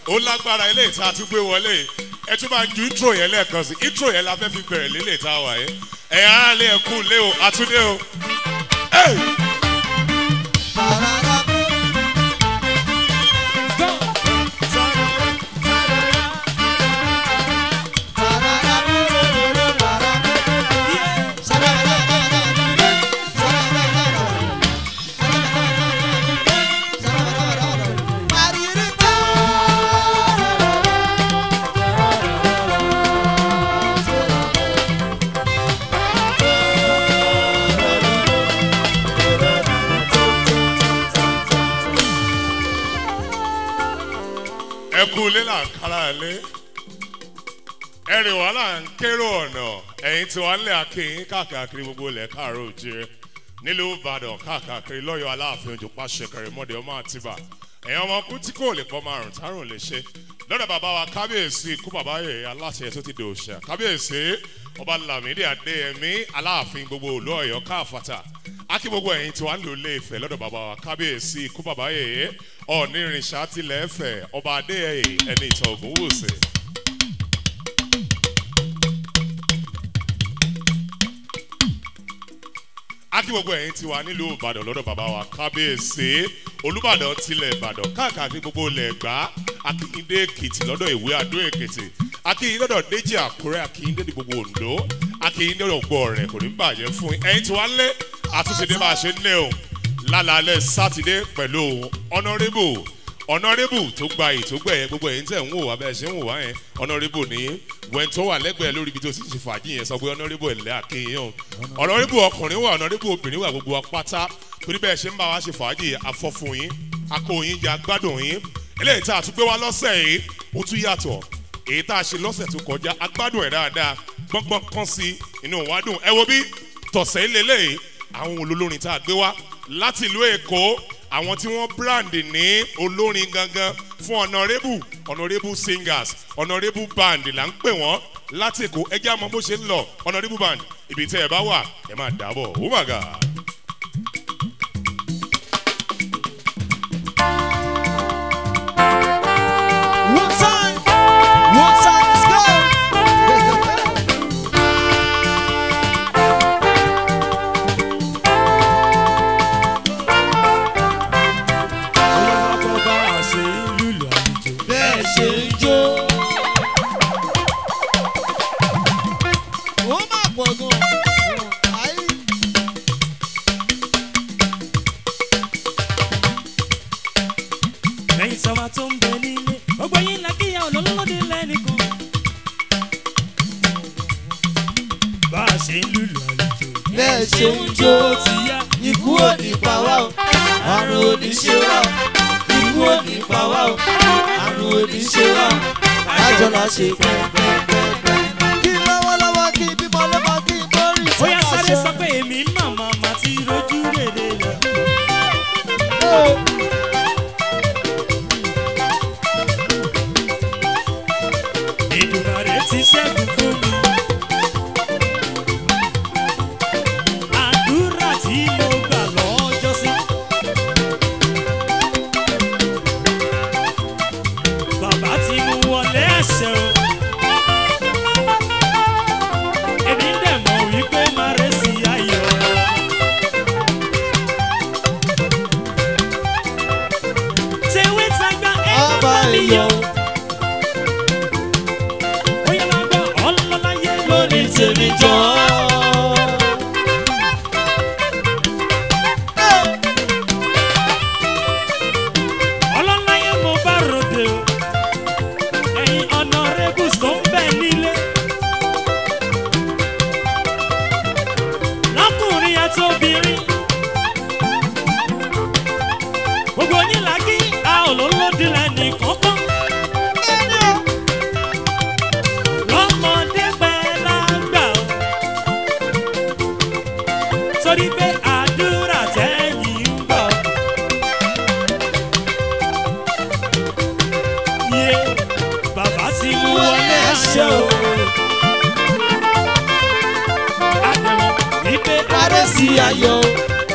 ó lágbára ilé ìta tún gbé wọlé ẹ tún máa ju intro yẹn lẹ́ẹ̀kan sí intro yẹn la fẹ́ fi bẹ̀rẹ̀ lélẹ̀ ìta wà yẹn ẹ̀yà ara lé ẹ̀kú lé o àtúndé o. Hey! ẹkú ilé là ń kára lé ẹrìn wàhálà ń kérò ọ̀nà ẹ̀yìn tí wọ́n lé akéyìn káàkiri gbogbo ilẹ̀ káàró òjìrè nílùú ìbàdàn káàkiri lọ́yọ̀ aláàfin ojú pàṣẹ kẹrìmọ́dé ọmọ àtibá ẹ̀yìn ọmọ kú tí kò lè pọ́ márùn tárùn lè ṣe lọ́dọ̀ bàbá wa kábíyèsí ikú bàbá yẹ aláṣẹ tó ti dòṣà kábíyèsí ọba lamidi adéyẹmí aláàfin gbogbo òlú ọ̀yọ́ káàfàtà akí gbogbo ẹ̀yìn tí wàá lò lé ìfẹ́ lọ́dọ̀ bàbá wa kábíyèsí ikú bàbá yẹ ọ̀ọ́nì ìrìnsà tilẹ̀ ẹ̀fẹ̀ ọba adéyẹyẹ ẹni ìtàn ògùn wòsè. akí gbogbo ẹ̀yìn tí wà nílùú ìbàdàn lọ́dọ̀ bàbá wa kábíyèsí olùbàdàn tilẹ̀ ìbàdàn káàkiri gbogbo ilẹ̀ ẹ̀gbá akíndé èkìtì lọ́dọ̀ ìwé àdó èkìtì akíndé lọ́dọ̀ déjì àkúrẹ́ akíndé ní gbogbo ondo akíndé lọ́dọ̀ gbọ́ rẹ̀ kò ní bàjẹ́ fún ẹ̀yìn tí wà lé àtúnṣe dé bá a ṣe ń lé o lálàálẹ̀ sátidé pẹ̀lú ọ̀nàrẹ́bù ọ̀nàrẹ́bù tó gba ètò gbẹ̀yẹ gbogbo ẹ̀yìn tẹ̀ ń wò wá bẹ́ẹ̀ ṣe ń wò wá yẹn ọ̀nàrẹ́bù ní wẹ́n tó wà lẹ́gbẹ̀ẹ́ lórí ibi tó ti ṣe fàájì yẹn sọ pé ọ̀nàrẹ́bù ẹ̀lẹ́ àkéyàn ọ̀nàrẹ́bù ọkùnrin wà ọ̀nàrẹ́bù obìnrin wà gbogbo apáta torí bẹ́ẹ̀ ṣe ń bá wa ṣe fàájì afọ́fun yín akó yín jẹ agbádùn yín eléyìí tá a tún gbé wá lọ́sẹ̀ yìí ó tún yàtọ̀ èyí tá a ṣe lọ́sẹ̀ tó kọjá agbádùn ẹ̀ dáadáa gbọ́ngbọ́n kan sí inú wa dùn ẹ wo bí tọ̀sẹ̀ lélẹ́yìí àwọn olólórin tá a gbé wá láti ìlú èkó àwọn tí wọ́n brand ní olórin gangan fún honourable honourable singers honourable band là ń pè wọ́n láti èkó ẹjẹ́ àmọ́ bó ṣe ń lọ honourable band ibi tẹ́ ẹ bá wà ẹ máa dàbọ̀ oh my god. One time, one time, let's go. Bẹ́ẹ̀ ṣe ń jó. Ó máa pọ̀ gan-an. Ayé. lẹ́yìn sọ́wọ́ tó ń bẹ nílé gbogbo yín la kíyà olólùmọ́dé lẹ́nìkan. bá a ṣe ń lùlù àlejò. Bẹ́ẹ̀ ṣe ń jó. ó ti yá. Ikú ò ní pa wá o, àrùn ò ní ṣe wá o. Ikú ò ní pa wá o, àrùn ò ní ṣe wá o. Lájọ la ṣe pẹ́ẹ́pẹ́ẹ́pẹ́. Kí lọ́wọ́lọ́wọ́ kí bímọ lọ́mọ kí n bọ́rì ó yá sáré sọ pé èmi màmá mà ti rojú rèé lọ. ìdùnnàrè ti ṣẹ́gun fún mi. àdúrà tí mo gbà lọ́jọ́ sí. bàbá ti mú wọlé àṣẹ o. èmi dẹ̀ mọ̀ wípé má rẹ̀ sí ayọ̀. tewé tagbá ẹ má bá mi yọ̀. Bóyá máa gbọ́ ọlọ́láyé lórí tèmi jọ. Ọlọ́láyé mo bá ròde o, ẹ̀yin ọ̀nà rẹ́gùs tó ń bẹ̀ nílé. Lọ́kùnrin àti obìnrin. Gbogbo yín là kí a ò lólódì lẹ́nì kankan. lọ́mọdé pẹ́ lágbà o. torí pé àdúrà tẹ́yìn ń gbọ́. yé bàbá ti mú wọlé àṣẹ o. àdàmọ̀ wípé Adé sí ayọ̀,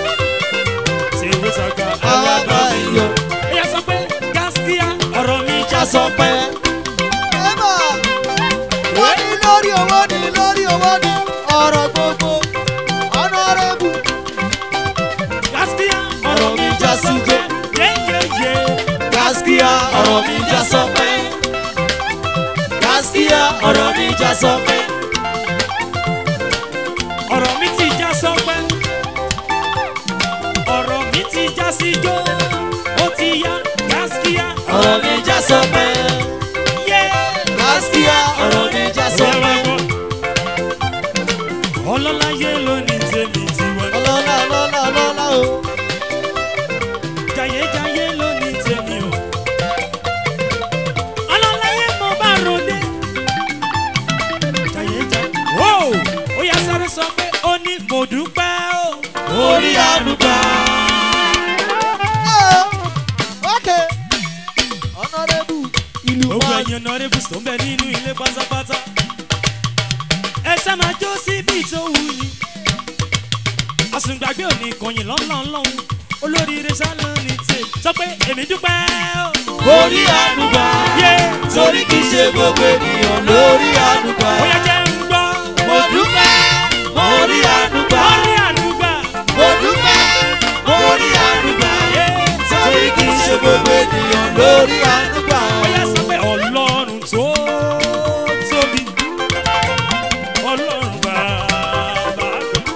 ṣèwé sọ̀gá àwa bá alábàáyé. yọ̀. ẹ̀yà sọ pé gáskíá ọ̀rọ̀ mi já já sọpẹ́. Ẹ̀bà wọ́n ní lórí owó ní lórí owó ní ọ̀rọ̀ gbogbo ọ̀nàrẹ́bù. Gaskiya Ọ̀rọ̀ mi já sí jẹ́. yeyeye. Gaskiya ọ̀rọ̀ mi já sọpẹ́. Gaskiya ọ̀rọ̀ mi já sọpẹ́. ọ̀rọ̀ mi ti já sọ́pẹ́ ọ̀rọ̀ mi ti já síjó ó ti yá gaskiya ọ̀rọ̀ mi já sọpẹ́. yé. Gaskiya ọ̀rọ̀ mi já sọpẹ́. ọlọ́láyé ló ní tèmi tiwa ọlọ́lá ọlọ́lá ọlọ́lá o. jayéjayé ló ní tèmi o ọlọ́láyé mo bá ròde jayéjayé ó ó yá sáré sọ pé ó ní mo dúpẹ́ o orí àdúgbà. ok ọ̀nàrẹ́bù ìlú gbogbo wa ẹ̀yin honourables tó ń bẹ nínú ilé pátápátá ẹ ṣá máa jó síbi tó wù ní àsùngbàgbé òní kọyìn lọ́nlọ́nlọ́hún olóríire ṣálọ́ ní tè sọ pé èmi dúpẹ́ o. orí àdúgbà. yé torí kì í ṣe gbogbo ènìyàn lórí àdúgbà. ó yẹ jẹ́ ń gbọ́ mo dúpẹ́ mo rí àdúgbà. orí àdúgbà mo dúpẹ́ mo rí àdúgbà. yé torí kì í ṣe gbogbo ènìyàn lórí àdúgbà. ó yẹ sọ pé ọlọ́run tó tóbi ọlọ́run bàbá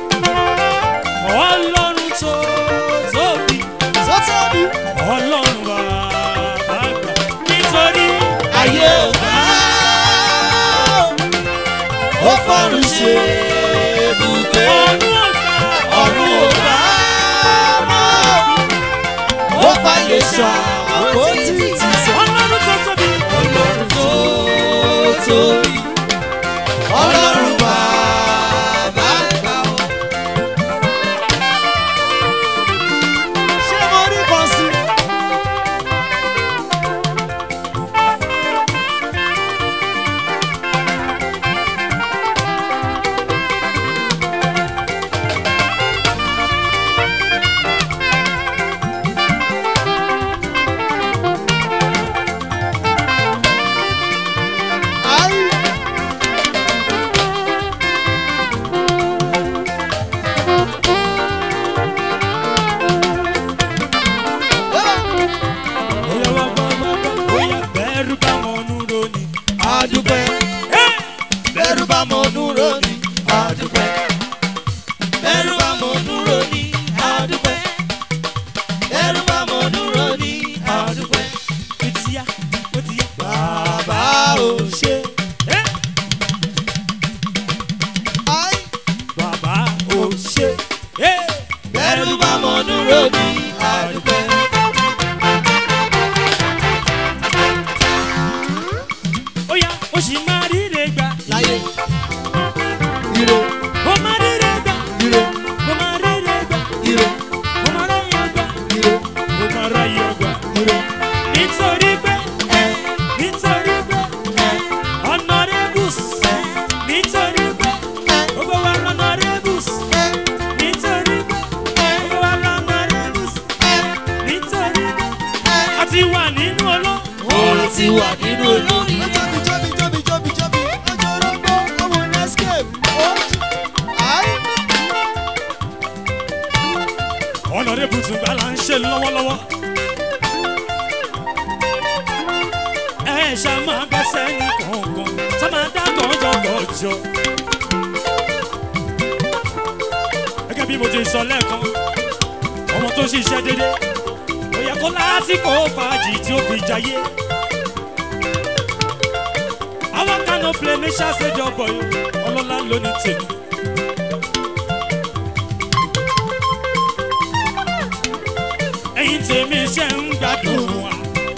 ọlọ́run tó tóbi. sọ́tọ́ mi. ọlọ́run bàbá àgbà nítorí ayé ò bá ó fọ́run ṣe ibùgbé ọdún ọ̀gá ọ̀run ò bá ó fàyè ṣàkóso ti sọ. ọlọ́run tó tóbi ọlọ́run tó tóbi ọlọ́run bàbá àgbà o. ṣé mo rí kan sí i. Ai. bóyá wá wá wá wá bóyá bẹ́ẹ̀rù bá wọn nú ronú. Adúpẹ́, bẹ́rù bá mọ dúró ní adúpẹ́. Bẹ́rù bá mọ dúró ní adúpẹ́. Bẹ́rù bá mọ dúró ní adúpẹ́. ó ti yá ó ti yá. Bàbá ò ṣe. Ẹ́, Ai. bàbá ò ṣe. Ẹ́, Bẹ́rù bá mọ dúró ní adúpẹ́. ó yá ó sì máa ríre gbà. Láyé. Ire, mo máa ríre gbà. ire, mo máa ríre gbà. ire, mo máa ráyè gbà. ire, mo máa ráyè gbà. ire. nítorí pé Ẹ, nítorí pé ẹ, honourables nítorí pé ẹ, gbogbo wa honourables ẹ, nítorí pé gbogbo wa honourables ẹ, nítorí pé ẹ. a ti wà nínú ọlọ́. Orin ti wà nínú olórin. Jọ́bi jọ́bi jọ́bi jọ́bi jọ́bi ọjọ́ orógbó ọmọ Nescape. Ai. honourables tún gbà là ń ṣe lọ́wọ́lọ́wọ́. ẹ ṣá máa gbẹ́sẹ̀ ní kọ̀ọ̀kan ṣá máa dá gọ́jọ́gọ́jọ́. gẹ́gẹ́ bí mo ti sọ lẹ́ẹ̀kan ọmọ tó ṣiṣẹ́ dédé ó yẹ kó lásìkò fàájì tí ó fi jayé. àwọn kan of play ní ṣàṣẹjọ bọ̀yọ̀ ọlọ́lá ló ní tèmi. ẹ̀yin tèmi ṣe ń gbádùn wa.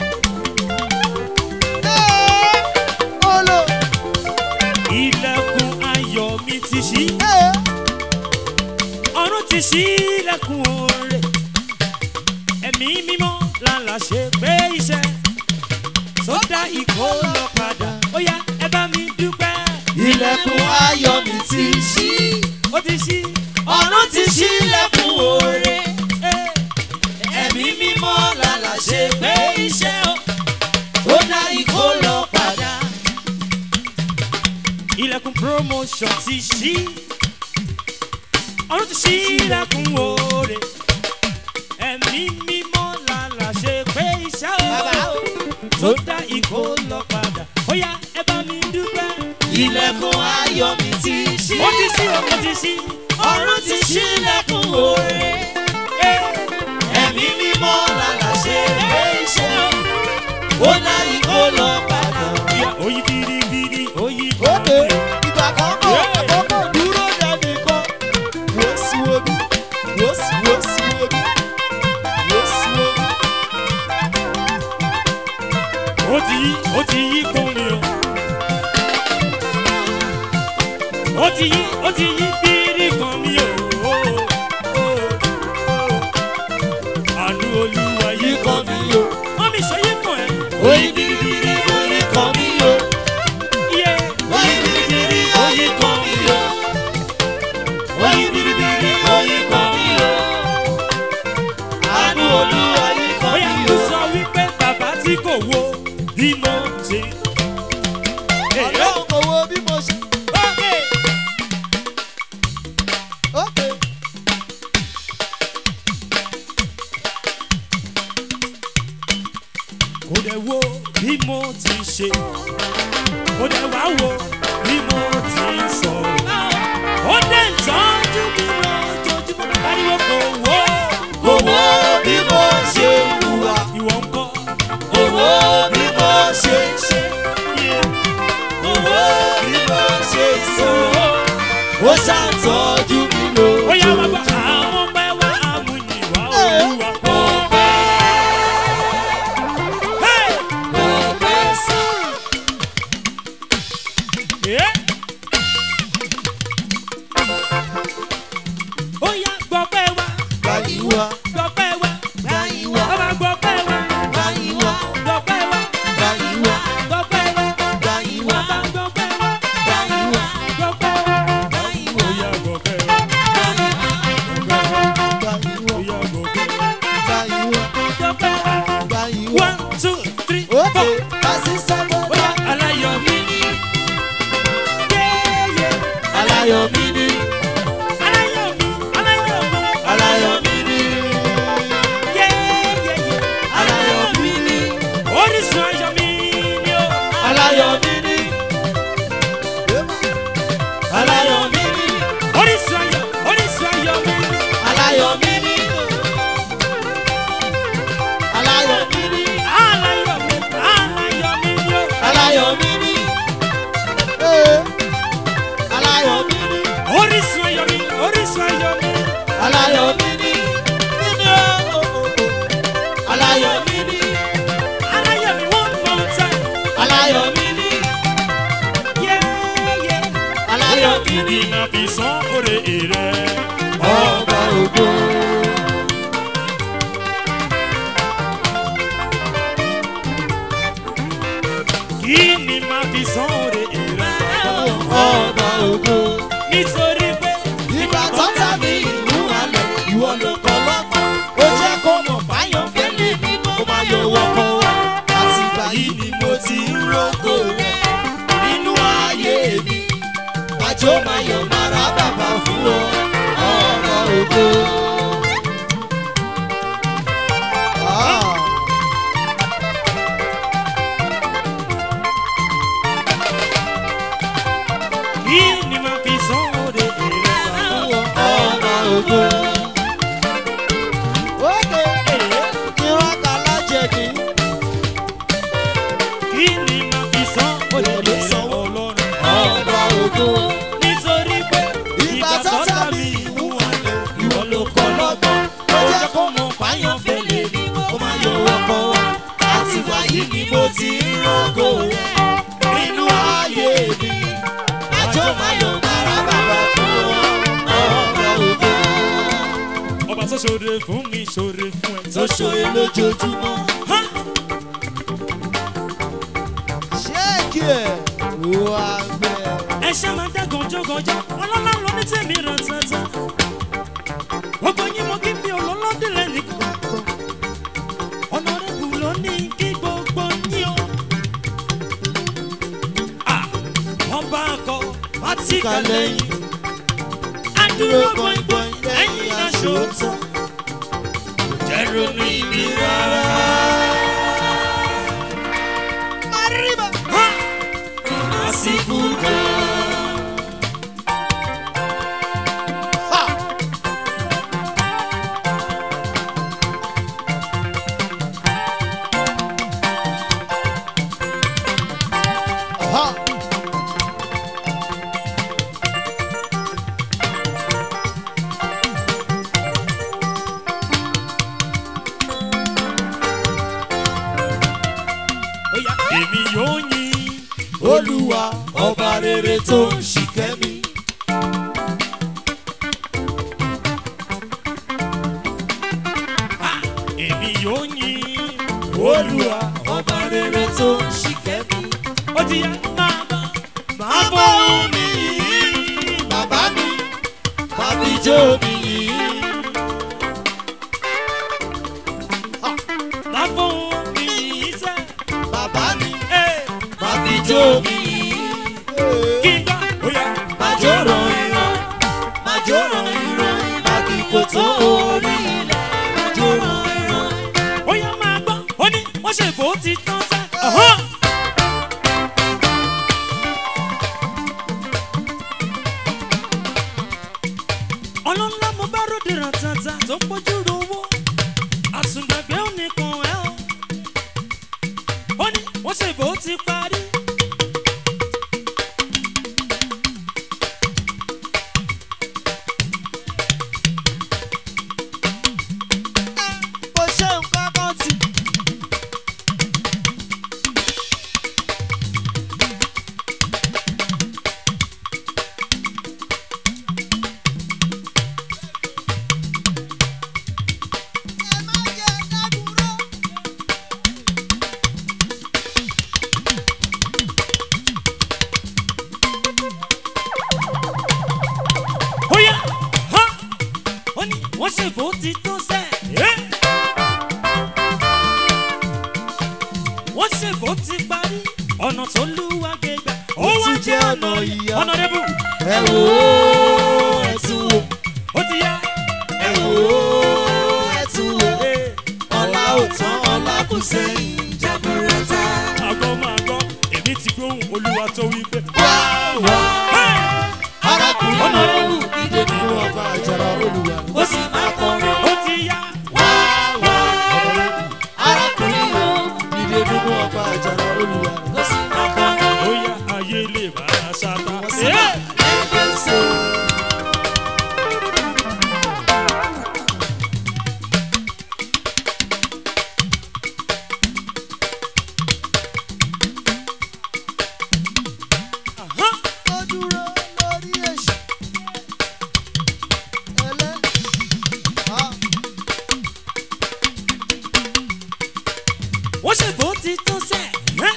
Ẹ́, olo. ilẹ̀kùn ayọ̀ mi ti ṣí Ẹ́, ọ̀run ti ṣí ilẹ̀kùn oore ẹ̀mí mímọ́ lálà ṣe pé iṣẹ́ tó dá ìkó lọ padà ó yá ẹ bá mi dúpẹ́ ilẹ̀kùn ayọ̀ mi ti ṣí. ó ti ṣí Ọ̀run ti ṣí ilẹ̀kùn oore. ẹ́ Ẹ̀mí mímọ́ lálà ṣe pé iṣẹ́ o. Tó dá ilẹ̀kùn promotion ti ṣí ọ̀run ti ṣí ilẹ̀kùn oore ẹ̀mí mímọ́ làlà ṣe pé iṣẹ́ o tó dá ìkó lọ padà ó yá ẹ bá mi dúpẹ́. ilẹ̀kùn ayọ̀ mi ti ṣí. ó ti ṣí o ó ti ṣí ọ̀run ti ṣílẹ̀kùn oore. ẹ̀mí mímọ́ làlà ṣe pé iṣẹ́ ó láyé kó lọ padà. ìyá oyin biribiri oyin Ókè biribiri. ìgbà kan bọ̀ àkókò dúró dẹ́bi kan. Wò sí omi, wò sí wò sí omi, wò sí omi. ó ti yí ó ti yí kún mi o. ó ti yí ó ti yí bírí kan mi o. àánú olúwa yí Yí kan kan mi. mi o, wọ́n mi ṣe yí kan ẹ̀. oyin biribiri oyin kan mi o. iye Oyin biribiri oyin kan mi o. Oyin biribiri oyin kan mi o. Àánú Olúwa yí kan bóyá mi mo o. sọ wípé bàbá tí kò wo bí mo ṣe. Ọlọ́run kò wo bí mo ṣe. ókè Ókè. kò dẹ̀ wo bí mo ti ṣe. kò dẹ̀ wá wo bí mo ti sọ̀rọ̀. ó dẹ̀ ń tọ́jú mi lójoojúmọ́. ariwo kò wo. Kò wo bí mo ṣe hùwà. ìwọ ń kọ́. Kò wo bí mo ṣe ṣe. iye. Kò wo bí mo ṣe sọ. Ó ṣàtọ́jú mi ó yá bàbá lójoojúmọ́. àwọn ọmọ ẹ wá àmúyìnwá olúwa. Kò pẹ́, Hey! kò pẹ́ sí. Eh? ó yá gbọ́pẹ́ wá Báyìí wá, gbọ́pẹ́ wá báyìí wá, bàbá gbọ́pẹ́ wá báyìí wá, gbọ́pẹ́ wá báyìí wá, gbọ́pẹ́ wá báyìí wá, bàbá gbọ́pẹ́ wá báyìí wá, gbọ́pẹ́ wá báyìí ó wá, yá gbọ́pẹ́ wá báyìí wá, báyìí ó wá, yá gbọ́pẹ́ wá báyìí wá, gbọ́pẹ́ wá báyìí wá. one two three Ókè, four kásí sábọ̀ ó yá aláyọ̀ mi ní yéyé aláyọ̀ mi ní, aláyọ̀ mi aláyọ̀ mi aláyọ̀ mi ní, yéyé aláyọ̀ mi ní, orísun ayọ̀ mi ni ó. aláyọ̀ mi ní, aláyọ̀ mi ní, orísun ayọ̀ orísun ayọ̀ mi aláyọ̀ mi ní, aláyọ̀ mi ní, aláyọ̀ mi aláyọ̀ mi ni ó. aláyọ̀ mi ní, ee, aláyọ̀ mi ní, orísun ayọ̀ mi orísun ayọ̀ mi aláyọ̀ mi ní, nínú ooo, aláyọ̀ mi ní, aláyọ̀ mi one more time aláyọ̀ mi ní, yéyé aláyọ̀ mi ní, iná fi sán òrè rẹ. ọba ògo. kí ni màá fi sán òrè rẹ. ọba ògo. nítorí pé ìgbà tó tàbí ìlú alẹ̀ ìwọ ló kọ́ lọ́gbọ́n. ó jẹ́ kó mọ̀ báyọ̀ fẹ́lẹ́ ní kó má yọ wọ́kọ̀ wá. àtìgbà yìí ni mo ti ń rògbò rẹ̀ nínú ayé mi. àjọ máa yọ̀ mara bàbá fún ọ ọba ògo. Ah. kí ni màá fi sán òrè rẹ. ọba ògo. Ókè, ìran kàlá jẹ̀dí. kí ni màá fi sán òrè rẹ ọlọ́run. ọba ògo. nítorí pé ìgbà tó tàbí ìmú alẹ̀ ìwọ ló kọ́ lọ́gbọ́n. ó jẹ́ kó mọ̀ báyọ̀ fẹ́lẹ̀ ní kó má yọ ọkọ̀ wá. àtìgbà yìí ni mo ti ń rògò rẹ̀ nínú ayé mi. àjọ máa yọ bàrà bàbá fún ọ ọba ògo. ọba tó ṣoore fún mi ṣoore fún ẹ. tó ṣòye lójoojúmọ́. Ha! ṣéèkì ẹ̀ wá gbẹ. ẹ ṣe máa dá gànjọ́gànjọ́ ọlọ́lá lọ ní tèmi ràn tàntàn. gbogbo yín mo kí mi ò lọ́lọ́dúnlẹ̀ nìkan. ọ̀nàrẹ́bù ló ní kí gbogbo yín o. Ah! ọba akọ síkà lẹ́yìn Adúró gbọ̀ngbọ̀n lẹ́yìn aṣòótọ́. Jẹ́ ronú ibi rárá. Àsìkò kan. Aha. Oya èmi yóò yin. olúwa ọba rere tó ń ṣìkẹ́ mi. Èmi yóò yin. olúwa ọba rere tó ń ṣìkẹ́ mi. Ó ti yá máa bọ̀. Máa bọ̀ mi yìí. bàbá mi bàbí jó mi yìí. Máa bọ̀ mi yìí sẹ́. bàbá mi Ee, bàbí jó mi yìí. Kí n gbà. Oya. Màjò ràn ìran, màjò ràn ìran, màkìkò tó orí ilẹ̀. Màjò ràn ìran. Oya máa gbọ́. Ó ní wọ́n ṣe bó ti tán sẹ́. Ọ̀hán. ọlọ́lá mo bá ròde ràtàtà tó pójú rówó àsùngbàgbé ò ní kan ẹ́ o ó ní wọ́n ṣe bó ti parí. Mo ṣe nǹkan kan tì. Ẹ má jẹ́ dádúró. ó yá hán ó ní wọ́n ṣe bó ti tán sẹ́. ẹ́. wọ́n ṣe bó ti parí ọ̀nà tó lúwa gbégbá ó wá tún jẹ́ jẹ́ ọ̀nà ọ̀nà yìí ìyá. ọ̀nà rẹ́bù Ẹ wò ó, ẹ tún wò. ó ti yá. Ẹ wò ó, ẹ tún wò. Ee. Ọlá ò tán, ọlá kù sẹ́yìn jaburata. àgọ́ máa gbọ́ èmi ti gbóhùn olúwa tó wí pé. Wá wá. Hey! Arákùnrin Ọ̀nà ọ̀nà rẹ̀ wù. ìdè nínú ọgbà àjàrà olùwà. Ó sì máa kọrin. ó ti yá. Wá wá. Arákùnrin o, ìdè nínú ọgbà àjàrà olùwà. Ó sì máa kọrin. ó yá ayé lè bá a ṣáta. Wọ́n sì Ee! máa lẹ́gbẹ̀ẹ́ sí i. Ahán. Ó dúró lórí èṣù. Ẹlẹ́. Ah. wọ́n ṣe bó ti tán sẹ́. Ẹ́.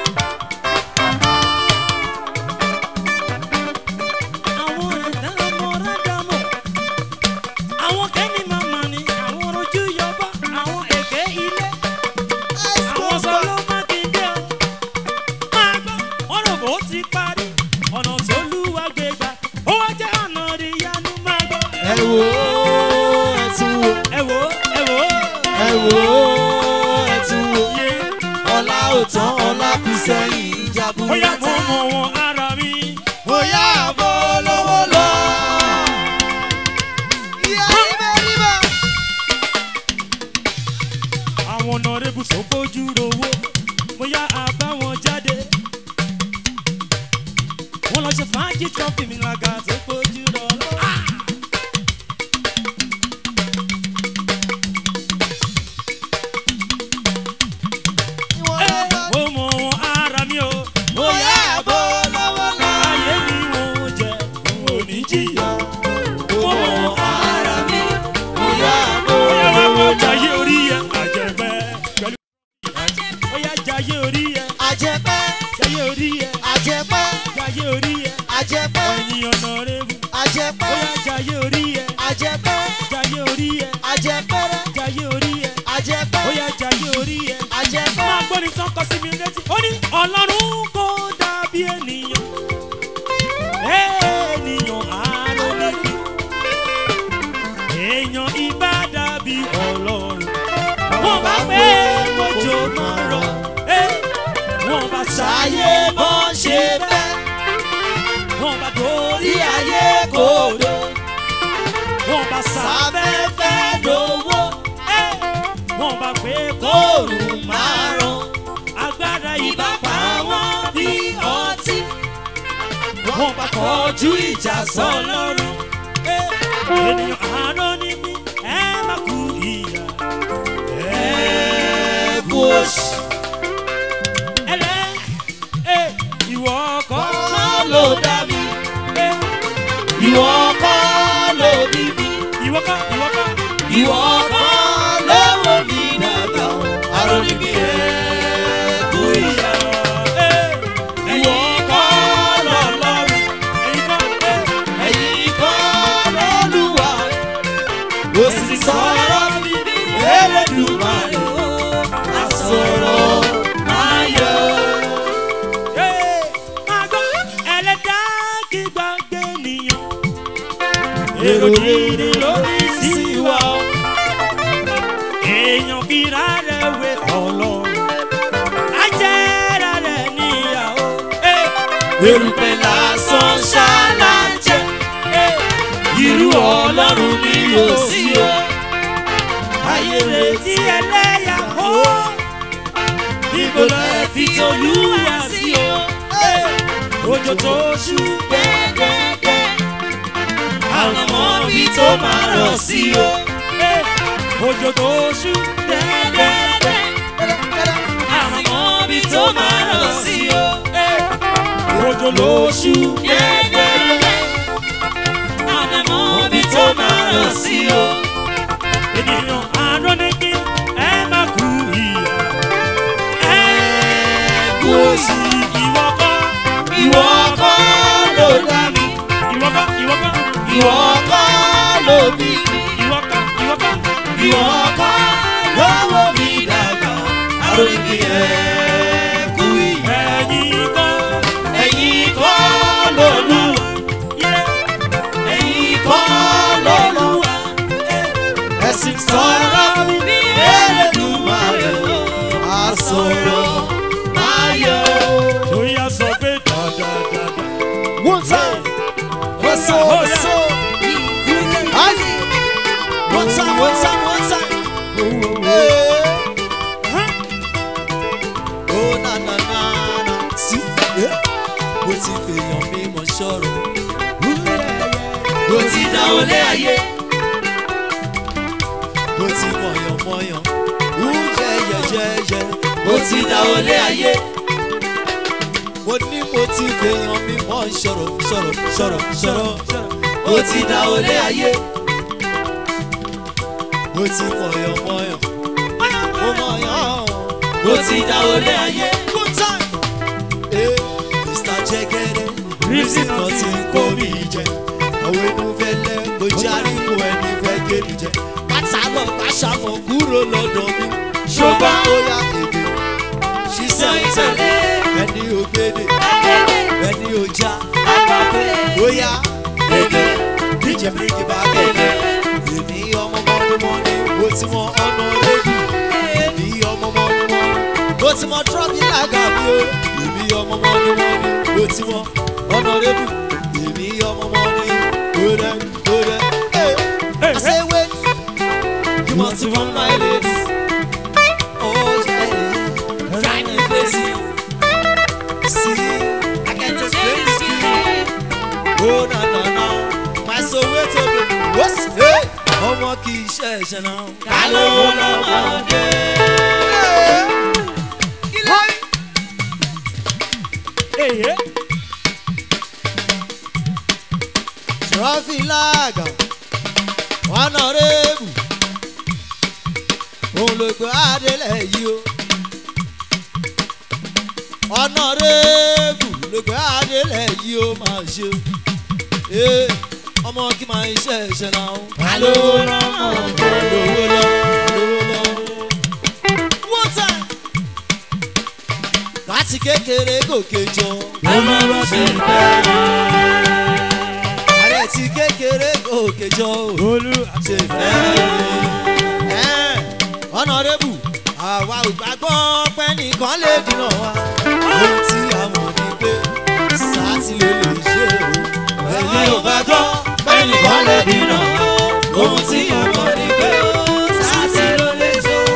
àwọn ẹ̀dá ọmọ rádámọ̀ àwọn kẹ́ni màmá ni àwọn rojú yọba àwọn èké ilé àwọn sọlọ́ mákindé o máa gbọ́ ọ̀rọ̀ bó ti parí ọ̀nà tó lúwa gbégbá ó wá jẹ́ ọ̀nà ìyanu máa gbọ́. Ẹ wò ó, ẹ tún wò. ẹ wò ó ẹ wò ó. Ẹ wò ó, ẹ tún wò. yé Ọlá ò tán, ọlá kù sẹ́yìn ó yá jaburata. mo mọ̀ wọn ara mi. Bóyá àbọ̀ lówó lọ. Ìyá ibẹ̀ níbẹ̀. àwọn ọ̀nàrẹ́bù tó bójú rowó mo yá àbá wọn jáde. wọ́n lọ ṣe fàájì trọ́fì mi lága tó bójú rọlọ́. Ìwọ̀n ẹ lọ́gbà. mo mọ̀ wọn ara mi o. Bóyá àbọ̀ lówó lọ. ayé mi wọ́n jẹ n ò ní jìyà. mo mọ̀ wọn Ara mi. Bóyá àbọ̀ ó yá wá lówó kó lọ. jayé orí yẹ àjẹpẹ́ pẹ̀lú. ó yá jayé orí yẹ Àjẹpẹ́. jayé orí yẹ Àjẹpẹ́. jayé orí yẹ Àjẹpẹ́. ẹ̀yin ọ̀nàrẹ́bù ó Àjẹpẹ́. yá jayé orí yẹ Àjẹpẹ́. jayé orí yẹ Àjẹpẹ́rẹ́. jayé orí yẹ Àjẹpẹ́. ó yá jayé orí yẹ. Àjẹpẹ́. máa gbọ́ ní tán kọ sí mi létí ó ní ọlọ́run kò dàbí ènìyàn. Ee, ayé bọ́ ṣe fẹ́ wọ́n bá torí orí ayé kòdó wọ́n bá sábẹ́ sáfẹ́fẹ́ lówó wọ́n bá pé kóòrùn máa ràn agbára ìbá ìbá pa wọ́n bí ọtí wọ́n bá kọjú ìjà sọlọ́run. ènìyàn àánú ní mí ẹ má kú ìyà. ẹ̀ẹ́dù oṣù ẹlẹ́ ẹ ìwọ kọ́ kọ́ ló dá mi ìwọ kọ́ ló bí mi ìwọ kọ́ ìwọ kọ́ ìwọ kọ́ ló wò mí dàgbà àròní mi ẹ̀ẹ́dù ìyá ìwọ kọ́ lọ́lọ́run ẹ̀yin kọ́ ẹ ẹ̀yìn kọ́ lọ́lùwà ó sì sọ̀rọ̀ mi Elédùmarè àsọ̀rọ̀ máa yọ. ẹ máa gbọ́ ẹlẹ́dá kí gbàgbé nìyàn. èrò gidi lórí sí wa o. èèyàn fira rẹ̀ wé ọlọ́run. ajẹ́ra rẹ̀ níyàwó. erùpẹ̀ lásán ṣáláńjẹ irú ọlọ́run ni yóò sí o. ayé retí tí ẹlẹ́yà ó. níbo lẹ fi tolúwa sí o. òjò tó ṣú. gẹ́gẹ́gẹ́ àwọn ọmọ mi tó máa rọ̀ sí o. òjò tó ṣú. gẹ́gẹ́gẹ́ àwọn ọmọ mi tó máa rọ̀ sí o. òjò ló ṣú. gẹ́gẹ́gẹ́ àwọn ọmọ mi tó máa rọ̀ sí o. ènìyàn àánú ní kí ẹ má kú ìyà. ẹ kú òṣì ìwọ kọ́. ìwọ kọ́ ló dá mi. ìwọ kọ́ ìwọ kọ́. ìwọ kọ́ ló bí mi. ìwọ kọ́ ìwọ kọ́. ìwọ kọ́ lọ́wọ́ mi dàgbà. àròyìn mi ẹ̀ kú ìyá. ẹ̀yin kọ́. ẹ̀yin kọ́ lólu. yẹ. ẹ̀yin kọ́ lọ́lúwa. ẹ̀sìn sọ̀rọ̀ mi ní Elédùmarè o. àsọ̀rọ̀ máa yọ. ó yà sọ pé dáadáa. One time. What's up? What's up? Aye. One time, one time, one time. Oh, na na na na. Sí, yeah. Mo ti fèèyàn mi mọ̀ ṣọ́rọ̀. Mo ti dá olé ayé. Mo ti mọ̀yàn mọ̀yàn. Wújẹ yẹyẹyẹ. Mo ti dá olé ayé mo ní mo ti fèèyàn mi mọ́ ṣọ̀rọ̀ ṣọ̀rọ̀ ṣọ̀rọ̀ ṣọ̀rọ̀ mo ti dá olé ayé mo ti mọ̀yàn mọ̀yàn mo mọ̀yàn mo ti dá olé ayé. Good time. Eh, Mr. Jẹgẹrẹ reason nothing kó mi jẹ àwọn inú fẹlẹ mo járí mo ẹni fẹ́ gé mi jẹ pátá lọ pàṣàmọ̀ kúrò lọ́dọ̀ mi ṣùgbọ́n ó yá èdè ṣiṣẹ́ ìtẹ̀lé ẹni ògbédè ẹni òjá bóyá èdè díje bíríkì bá gbẹ̀lẹ̀ èmi ọmọ mọ́nùmọ́nù mo ti mọ ọ̀nà lẹ́bù èmi ọmọ mọ́nùmọ́nù mo ti mọ trọ́bì lága mi o èmi ọmọ mọ́nùmọ́nù mo ti mọ ọ̀nà lẹ́bù èmi ọmọ mọ́nù kódẹ kódẹ. I say wait, you must run my ladies. Oh yeah, yeah. Trying to face you. See, I can't explain this to you. Oh na na na, my soul wait to be. What's hey? Ọmọ kì í ṣe ẹ̀ṣẹ̀ náà. Ká ló lọ́mọdé? èyí. Trọ́fì láàgà, ọ̀nàrẹ́bù, òun ló gbé adélẹ̀ yìí o. Ọ̀nàrẹ́bù ló gbé adélẹ̀ yìí o máa ṣe. Ee, ọmọ kí máa ń ṣe ẹ̀ṣẹ̀ náà. Àlówó lọ́mọ ọ̀dọ́ àlówó lọ, àlówó lọ. One time. Láti kékeré gòkè jọ. Ọmọ bá ṣe bẹ́ẹ̀ ààrẹ ti kékeré gòkè jọ ò olú ṣe fẹ́ ọ̀nàrẹ́bù àwa ò gbàgbọ́ pé nìkan lè dìnà wa ohun tí a mọ̀ ni pé sátì ló lè ṣe o. èmi ò gbàgbọ́ bẹ́ẹ̀ nìkan lè dínà ohun tí a mọ̀ ni pé sátì ló lè ṣe o.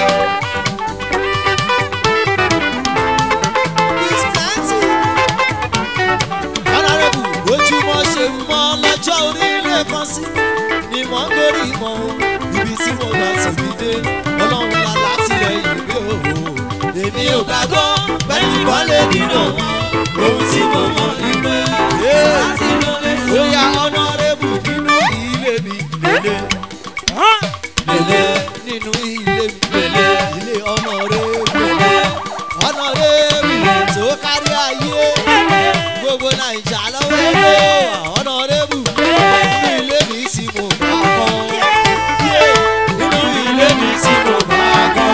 Honorable, ojúmọ́ ṣe mọ́ lọ́jọ́ orílẹ̀ kan sí ni mò ń gorí mọ́ o. ibi tí mo gbà tòbí dé ọlọ́run la látìlẹ́yìn gbé o. èmi ò gbàgbọ́ bẹ́ẹ̀ ni wọ́n lè dínà ohun tí mo mọ̀ ní pé láti lọ lè ṣe. ó yá Honorable nínú ilé mi lélẹ̀ lélẹ̀ nínú ilé mi lélẹ̀ ilé Honorable lélẹ̀ Honorable tó kárí ayé gbogbo naija lọ́wọ́ ẹ̀rọ Honorable nínú ilé mi tí mo bá kọ́ nínú ilé mi tí mo bá kọ́.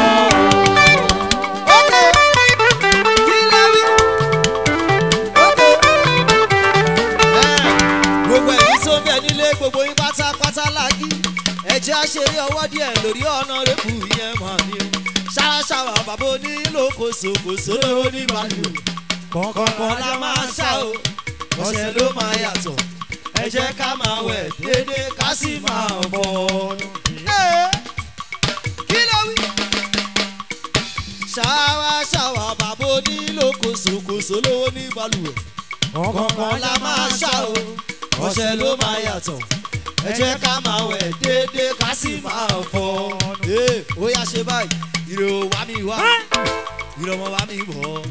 Okay, kí ló wí? Okay. Eh, gbogbo ẹ̀yin tó bẹ̀ nílé gbogbo yín pátápátá láàgì ẹ̀jẹ̀ àṣeré ọwọ́ díẹ̀ lórí Honorable yẹn mà ní o ṣáṣáwà bàbá onílò kòsòkòsò lówó ní balùwẹ̀ kọ̀ọ̀kan la máa ṣá o ọ̀sẹ̀ ló máa yàtọ̀ ẹ jẹ́ ká máa wẹ̀ déédéé ká sì máa bọ̀ ọ́nù. kí ló wí? ṣáwá ṣáwá bàbá onílò kòsòkòsò lówó ní balùwẹ̀ kọ̀ọ̀kan la máa ṣá o ọ̀sẹ̀ ló máa yàtọ̀ ẹ jẹ́ ká máa wẹ̀ déédéé ká sì máa bọ̀ ọ́nù. ó yá ṣe báyìí ìrò wá mi wá ìrò ọmọ wá mi bọ̀ ọ́.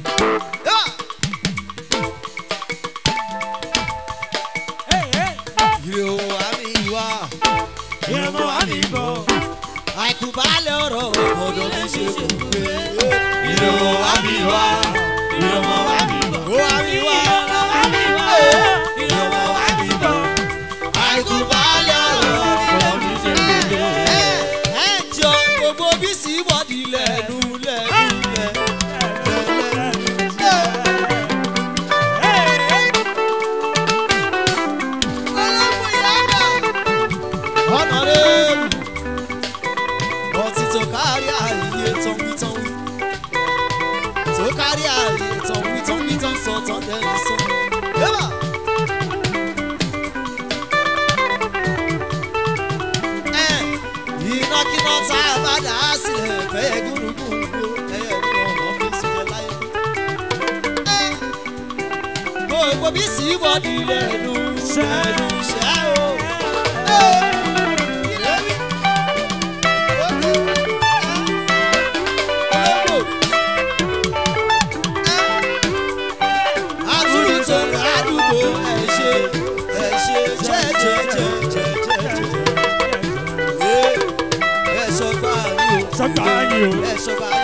Ìrò wá mi wá ìrò ọmọ wá mi bọ̀ àìkúbalẹ̀ ọ̀rọ̀ ọ̀dọ̀ mi ṣe kò pé. Ìrò wá mi wá ìrò ọmọ wá mi bọ̀ ó wá mi wá ìrò ọmọ wá mi bọ̀ àìkúbalẹ̀ ọ̀rọ̀ ọ̀dọ̀ mi ṣe kò pé. Ẹ jọ gbogbo bí sí wọ́ọ̀dì lẹ́nu lẹ́nu lẹ́nu. Honorable, ọtí tó kárí ààyè tọ́wítọ́wí. Tó kárí ààyè tọ́wítọ́wí tó ń sọ tán lẹ́nu sọ. Yẹ́bà. Ẹ ìnákiná tá a bá dà á sílẹ̀ fẹ́yẹ gúrúgúrú ẹyẹ nínú ọ̀nà fi sílẹ̀ láyé. Ẹ gbogbo bí sí wọ́ọ̀dì lẹ́nu lẹ́nu ṣẹ́ o. Ẹ kí ló wí? Sọ́gbà yìí o.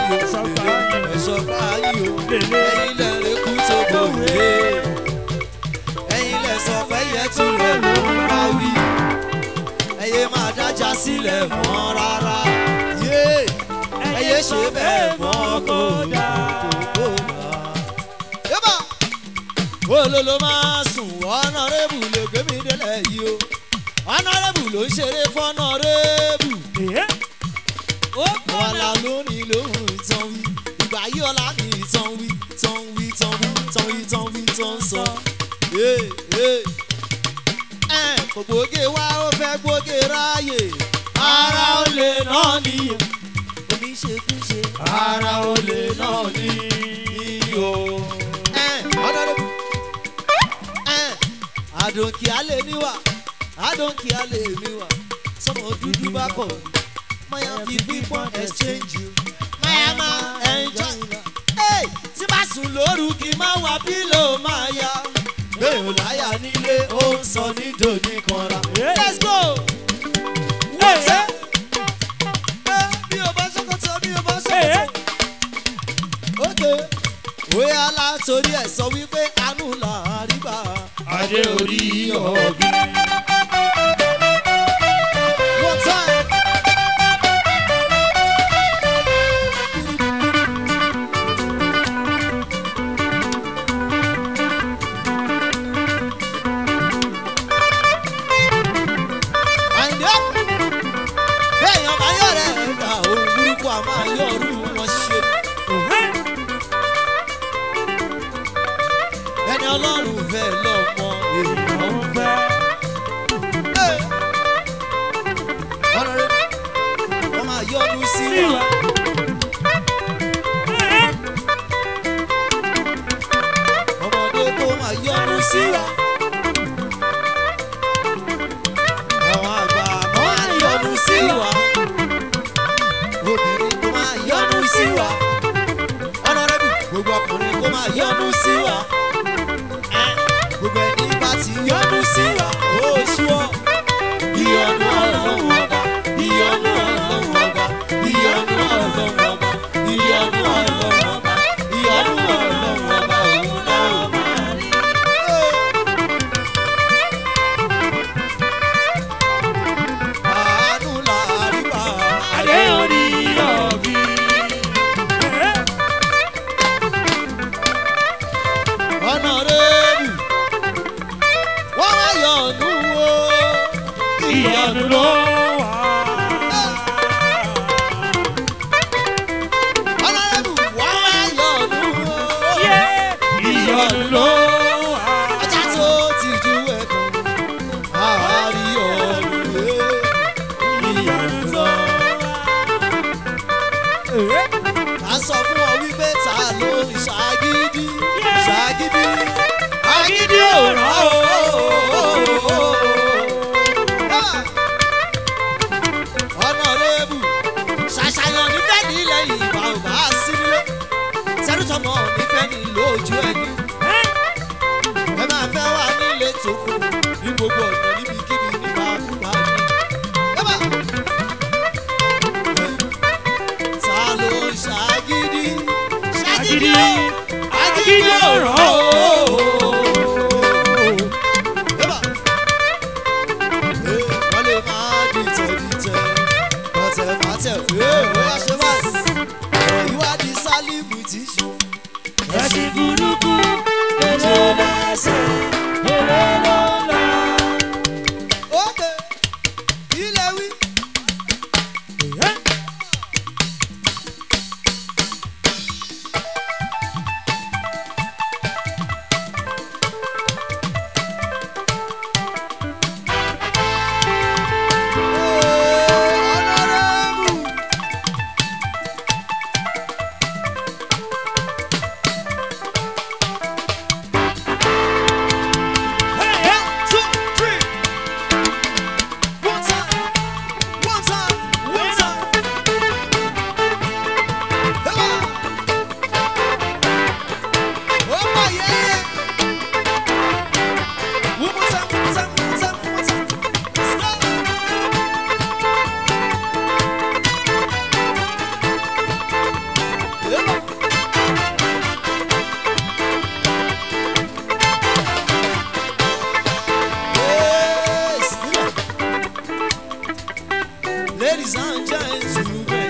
sílẹ̀ mọ́ rárá yé ẹyẹ ṣe bẹ́ẹ̀ mọ́ kó dá kó dá. yébà olólo máa sùn ọ̀nàrẹ́bù lè gbé mi délẹ̀ yìí o ọ̀nàrẹ́bù ló ń ṣeré fọ́nàrẹ́bù wàhálà lónìí lóhùn ìtàn wí ìgbà yí ọ̀la ní ìtàn wí tàn wí tàn wí tàn wí tàn wí tàn sọ. ẹ kò gbóge wá ó fẹ́ gbóge ráàyè ara ó lè náà nìyẹn oníṣekúṣe ara ó lè náà ní iyo. ọ̀dọ́dọ́ àdùnkì alẹ́ níwà àdùnkì alẹ́ níwà sọmọ dúdú bá kọ̀ maya fi pípọ́n exchange you maya máa enjoy la. Hey, tí bá sùn lóru kí n má wá pílò máa ya. bẹ́ẹ̀ ò láyà nílé ó ń sọ ní dòní kanra. let's go. Ṣé bí o bá ṣòkòtò bí o bá ṣòkòtò. ok bóyá látòrí ẹ̀ sọ wípé àánú là á rí bá. Adé orí ọ̀gbìn. One time. Àyìndé. Béèyàn bá yọ̀ rẹ̀ ẹ̀dá òun burúkú a máa yọ̀ ọ̀rú wọn ṣe. ọlọ́run fẹ́ lọ́mọ èèyàn ń fẹ́. ọ̀nàrẹ́ wọ́n máa yọnu sí wa. ọmọdé tó máa yọnu sí wa. àwọn àgbà máa yọnu sí wa. obìnrin tó máa yọnu sí wa. ọ̀nàrẹ́bù gbogbo ọkùnrin tó máa yọnu sí wa. Ẹ, gbogbo ẹni bá ti yọnu sí wa. ó sú ọ. ìyọnu ọlọ́run ọba ìyọnu ọlọ́run ọba ìyọnu ọlọ́run ọba ìyọnu ọlọ́run ọba ìyọnu ọlọ́run ọba òun náà máa rí. àánú làárí bá adé orí ọ̀bí. ọ̀nà rẹ́ẹ̀bù wọ́n wá yọ̀ọ̀nù o. ìyanu ló wà. ọ̀nà rẹ́ẹ̀bù wọ́n wá yọ̀ọ̀nù o. Yé, ìyanu ló wà. ajá tó ti ju ẹkùn àárí ọ̀nù o. ìyanu ló wà. ká sọ fún ọ wípé ta ló ń ṣàgídí ṣàgídí agídí òràn o. ọ̀nà rẹ́ẹ̀bù ṣàṣàyàn nífẹ̀ẹ́ ní ilẹ̀ ìgbà ò bá sí nílé sẹ́rùsọ̀mọ́ nífẹ̀ẹ́ ní lójú ẹni ẹ máa fẹ́ wà nílé tó kù ní gbogbo ọ̀nà níbikíbi nípa àkùbá ni. Yẹ́bà. ta ló ń ṣàgídí Agídí, agídí ọ̀ràn ọ̀ràn o. Yẹ́bà. Ee, wọ́n lè máa dìtẹ̀ dìtẹ̀ bọ̀tẹ̀ bàtẹ̀ ee bóyá ṣe báyìí ọ̀rọ̀ yìí wá di sálímù tí ṣe. ẹ̀sìn burúkú ètò lẹ́sẹ̀ èrè ló lọ. Ókè, ilé wí. Ladies and gentlemen,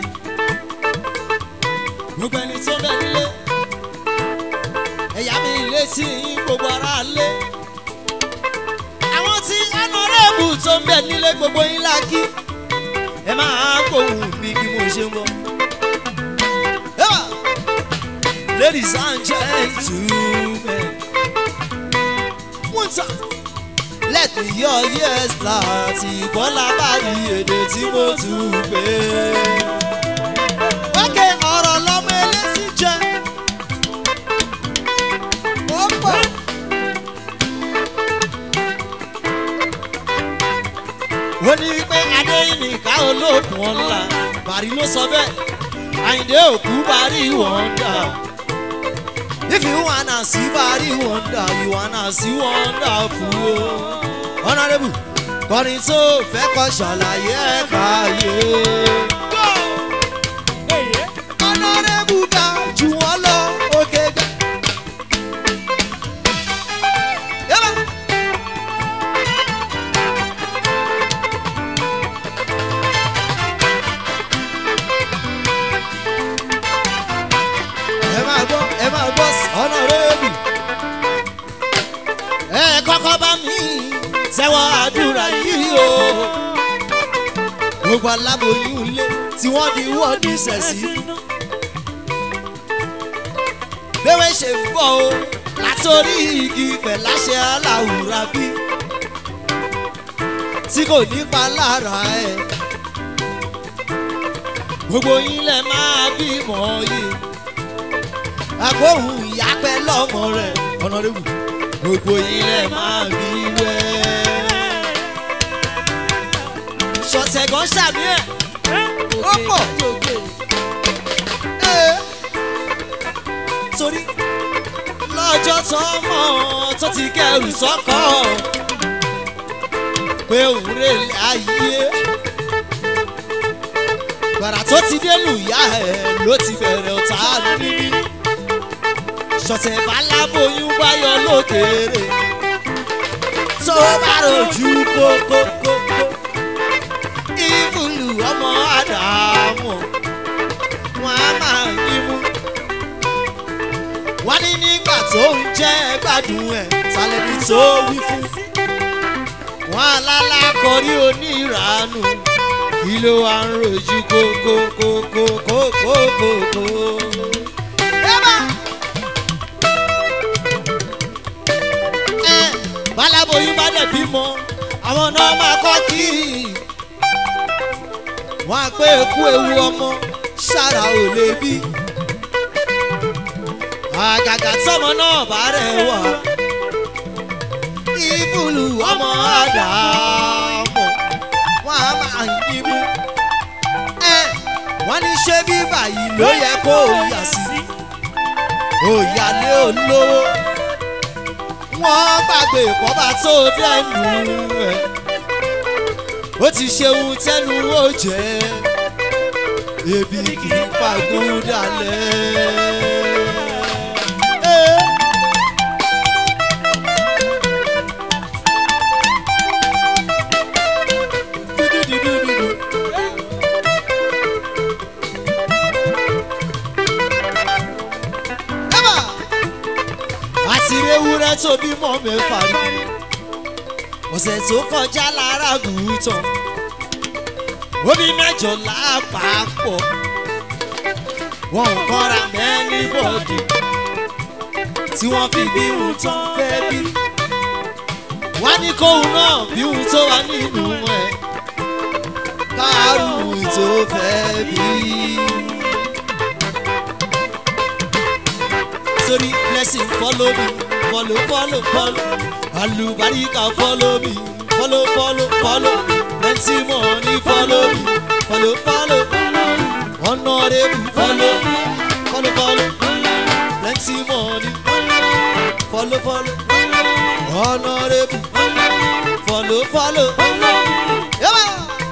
gbogbo ẹni tó bẹ nílé, ẹ̀yà mi létí yín gbogbo ara lé. Àwọn tí ọ̀nàrẹ́bù tó ń bẹ nílé gbogbo yín lákì, ẹ máa gbóhùn mi bí mo ṣe ń bọ̀. Ẹ́wà! Ladies and gentlemen, one time. Let me hear yes láti bọ́lá bá rí èdè tí mo tún pè é. Wákè ọ̀rọ̀ lọ́mọ eléṣí jẹ. Ó pọ̀. Ó ní pé Adéyìnká olóògùn ọ̀la Bàrí ló sọ bẹ́ẹ̀. Àyìndé òkú Bàrí wọ̀ndà. If you wanna see Bàrí wọ̀ndà, you wanna see wonderful o. Honourable kọrin tó fẹ́ kọ́ ṣàlàyé ẹ̀ka yé. Honourable ga jù wọ́n lọ òkè gbẹ. Yẹ́bà. ẹ máa gbọ́ ẹ máa gbọ́ Honourable. ẹ kọ́kọ́ bá mi sẹ́wọ́ àdúrà yìí o. gbogbo aláboyún ilé tí wọ́n di wọ́ọ̀dù sẹ̀sì. Bẹ́wẹ́ ṣe ń bọ̀ o, látòrí igi pẹ̀láṣẹ aláwùrà bí tí kò nípa lára ẹ̀ gbogbo yín lẹ máa bímọ yìí agbóhùn ìyá pẹ́ lọ́mọ rẹ̀ ọ̀nàdébù gbogbo yín lẹ máa bí wẹ́ ṣọ̀tẹ̀gàn ṣàmì ẹ̀ ó pọ̀ Ee. torí lọ́jọ́ tó mọ̀ tó ti kẹrù sọ́kọ̀ pé òun rè lé ayé gbàrà tó ti dénú ìyá ẹ̀ ló ti bẹ̀rẹ̀ ọ̀tá níbí ṣọ̀tẹ̀ baláboyún báyọ̀ lókèrè tó bá rojú kókókókó ìbùlù ọmọ àdàmú wọn á máa yín mú wọ́n ní nígbà tó ń jẹ́ gbádùn ẹ̀ sálẹ̀bí tó wí fún. wọ́n alálákọ̀ọ́rí oníranù kí ló wá ń rojú kókókókókókókó. ẹ báláboyún bá dẹ̀ bímọ àwọn náà máa kọ́ kí wọ́n á pé ekú ewu ọmọ ṣára ò lè bí àgàgà tọmọ náà bá rẹ̀ wá ìbùlù ọmọ àdàmọ̀ wọn a máa yín mú ẹ wọn ní ṣé bí báyìí ló yẹ kó o yà sí òyàlé olówó wọn gbàgbé ìkọ́bà tó dẹnu ẹ ó ti ṣeun tẹnu ó jẹ ebi kì í pàgùn dalẹ̀. àti ewúrẹ́ tó bímọ mẹ́fà rí ọ̀sẹ̀ tó kọjá lára gùútàn omi mẹ́jọ lápapọ̀ wọn ò kọ́ra mẹ́ni bọ́ọ̀dì tí wọ́n fi bí ohun tó ń fẹ́ bí wá ní kóhun náà bí ohun tó wà nínú ẹ̀ káàrùn tó fẹ́ bí. Sorry, blessing follow me, follow, follow, follow. Alubarika follow me, follow, follow, follow. Plenty money follow me, follow, follow. Honorable follow me, follow, follow. Plenty money, follow, follow. Honorable follow, follow. Yeah.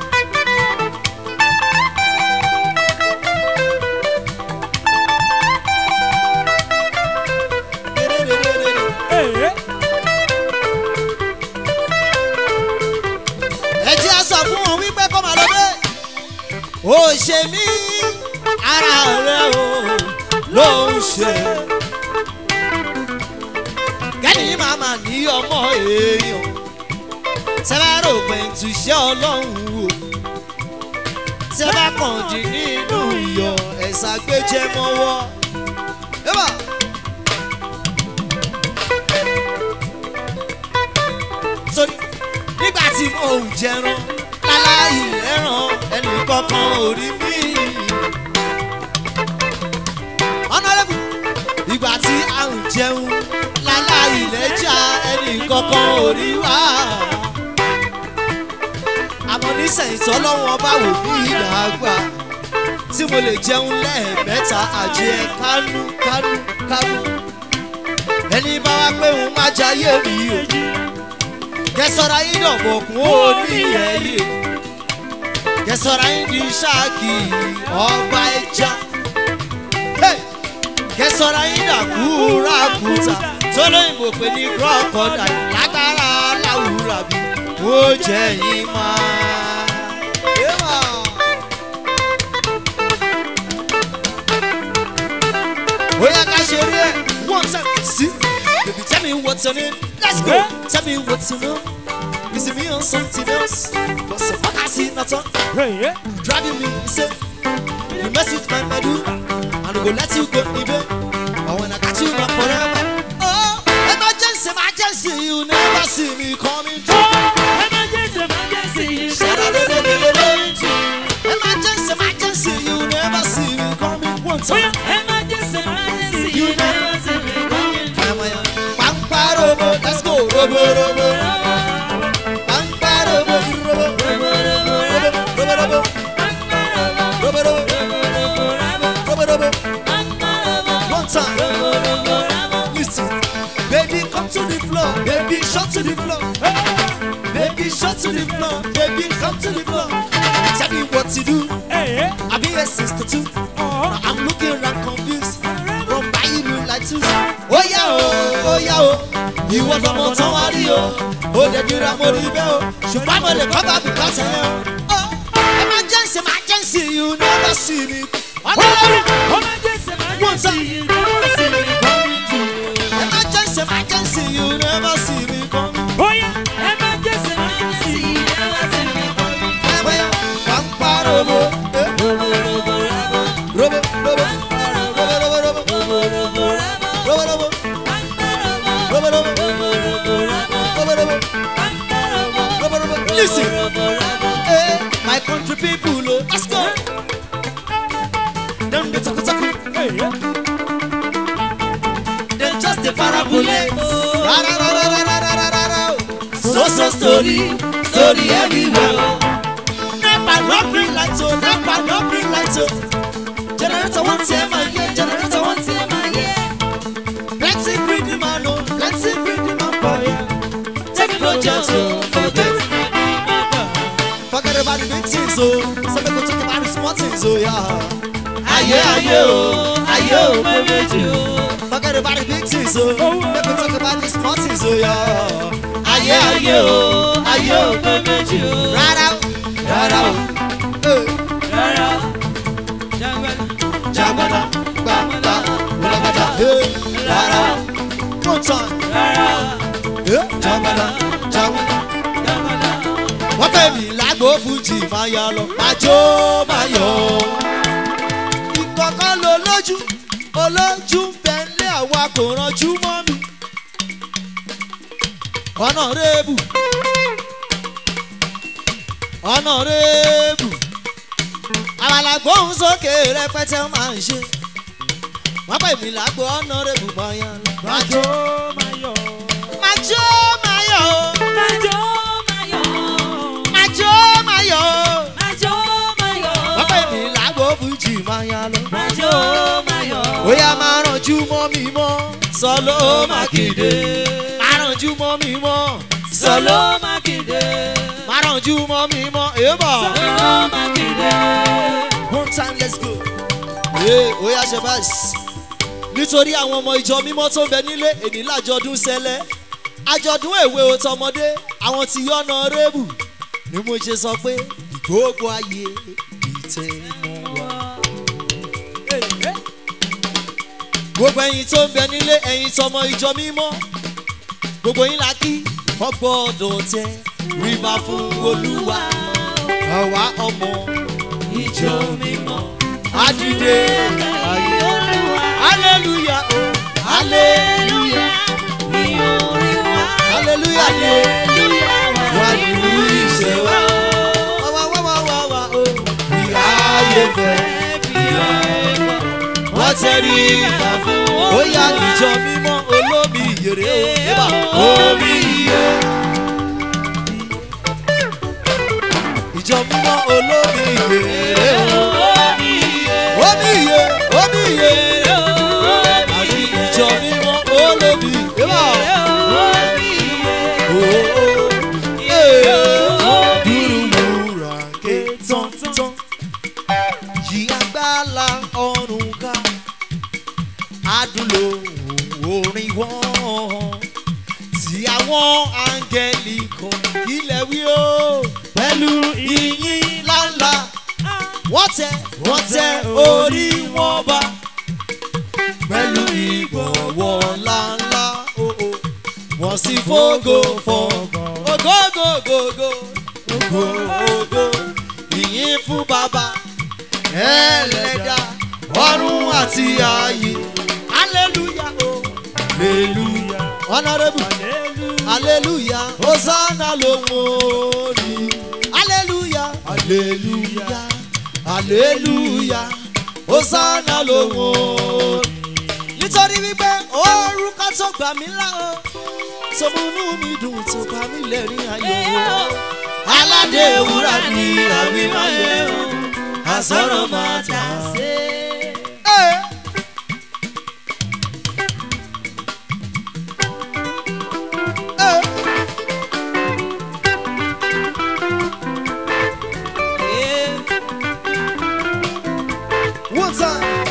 ẹ jẹ́ á sọ fún wọn wípé kó máa lọ bẹ́ẹ̀. ó ṣe mí ara rẹ o ló ń ṣe. kẹ́ni màmá ní ọmọ èèyàn sẹ́fẹ́rò pẹ̀ntù iṣẹ́ ọlọ́run wò. sẹ́fẹ́ kàn jí nínú iyọ̀ ẹ̀sà gbéjẹ́ mọ́wọ́. Eba. sórí nígbà tí mo ń jẹran láláì lẹ́ràn ẹnì kankan ò rí mi. ọ̀nàrẹ́bù ìgbà tí a ń jẹun láláì lẹ́jà ẹnì kankan ò rí wá. àmọ́ nísẹ̀yìn tọ́lọ́wọ́n bá wò bí ìdàgbà tí mo lè jẹun lẹ́ẹ̀mẹ́ta àjẹ kánú kánú kánú. ẹni bá wá pé òun má jayé mi o kẹsọra yín dọ̀bọ̀ kún ó ní ẹ̀yẹ kẹsọra yín di ṣáàkì ọba ẹja Hey! kẹsọra yín dàkú ràkúta tólóyìnbó pé ní crocodile lágbára láwùrà bí ó jẹ yín máa. Eba! ó yẹ ká ṣe rí ẹ one time sí baby tell me what's your name let's go tell me what's your name you see me on something else but so far I see nothing driving me insane you mess with my medulla and I go let you go even but when I got you not forever oh see me coming through. emergency emergency Emergency, emergency, you never see me coming one time. oya emergency emergency you never see me coming Pamparobo, let's go. Robo, robo. Pamparobo, robo, robo, robo, robo. Robo, robo, robo, robo. One time. Listen. Baby, come to the floor. Baby, shut to the floor. Baby, shut to the floor. Baby, come to the floor. Tell me what to do. Hey, I'll be a sister too. oh, I'm looking around confused. From by you look like two. Oh yeah, oh, oh yeah, oh. Ìwọ lọmọ tán wá rí o. Ó lè dira mo rí bẹ́ẹ̀ o. Ṣùgbọ́n mo lè kọ́ bá mi kọ́ sẹ́yìn o. Oh, emergency, emergency, you never see me. Ọlọ́run. emergency emergency you never see me coming through. Emergency, emergency, you never see me coming. Oya emergency emergency you never see me coming through. Bóyá wà ń pa robo. eh, Robo, robo. Robo, robo, robo. Robo, robo. Robo, robo. Robo, robo. Robo, robo. Listen. Hey, my country people, oh, let's go. Dem dey talk talk, Hey, dem just dey parabole. Ra ra ra ra ra ra ra ra ra ra. So so story, story everywhere. oh. Nepa no bring light o, nepa no bring light o. Generator wan tear my ear, generator wan tear my ear. Plenty greedy man o, plenty greedy man for here. Take no chance o, forget. Forget about the big things o, so make we talk about the small things o, yeah. Ayé ayé o, ayé o pé méjì o. Forget about the big things o, make we talk about the small things o, yeah. Ayé ayé o, ayé o pé méjì o. Rárá o, rárá o. Eh. Jagbada, gbàgbà, gbàgbàdà, eh, rárá. One time. Eh, Jagbada, jagbada. Wọ́n fẹ́ mi lágbo fújì máa yá lọ. Májó máa yọ̀. Ìkọ̀kọ́ lo lójú, olójú ń bẹ lé àwa kò ranjú mọ́ mi. Ọ̀nà rébù. Ọ̀nà rébù àmàlà gbóhùn sókè rẹpẹtẹ máa ń ṣe wọn pè mí lágbo ọ̀nàrẹ́bù bọ́yá lọ. Majo mayo, májó máyọ̀ o majo mayo, májó máyọ̀ o majo mayo, wọn pè mí lágbo fújì bọ́yá lọ. majo mayo. bóyá máa rànjú mọ́ mi mọ́ sọlọ́ mákindé máa rànjú mọ́ mi mọ́ Sọlọ Mákindé, máa rànjú mọ́ mi mọ́ èèbọ̀. Sọlọ Mákindé. one time let's go. ee oya ṣe báyìí nítorí àwọn ọmọ ìjọ mímọ́ tó ń bẹ nílé èní lájọdún sẹ́lẹ̀ àjọ̀dún èwe òtọmọdé àwọn ti yọ̀nà rébù ni mo ṣe sọ pé ìgbógun ayé ìtẹ̀mọ́ wa. gbogbo ẹyin tó ń bẹ nílé ẹyin tọmọ ìjọ mímọ́ gbogbo yín la kí wọ́n gbọ́dọ̀ tẹ rìbá fún olúwa àwa ọmọ ìjọ mímọ́ àdìde ayé hallelujah oh hallelujah hallelujah ni wà nínú iṣẹ́ wa wá wá wá wá wá o ìyá ayé fẹ́ ìyá ẹ̀fọ́ wọ́n tẹ̀rí ìgbà fún ó yá ìjọ mímọ́ olómi ìyèrè o yébà omi ìyè. ìjọ mímọ́ olómi ìyèrè o omi ìyè omi ìyè àti ìjọ mímọ́ olómi yébà dúrúwúrà ké tán-tán yí agbára ọ̀run ká adúlò orin wọn tí àwọn áńgẹ́lì kan ilẹ̀ wí o pẹ̀lú ìyìn ńláńlá wọ́n tẹ wọ́n tẹ orí wọn bá pẹ̀lú ìgbọ̀wọ́ ńláńlá o o wọ́n sì fógo fọ́gàn ògógógógó ògógó ìyìn fún bàbá ẹlẹ́dà ọ̀run àti ayé hallelujah o hallelujah honourable aleluya hosanna lòun orí aleluya aleluya aleluya hosanna lòun orí. nítorí wípé orúkọ tó gbà mí là ó tó múnú mi dùn tó bá mi lẹ́rìn ayọ̀ ó. aládé ewúrà ni àwímọ̀ yẹn o àsọ̀rọ̀ máa tà sí. One time.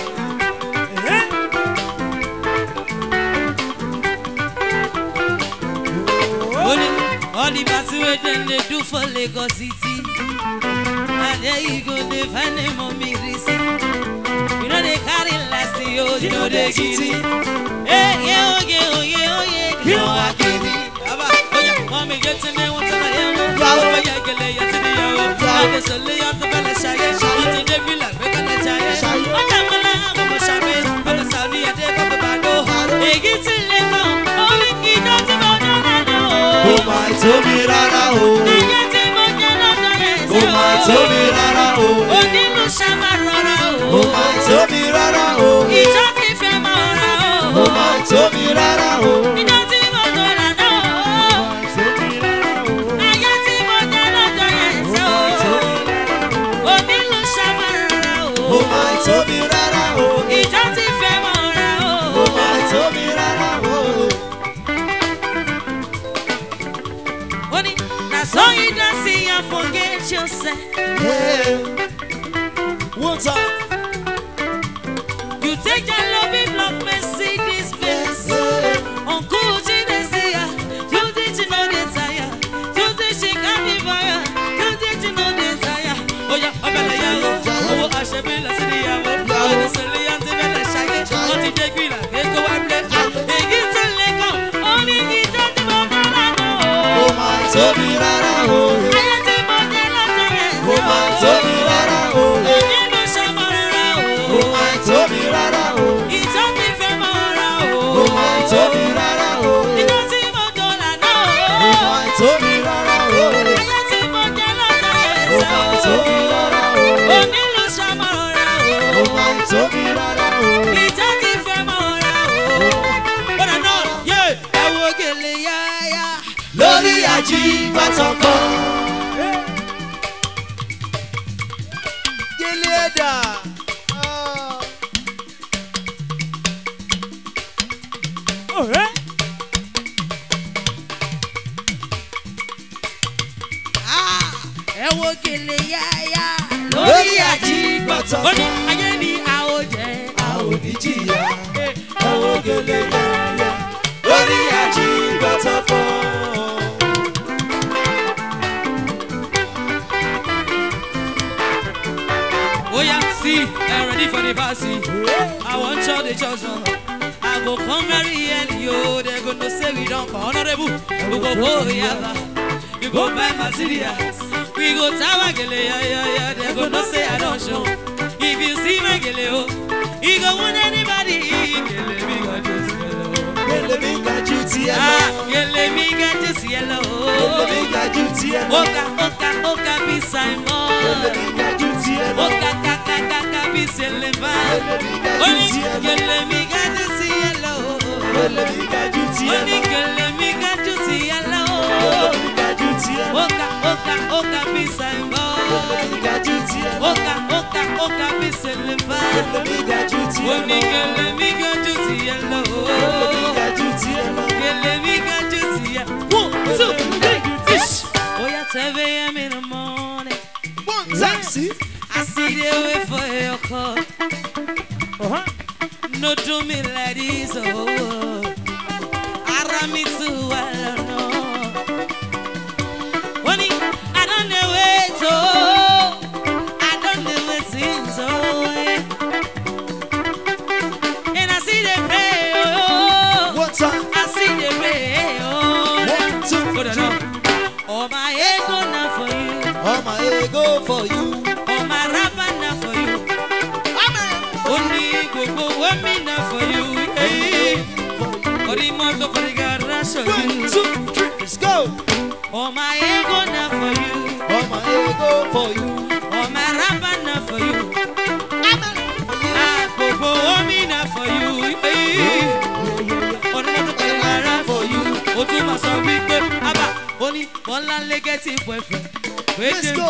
Only all the party wey dem dey do for Lagos city. Na there you go dey find them on me receipt. You no dey carry last year, you no dey gidi. Hey, yeah, oh yeah, oh yeah, oh yeah, you know I gidi. Baba, oh yeah, mommy get in there, want to know you know. Oh yeah, get lay to the yo. Now they so lay on the belly shy. Want to dey feel like we gonna try. Oh yeah, mala, I'm a shabby. On the Saudi, I take up the bando. Hey, get in there, oh, only kid don't you know that I Kò know. máa tóbi rárá o. Ayé tí mo jẹ́ lọ́dọ̀ yẹn Kò máa tóbi rárá o. Onílù ṣàmà rọra o. Kò máa tóbi rárá o. Ìjọ ti fẹ́ mọ ọ̀rọ̀ o. Kò máa tóbi rárá o. Ìjọ tí mo tó lànà o. Ayé tí mo jẹ́ lọ́dọ̀ yẹn sọ o. Onílù ṣàmà rọra o. Kò máa tóbi rárá o. Ìjọ ti fẹ́ mọ ọ̀rọ̀ o. Kò máa tóbi rárá o. Ó ní, na so you don see and forget yourself. Yeah. One time. You take your loving love Mercedes Benz. Yeah. Uncle Chinesia, you did you know the tire. You did she got me fire. You did you know the tire. Oh yeah, I'm a yawo. Oh, I should be less than yawo. Oh, the silly and the bella shaggy. Oh, the degree like they go and play. They get to let go. Only he does the one that I Kò know. máa tóbi rárá o. Ayé tí mo jẹ́ lọ́jọ́ yẹn. Kò máa tóbi rárá o. Nínú ṣọmọ rárá Kò o. máa tóbi rárá o. Ìjọ ti fẹ́ mọ́ ra o. Kò máa tóbi rárá o. Ìjọ tí mo jọ lànà Kò o. máa tóbi rárá o. Ayé tí mo jẹ́ lọ́jọ́ yẹn Kò máa sọ. tóbi rárá o. Onílù ṣọmọ ra Kò o. máa tóbi rárá o. Ìjọ ti fẹ́ mọ́ ra o. Bọ́dà náà yé ẹ wo gèlè yáyá. lórí àjíbátan kan. Gélé ẹ̀dà. ọ̀rẹ́ Ẹ wo gèlè yáyá. Lórí àjíbátan Ó ní kan. ayé ni a ó jẹ. A ò ní jìyà. Àwọn gèlè yáyà. Lórí àjíbátan kan. Oh yeah, see, I'm ready for the party. I want show the church on. I go come very early, yo. They go to say we don't call honorable. We go go yaba. You go buy materials. We go tower gele yeah yeah yeah. They go no say I don't show. If you see my gele oh, you go want anybody. Gele me got just yellow. Gèlè mi ga ju tiẹ̀ lọ. Ah, gele me got just Gèlè yellow. mi ga ju tiẹ̀ lọ. Oka oka oka be Gèlè Simon. mi ga ju tiẹ̀ lọ. Oka kaka kaka be Seleman. Gèlè mi ga ju Only tiẹ̀ lọ. gele mi got to see yellow. Gèlè mi ga ju tiẹ̀ Only lọ. gele mi got to see Gèlè yellow. mi ga ju tiẹ̀ lọ. Oka oka oka be Gèlè Simon. mi ga ju tiẹ̀ lọ. Oka oka oka be Gèlè Seleman. mi ga ju tiẹ̀ lọ. Only gele mi got to see yellow. Gèlè mi ga ju tiẹ̀ lọ. Gele mi got to see yellow. One two three fish. Oh yeah, 7 a.m. in the morning. Taxi. I see they wait for your call. ọ̀hán No do me like this, oh. Ara me too, I don't know. Honey, I don't know wait, oh. I don't know wait things, oh. yeah. And I see they pray, oh. One time. I see they pray, oh. One, two, Hold on, three. no. Oh, my ego now for you. All my ego for you. Oh, my rapper now for you. Only go go one me now for you. Hey. Oh Body moto for the garage of One, you. two, three, let's go. Oh my ego now for you. All my ego for you. Oh my rapper now for you. I'm a for you. Ah, gbogbo omi now for you. Ọdún mọ́tò for the garage for you. O tún máa sọ wípé, Abba, ó ní Bọ́lá lé gẹ́tì boyfriend. Let's go.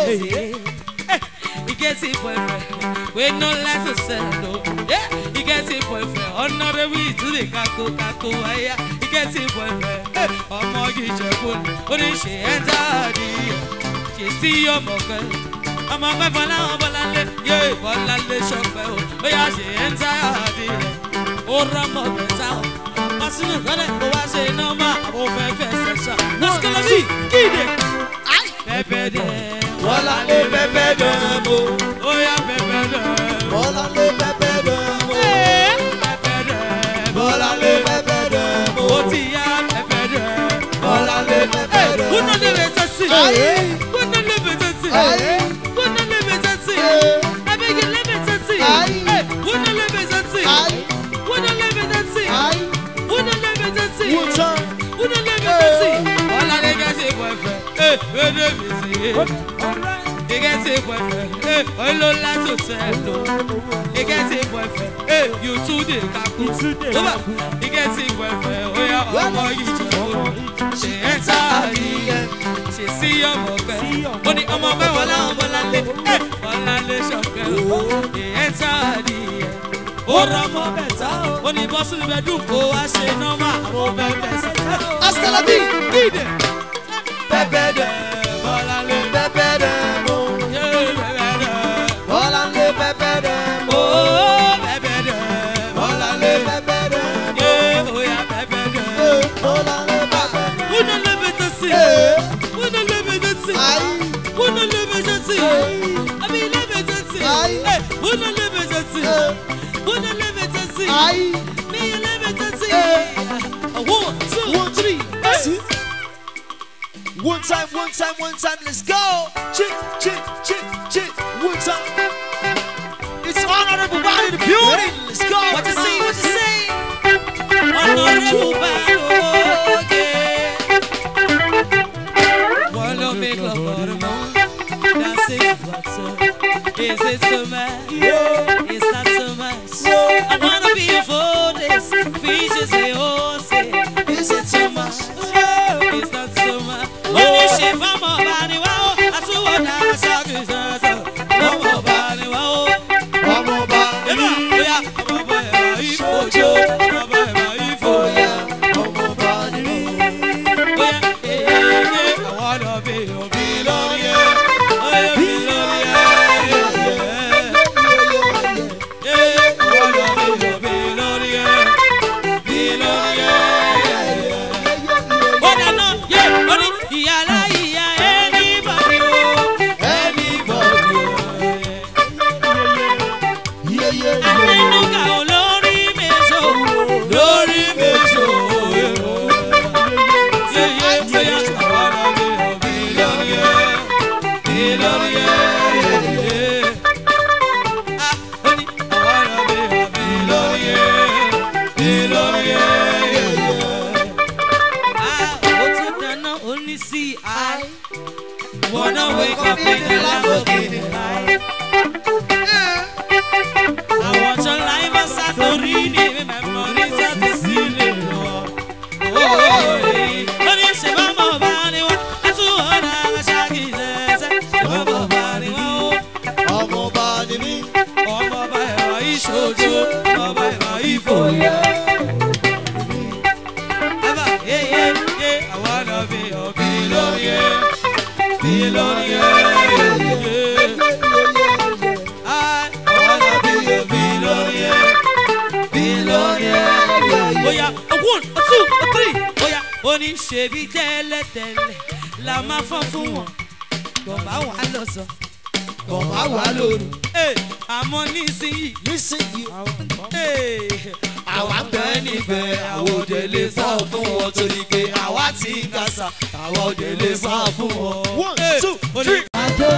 He gets a boyfriend. We no like to settle. Yeah, he gets a boyfriend. Honorary to the kako kako aya. He gets a boyfriend. Hey, ọmọ yìí jẹ̀kọ́ ni ó ní ṣe ẹ́ dáàdì. Ṣé sí ọmọ kan? Ọmọ pẹ́ fọlá wọn bọ́lá lé. Yé bọ́lá lé ṣọpẹ́ o. Ó yà ṣe ẹ́ dáàdì. Ó rọ́mọ bẹ̀tà o. Ọ̀sìn ìkọ́lẹ̀ kó wá ṣe nọ́mbà. Àwọn fẹ́ fẹ́ ṣẹ̀ṣà. Lọ́sọ̀kọ́lọ́sì kíde. Pẹ́pẹ́ dẹ̀. Bọ́lá lé pẹ́pẹ́ dán mo. Ó yá pẹ́pẹ́ dẹ̀. Bọ́lá lé pẹ́pẹ́ dán mo. Pẹ́pẹ́ dẹ̀. Bọ́lá lé pẹ́pẹ́ dán mo. ó ti yá pẹ́pẹ́ dẹ̀. Bọ́lá lé pẹ́pẹ́ dán mo. Wúná lè bẹ̀ tẹ́sí. Ayé. Wúná lè bẹ̀ tẹ́sí. Ayé. Wúná lè bẹ̀ tẹ́sí. Ayé. Abẹ́yẹ lè bẹ̀ tẹ́sí. Ayé. Wúná lè bẹ̀ tẹ́sí. Ayé. Wúná lè bẹ̀ tẹ́sí. Ayé. Wúná lè bẹ̀ tẹ́sí. One time. Wúná lè bẹ̀ tẹ́sí. Ọ̀la lè gẹ́ ṣe boyfriend. Ee, wéde mi sí. He gets a boyfriend. Hey, oh, lo like to tell no. He gets a boyfriend. Hey, you too dey kaku. Over. He gets a boyfriend. Oh yeah, ọmọ yìí jẹ o. Ṣé ẹ ta ìyẹn? Ṣé sí ọmọ pẹ́? Ó ní ọmọ pẹ́ wọ́n láwọn bọ́láńlé. Ẹ bọ́láńlé ṣọ̀kẹ́ o. Ṣé ẹ ta ìyẹn? Ó rọmọ bẹ̀tà o. Ó ní bọ́sùn bẹ́dùn kó wá ṣe nọ́mà. Àwọn bẹ́ẹ̀ bẹ́ẹ̀ sẹ́yìn. Hasta la vie. Dídè. Pẹ́pẹ́ dán. Bọ́láńlé. Pẹ́pẹ́ dán mo. Yé bẹ́ẹ̀ dẹ̀. Bọ́lá lé pẹ́pẹ́ dán mo. Oh, bẹ́ẹ̀ dẹ̀. Bọ́lá lé pẹ́pẹ́ dán mo. Yeah, oh yeah, bẹ́ẹ̀ dẹ̀. Eh, Bọ́lá lé pẹ́pẹ́ dán mo. Wúna lébè tó sí. Eh. Wúna lébè tó sí. Ayé. Wúna lébè tó sí. Eh. Àbí lébè tó sí. Ayé. Eh, Wúna lébè tó sí. Eh. Wúna lébè tó sí. Ayé. Níyẹn lébè tó sí. Eh. One, two, One, three, see? One time, one time, one time, let's go. Chick, chick, chick, chick, one time. It's honorable body the beauty. Let's go. What you say? What you say? Honorable Barrow, yeah. Wanna make love for the moon? That's it, what's up? Is it too much? It's not too much. I wanna be a forest. Fishes say, oh, say, is it too much? It's not too much. When you shape on my body, wow, I saw what I saw, cause I saw, on my body, wow. Ọmọ ọba Eba, oya, ọmọ ọba ẹ̀rọ ìfojo, ọmọ ọba ẹ̀rọ ìfoya. Oya, ọmọ ọba ni mí. Oya, ee, àwọn ọ̀dọ́ bí òbí lórí ẹ̀. Oya, bí lórí ẹ̀. Ee, àwọn ọ̀dọ́ bí òbí lórí ẹ̀. Bí lórí ẹ̀. Ó dáná, yé, ó ní ìyá aláìyá anybody o. Anybody o. Yeah, yeah, yeah. Amẹ́nugà olórí méjò, lórí méjò. Yeye bóyá àwọn ọ̀bí ọ̀bí lórí ẹ̀, bí lórí ẹ̀. Ah, ó ní àwọn ọ̀bí ọ̀bí lórí ẹ̀, bí lórí ẹ̀. Ah, ó tún dáná ó ní sí i. Wanna wake up in the Lamborghini high. I want your life as Santorini, memories of the ceiling. Oh, hey. When you say, Mama, Bani, that's what I'm shaking. Mama, Bani, oh, Ọmọ ọba ni mí. Mama, Bani, ìṣojú, Mama, Bani, ìfòyà. Aba, yeah, yeah, yeah, I wanna be your billionaire, billionaire, yeah. I wanna be a billionaire, billionaire. Oya, a one, a two, a three. Oya, oní ṣebí tẹ́lẹ̀tẹ́lẹ̀ la máa fọ́ fún wọn. Bọ̀bá wà lọ́sàn. Bọ̀bá wà lóru. Ee, àmọ́ nísìnyí. Nísìnyí, Ee, àwa ń bẹ níbẹ̀, àwọn òde lè sá fún wọn torí pé àwa ti ń kásá, àwọn òde lè sá fún wọn. One, Ee, two, oní- three.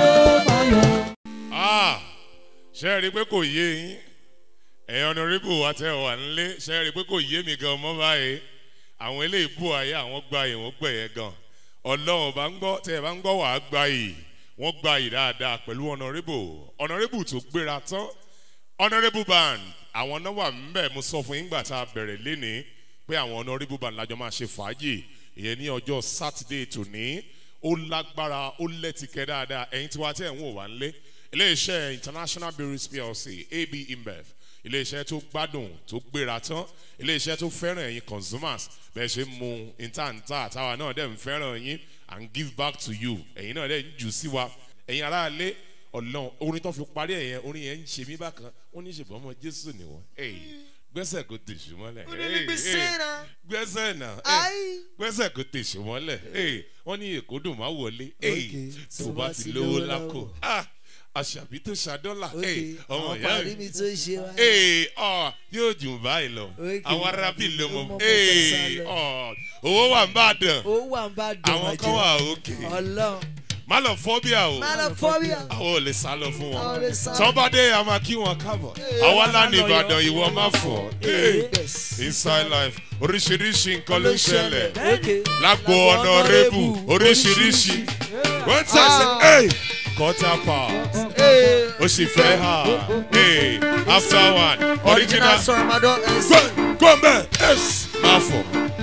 Ah, ṣe é rí i pé kò yé yín ẹ̀yin ọ̀nàrẹ́bù wa tẹ́ ọ wà nílé ṣe é rí i pé kò yé mi gan mọ́ báyìí àwọn eléyìí bù ayé àwọn gba yìí wọ́n gbẹ̀yẹ gan ọlọ́run bá ń gbọ́ tẹ́ ẹ bá ń gbọ́ wàá gba yìí wọ́n gba yìí dáadáa pẹ̀lú honourable honourable tó gbéra tán honourable band àwọn náà wà ńbẹ̀ mo sọ fún yín gbà tá a bẹ̀rẹ̀ lénìí pé àwọn honourable band lájọ máa ṣe fàájì ìyẹn ní ọjọ́ sátidé tòní ó lágbára ó lẹ́tìkẹ́ dáadáa ẹ̀yin tí wàá tẹ̀ ń wò wá ńlé iléeṣẹ́ international breweries plc ab imbev iléeṣẹ́ tó gbádùn tó gbéra tán iléeṣẹ́ tó fẹ́ràn ẹ̀yin consumers bẹ́ẹ̀ ṣe ń mu ìtàǹtà táwa náà dẹ̀ ń fẹ́ràn yín and give back to you ẹ̀yin náà dẹ̀ ń jù sí wa ẹ̀yin aráalé ọlọ́run orin tó fi parí ẹ̀ yẹn orin yẹn ń ṣe mí bákan wọ́n ní ṣèbọn ọmọ jésù nìwọ̀n gbẹ́sẹ̀ kò tèṣù mọ́lẹ̀ Onílé gbèsè náà. gbẹ́sẹ̀ náà Ai. gbẹ́sẹ̀ kò tèṣù mọ́lẹ̀ wọ́n ní èkó dùn má wọlé Okay, tó bá ti lówó lákò Ah, àṣàbí tó ṣàdọ́là ok ọmọ àwọn ìyá parí mi mi tó ṣe wá. ee ọ yóò jù báyìí lọ Okay. àwọn arábì ló Ó mọ mọ ee fẹsẹ̀ ọ owó wà ń bá dàn ó wà ń bá dùn àwọn kan wà òkè ọlọ́run má lọ fọ́bíà o má lọ fọ́bíà. àwọn ò lè sá lọ fún Àwọn ò wọn lè sá. tọ́bádé a máa kí wọn kábọ̀ àwa lánàá ìbàdàn ìwọ má fọ̀ ee Yes. inside life oríṣiríṣi nǹkan ló ń ṣẹlẹ̀ ok lágbo ọ̀nàrẹ́bù oríṣiríṣi wọ́n tẹ̀sí ee quarter past Ee, ó sì fẹ́ hà ee after one original original sọ̀rọ̀mọdọ́ ẹ̀sìn. gbọ́nbẹ́ ẹ̀s máa fọ̀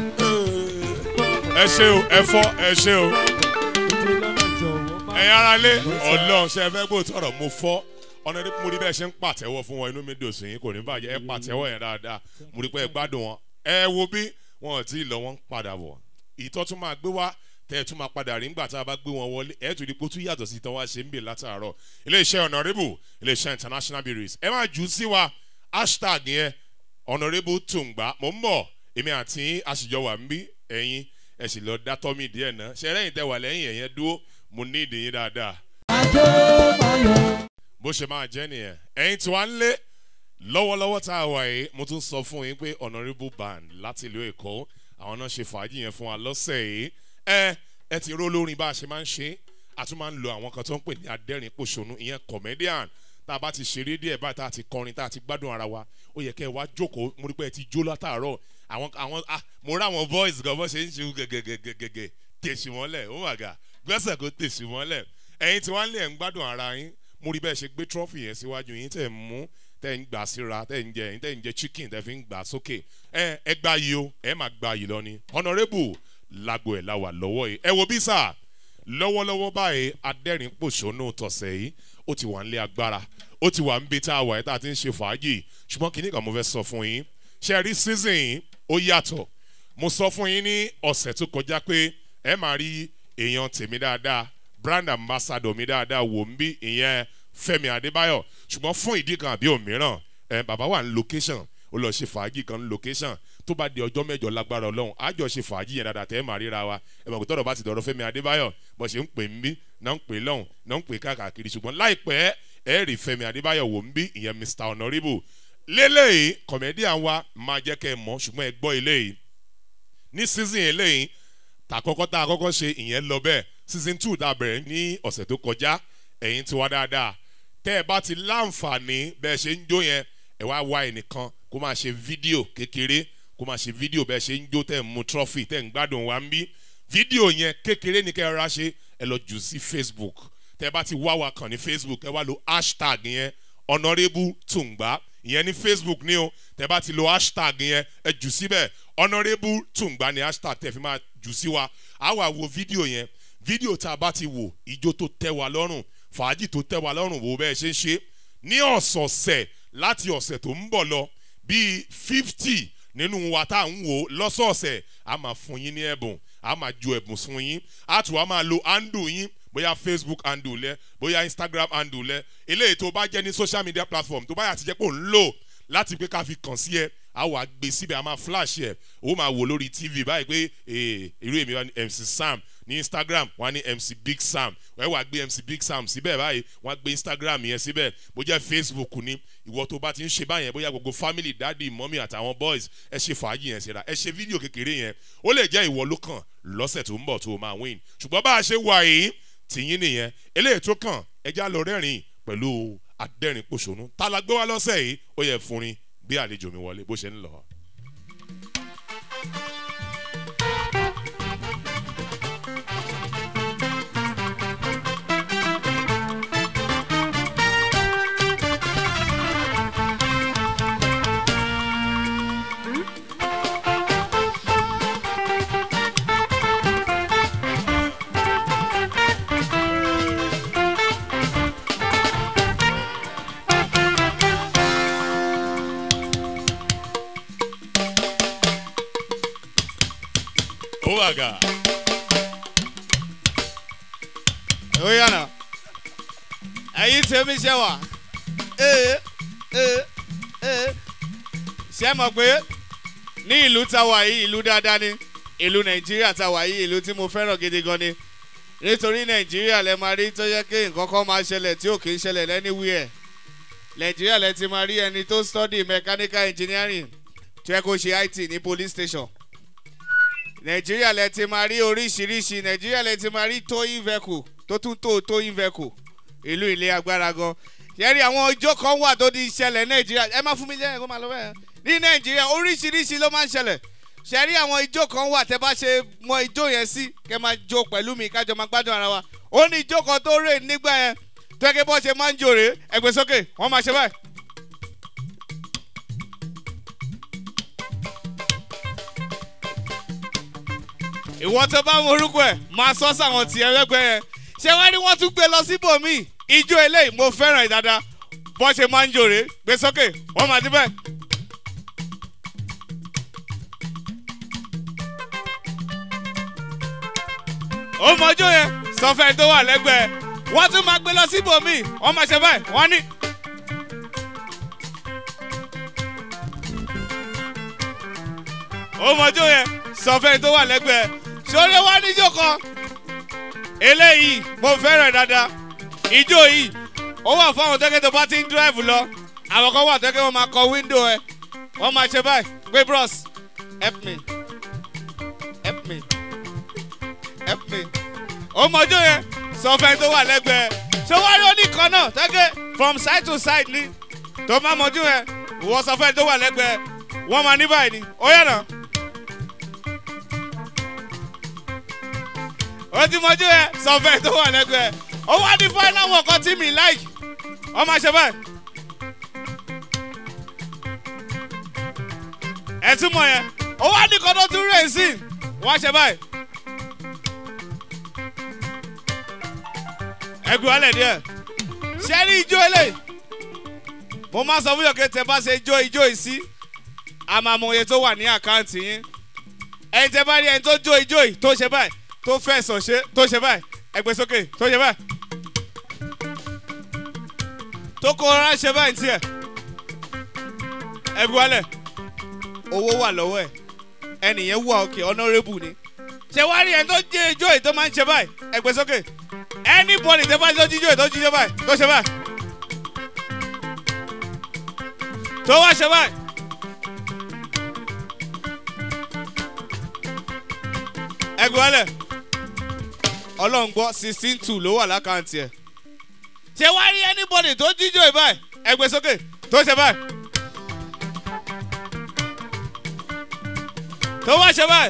ẹ ṣe o ẹ fọ́ ẹ ṣe o ẹ̀yin ara lé ọlọ́run ṣe fẹ́ gbó tọrọ mo fọ́ ọ̀nà tí mo rí bẹ́ẹ̀ ṣe ń pàtẹ́wọ́ fún wọn inú mi dùn sí yín kò ní bàjẹ́ ẹ pàtẹ́wọ́ yẹn dáadáa mo rí pé ẹ gbádùn wọn ẹ wo bí wọn ò tí ì lọ wọn ń padà bọ̀ ìtọ́ tún máa gbé wá tẹ́ ẹ tún máa padà rí nígbà tá a bá gbé wọn wọlé ẹ tún rí pé ó tún yàtọ̀ sí ìtàn wá ṣe ń bè látàárọ̀ iléeṣẹ́ honourable iléeṣẹ́ international breweries ẹ máa jù ú sí wa hashtag yẹn honourable tùǹgbà mò ń bọ̀ èmi àti àṣìjọ wà ń bí ẹ̀yin ẹ sì lọ dá tọ́mì díẹ̀ náà ṣe lẹ́yìn tẹ wà lẹ́yìn ẹ̀yẹn dúró mo ní ìdíyín dáadáa bó ṣe máa jẹ́ nìyẹn ẹ̀yin tí wàá ń lé lọ́wọ́lọ́wọ́ tá a wà yìí mo tún sọ fún yín pé honourable band láti ìlú èkó àwọn náà ṣe fàájì yẹn fún wa lọ́sẹ̀ yìí ẹ ẹ ti ró lórin bá a ṣe máa ń ṣe a tún máa ń lo àwọn kan tó ń pè ní adẹ́rìn pòṣónú ìyẹn comedian tá a bá ti ṣeré díẹ̀ báyìí tá a ti kọrin tá a ti gbádùn ara wa ó yẹ kẹ́ ẹ wá jókòó mo rí pé ẹ ti jó látàárọ̀ àwọn àwọn ah mo rí àwọn boys gan bó ṣe ń ṣe gẹ́gẹ́gẹ́gẹ́gẹ́ tèṣì mọ́lẹ̀ ó mà gà gbẹ́sẹ̀ kó tèṣì mọ́lẹ̀ ẹ̀yin tí wọ́n lé ẹ̀ ń gbádùn ara yín mo rí bẹ́ẹ̀ ṣe gbé trọ́fì yẹn síwájú yín tẹ̀ ń mú tẹ̀ ń gbà síra tẹ̀ ń jẹ yín tẹ̀ ń jẹ chicken tẹ̀ fi ń gbà sókè ẹ ẹ gbá yìí o ẹ máa gbá yìí lọ ni honourable lágbo ẹ̀ la wà lọ́wọ́ yìí ẹ wo bí sà lọ́wọ́lọ́wọ́ báyìí adẹ́rìn pòṣónú tọ̀sẹ̀ yìí ó ti wà nílé agbára ó ti wà níbi tá a wà yìí tá a ti ń ṣe fàájì ṣùgbọ́n kìíní kan mo fẹ́ sọ fún yín ṣe rí season yìí ó yàtọ̀ mo sọ fún yín ní ọ̀sẹ̀ tó kọjá pé ẹ máa rí èèyàn tèmi dáadáa brand ambassador mi dáadáa wò ń bí ìyẹn fẹmi adébáyọ ṣùgbọ́n fún ìdí kan àbí òmíràn ẹ bàbá wà ní location ó lọ ṣe fàájì kan ní location tó bá di ọjọ́ mẹ́jọ lágbára ọlọ́run àjọ ṣe fàájì yẹn dáadáa tẹ́ ẹ máa ríra wa ẹ mọ̀ pé tọ́rọ̀ bá ti dọ̀rọ̀ fẹmi adébáyọ bó ṣe ń pè ń bí náà ń pè lọ́hùn náà ń pè káàkiri ṣùgbọ́n láìpẹ́ ẹ rí fẹmi adébáyọ wò ń bí ìyẹn mr honourable lélẹ́yìí comedian wa máa jẹ́ kẹ́ ẹ mọ̀ ṣùgbọ́n ẹ gbọ́ eléyìí ní season eléyìí tàkọ́kọ́ tá a kọ́kọ́ ṣe ìyẹn lọ bẹ́ẹ̀ season two tá a bẹ̀rẹ̀ ní ọ̀sẹ̀ tó kọjá ẹ̀yin ti wá dáadáa tẹ́ ẹ bá ti láǹfààní bẹ́ẹ̀ ṣe ń jó yẹn ẹ wá wá ẹnìkan kó máa ṣe fídíò kékeré kó máa ṣe fídíò bẹ́ẹ̀ ṣe ń jó tẹ́ ẹ mú trọ́fì tẹ́ ẹ ń gbádùn wa ń bí fídíò yẹn kékeré ní kẹ́ ẹ rà ṣe ẹ lọ jù sí facebook tẹ́ ẹ bá ti wá wa kàn ní facebook ẹ wá lo hashtag yẹn honourable tùǹgbà ìyẹn ní facebook ní o tẹ́ ẹ bá ti lo hashtag yẹn ẹ jù síbẹ̀ honourable tùǹgbà ní hashtag tẹ́ ẹ fi máa jù sí wa á wà wo fídíò yẹn fídíò tá a bá ti wò ijó tó tẹ́ wa lọ́rùn fàájì tó tẹ́ wa lọ́rùn wò bẹ́ẹ̀ ṣe ń ṣe ní ọ̀sọ̀ọ̀sẹ̀ láti ọ̀sẹ̀ tó ń bọ̀ lọ bíi fifty nínú wa tá à ń wò lọ́sọ̀ọ̀sẹ̀ a máa fún yín ní ẹ̀bùn a máa ju ẹ̀bùn fún yín a tún wá máa lo handle yín bóyá facebook handle lẹ bóyá instagram handle lẹ eléyìí tó bá jẹ́ ní social media platform tó bá yà ti jẹ́ pé ò ń lò láti pé ká fi kàn sí ẹ a wà gbé síbẹ̀ a máa flash ẹ̀ o máa wò lórí tv báyìí pé irú èmi wá ní mc sam ní instagram wọ́n á ní mc big sam wọ́n wá gbé mc big sam síbẹ̀ báyìí wọ́n á gbé instagram yẹn síbẹ̀ bó jẹ́ facebook ni ìwọ tó bá ti ń ṣe báyẹn bóyá gbogbo family daddy mọ́mí àtàwọn boys ẹ ṣe fàájì yẹn síra ẹ ṣe fídíò kékeré yẹn ó lè jẹ́ ìwọ ló kàn lọ́sẹ̀ tó ń bọ̀ tó o máa win ṣùgbọ́n bá a ṣe wà yìí tìyín nìyẹn eléyìí tó kàn ẹja lọ rẹ́rìn pẹ̀lú adẹ́rìn pòṣónú tá la gbé wá lọ́sẹ̀ yìí ó yẹ fúnrin bí àlejò mi wọlé bó ṣe ń lọ. ó wà gà. ó yànnà ẹ̀yin tèmi ṣe wà ee ee ee ṣe mọ̀ pé ní ìlú táwa yìí ìlú dáadáa ni ìlú nàìjíríà táwa yìí ìlú tí mo fẹ́ràn gidi gan ni nítorí nàìjíríà lẹ máa rí tó yẹ kí nǹkan kan máa ṣẹlẹ̀ tí ò kì í ṣẹlẹ̀ lẹ́niwíẹ̀ nàìjíríà lẹ ti máa rí ẹni tó study mechanical engineering tó yẹ kó ṣe it ní police station nàìjíríà lẹ ti máa rí oríṣiríṣi nàìjíríà lẹ ti máa rí towing vehicle tó tún tó towing vehicle ìlú ilé agbára gan yẹ́rì àwọn ọjọ́ kan wà tó di ṣẹlẹ̀ nàìjíríà ẹ má fún mi lẹ́yìn kó máa lọ bẹ́ẹ̀ ní nàìjíríà oríṣiríṣi ló máa ń ṣẹlẹ̀ ṣẹ́rí àwọn ijó kan wà tẹ́ bá ṣe mọ ijó yẹn sí kẹ́ máa jó pẹ̀lú mi kájọ máa gbádùn ara wa ó ní ijó kan tó rè nígbà yẹn tó yẹ kí bọ́ ṣe máa ń jòrè ẹgbẹ́ sókè wọ́n máa ṣe báyìí. ìwọ tó bá mọ orúkọ ẹ máa sọ sáwọn tiẹ lẹgbẹ yẹn ṣé wá ní wọn tún gbé lọ síbòmíì ijó eléyìí mo fẹ́ràn ìdada bọ́ ṣe máa ń jòrè gbé sókè wọ́n máa débẹ̀. ó mọjó yẹn sọfẹ́ tó wà lẹ́gbẹ̀ẹ́ wọ́n tún máa gbé lọ síbòmíì wọ́n máa ṣe báyìí wọ́n ní. ó mọjó yẹn sọfẹ́ tó wà lẹ́gbẹ̀ẹ́ sórí wá níjó kan eléyìí mo fẹ́ràn dáadáa ijó yìí ó wà fáwọn tẹ́kẹ́ tó bá ti ń drive lọ àwọn kan wà tẹ́kẹ́ wọn máa kọ window ẹ wọ́n máa ṣe báyìí pé bros help me help me help me ó mọjó yẹn sọfẹ́ tó wà lẹ́gbẹ̀ẹ́ ṣé wá rí oníkan náà tẹ́kẹ́ from side to side ni tó má mọjú yẹn ìwọ sọfẹ́ tó wà lẹ́gbẹ̀ẹ́ wọ́n máa ní báyìí ni ó yànnà. ó ti mọjú ẹ sọfẹ tó wà lẹgbẹẹ ó wá ní final work kan tí mi like ọ máa ṣe báyìí. ẹ tún mọ yẹn ó wá ní kan tó tún rẹ̀ sí wọ́n á ṣe báyìí. ẹgbẹ́ wálẹ̀ díẹ̀ ṣé ní ijó eléyìí mo máa sọ fún yọ̀kẹ́ tẹ bá ṣe ijó ijó yìí sí àmàmọ̀ye tó wà ní àkáǹtì yín ẹni tẹ bá rí ẹni tó jó ijó yìí tó ṣe báyìí tó fẹ̀sọ̀ ṣe tó ṣe báyìí ẹgbẹ́ sókè tó ṣe báyìí tó kó ọ̀rá ṣe báyìí tiẹ̀ ẹbí wálẹ̀ owó wà lọ́wọ́ ẹ̀ ẹnìyẹn wà òkè honourable ni ṣé wá rí ẹni tó jẹ́ ijó yìí tó máa ń ṣe báyìí ẹgbẹ́ sókè anybody tẹ́ bá tó jíjó yìí tó jíjó báyìí tó ṣe báyìí tó wá ṣe báyìí. ẹgbẹ́ wálẹ̀ ọlọ́run gbọ́ sixteen two ló wà lákàntì ẹ̀ ṣé wá rí anybody tó jíjó ẹ̀ báyìí ẹgbẹ́ sókè tó ṣe báyìí tó wá ṣe báyìí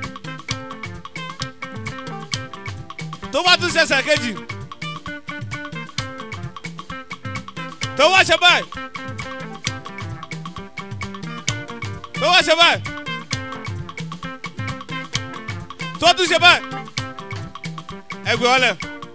tó wá tún ṣẹṣẹ kejì tó wá ṣe báyìí tó wá ṣe báyìí tó tún ṣe báyìí ẹgbẹ́ ọlẹ̀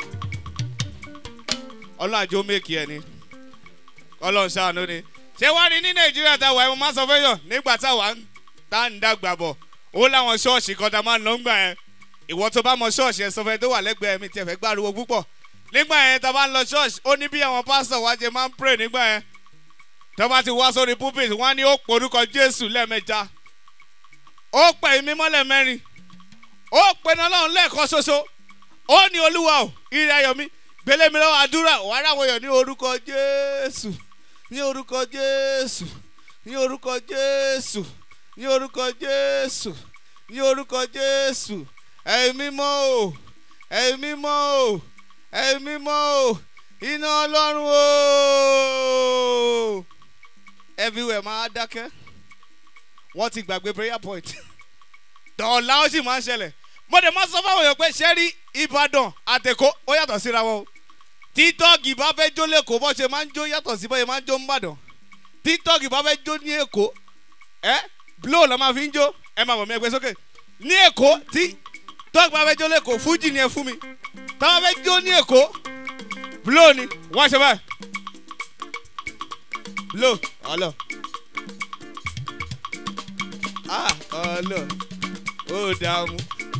ọlọ́run àjọ méèkì ẹ̀ ni ọlọ́run ṣàánú ni ṣé wàá rí ní nàìjíríà táwa ẹ̀ mo máa sọ fẹ́yàn nígbà táwa ń tá ń dàgbà bọ̀ ó láwọn ṣọ́ọ̀ṣì kan tá a máa ń lọ ń gbà yẹn ìwọ tó bá mọ ṣọ́ọ̀ṣì ẹ̀ sọ fẹ́ tó wà lẹ́gbẹ̀ẹ́ mi tiẹ̀ fẹ́ gbàrúwò púpọ̀ nígbà yẹn tá a bá ń lọ ṣọ́ọ̀ṣì ó ní bí àwọn pásítọ̀ wá jẹ máa ń pray nígbà yẹn tó bá ti wá sórí pulpit wọ́n á ní ó porúkọ jésù lẹ́ẹ̀mẹja ó pẹ̀ mímọ́ lẹ́ẹ̀mẹ́rin ó pinnu ọlọ́run lẹ́ẹ̀kan ṣoṣo ó ní olúwa ò ìrìn ayọ̀ mi gbélé mi lọ́wọ́ àdúrà wà á ráwọ̀ yọ̀ ní orúkọ jésù ní orúkọ jésù ní orúkọ jésù ní orúkọ jésù ní orúkọ jésù ẹ̀mí mọ́ o ẹ̀mí mọ́ o ẹ̀mí mọ́ o iná ọlọ́run o everywhere máa dákẹ́ wọ́n ti gbàgbé prayer point dọ̀ọ̀la ó sì máa ń ṣẹlẹ̀ mo dẹ̀ máa sọ fáwọn èèyàn pé sẹ́rí ìbàdàn àtẹ̀kọ́ ó yàtọ̀ síra wọn o títọ́ọ̀gì bá fẹ́ jó lẹ́kọ̀ọ́ bó ṣe máa ń jó yàtọ̀ sí bóyá máa ń jó ń bàdàn títọ́ọ̀gì bá fẹ́ jó ní èkó ẹ blow la máa fi ń jó ẹ máa bọ̀ mí ẹgbẹ́ sókè ní èkó tí tọ́ọ̀gì bá fẹ́ jó lẹ́kọ̀ọ́ fújì ni ẹ fún mi tá bá fẹ́ jó ní èkó blow ni wọ́n ṣe báyìí blow ọlọ ah ọlọ ó dààmú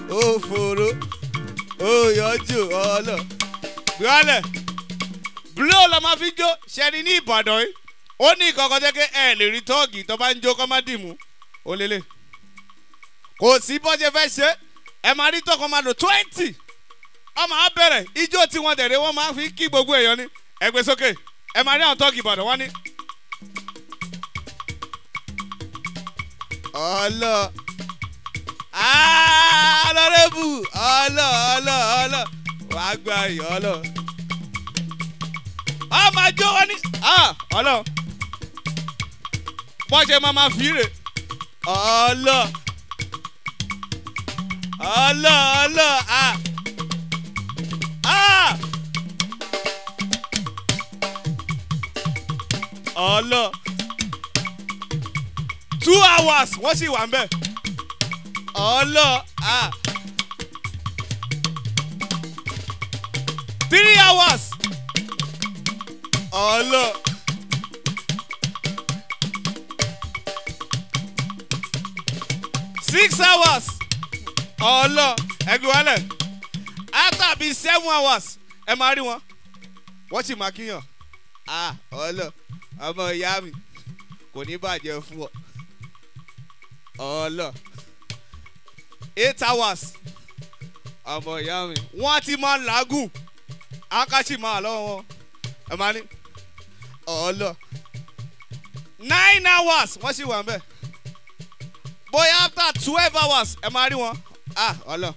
ó fòrò ó yọjú ọlọ. gbọ́lẹ̀ blow la máa fi jó ṣẹ́ni ní ìbàdàn yìí ó ní ìkọ̀kọ̀ jẹ́ pé ẹ lè rí tọ́ọ̀gì tó bá ń jó kọ́ má dìmú ó lélẹ̀ kò sí bó ṣe fẹ́ ṣe ẹ máa rí tọkọ máa lò twenty ọmọ á bẹ̀rẹ̀ ijó tí wọ́n tẹ̀lé wọ́n máa fi kí gbogbo èèyàn ní ẹgbẹ́ sókè ẹ máa rí àwọn tọ́ọ̀gì ìbàdàn wọ́n ní. ọlọ alọrẹbù ọlọ ọlọ ọlọ wàá gba iyọ ọlọ ọmọ àjọ wọn ní ọlọ bọ́ọ̀ṣe máa ma fi rè ọlọ ọlọ ọlọ a a ọlọ two hours wọ́n sì wà ń bẹ̀ ọlọ a three hours ọlọ. six hours ọlọ ẹgbẹ wálẹ after bíi seven hours ẹ máa rí wọn wọ́n sì máa kíyàn ah ọlọ ọmọ ìyá mi kò ní bàjẹ́ fún ọ ọlọ eight hours ọmọ ìyá mi wọ́n ti máa làágùn akáṣí máa lọ́wọ́ wọn ẹ máa ní ọlọ nine hours wọ́n sì wà ń bẹ̀ bóyá after twelve hours ẹ máa rí wọn ah ọlọ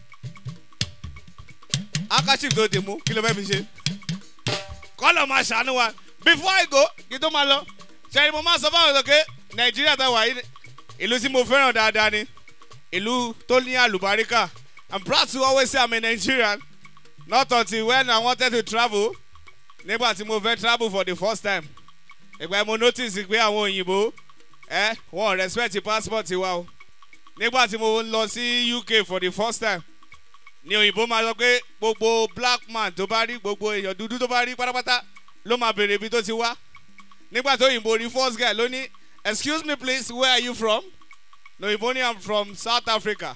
akashif tó dì mú kí ló fẹ́ fi ṣe kọ́lọ̀ máa ṣàánú wa before i go kí tó máa lọ ṣẹ́ni mo máa sọ fáwọn ọ̀dọ́ nàìjíríà tá a wà yìí ìlú tí mo fẹ́ràn dáadáa ni ìlú tó ní àlùbáríkà i'm proud to always say i'm a nigerian not until when i wanted to travel nígbà tí mo fẹ́ travel for the first time ìgbà mo notice pé àwọn òyìnbó ẹ wọn respect passport wa o nígbà tí mo lọ sí uk for the first time ni òyìnbó máa sọ pé gbogbo black man tó bá rí gbogbo èèyàn dúdú tó bá rí pátápátá ló máa béèrè ibi tó ti wá nígbà tó òyìnbó rí first guy ló ní excuse me please where are you from no òyìnbó ní i'm from south africa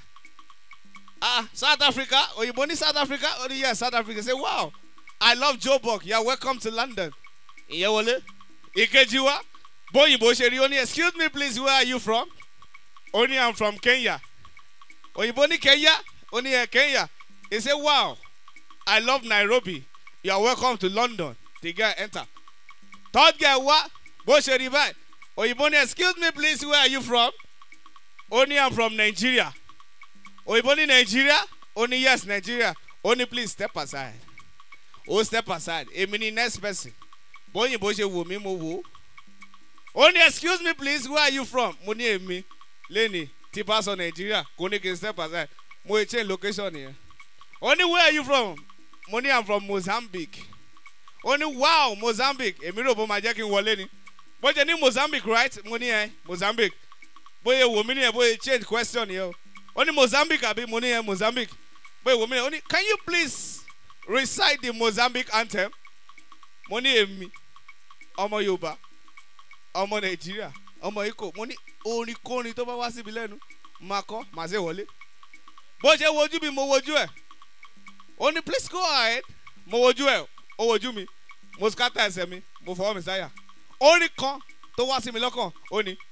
ah south africa òyìnbó ní south africa ó ní yes south africa say wow i love joburg you are welcome to london ìyẹn wọlé ìkejì wa bóyìnbó ṣe rí ó ní excuse me please where are you from ó ní i'm from kenya òyìnbó ní kenya ó ní ẹ kenya he say wow i love nairobi you are welcome to london the guy enter third guy wá bó ṣe rí báyìí òyìnbó ní excuse me please where are you from ó ní i'm from nigeria òyìnbó ní nigeria ó ní yes nigeria ó ní please step aside ó step aside èmi ní next person bóyìnbó ṣe wò mí mo wò ó ó ní excuse me please where are you from mo ní èmi lẹ́ni tí bá sọ nàìjíríà kò ní kí n step aside mo ì change location yẹn ó ní where are you from mo ní i'm from mozambique ó ní wow mozambique èmi rò bó máa jẹ́ kí n wọlé ni bó ṣe ní mozambique right mo ní ẹ mozambique bóyá wò mí nìyẹn bóyá change question yẹn o ó ní mozambique àbí mo ní ẹ mozambique bóyá wò mí nìyẹn ó ní can you please recite the mozambique anthem mo ní èmi ọmọ yorùbá ọmọ nàìjíríà ọmọ ikọ mo ní orin kórin tó bá wá síbi lẹ́nu máa kọ́ máa ṣe wọlé bó ṣe wojú mi mo wojú ẹ̀ ó ní please go ahead mo wojú ẹ̀ ó wojú mi mo scatter ẹsẹ̀ mi mo fọwọ́ mi sáyà orin kan tó wá sí mi lọ́kàn ó ní.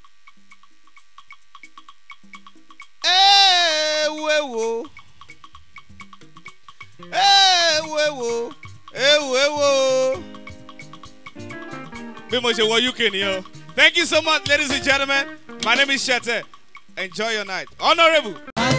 ewu ewo ewu ewo ewu ewo bí mo ṣe wọ uk nìyẹn o thank you so much ladies and gentlemen my name is shete enjoy your night honourable.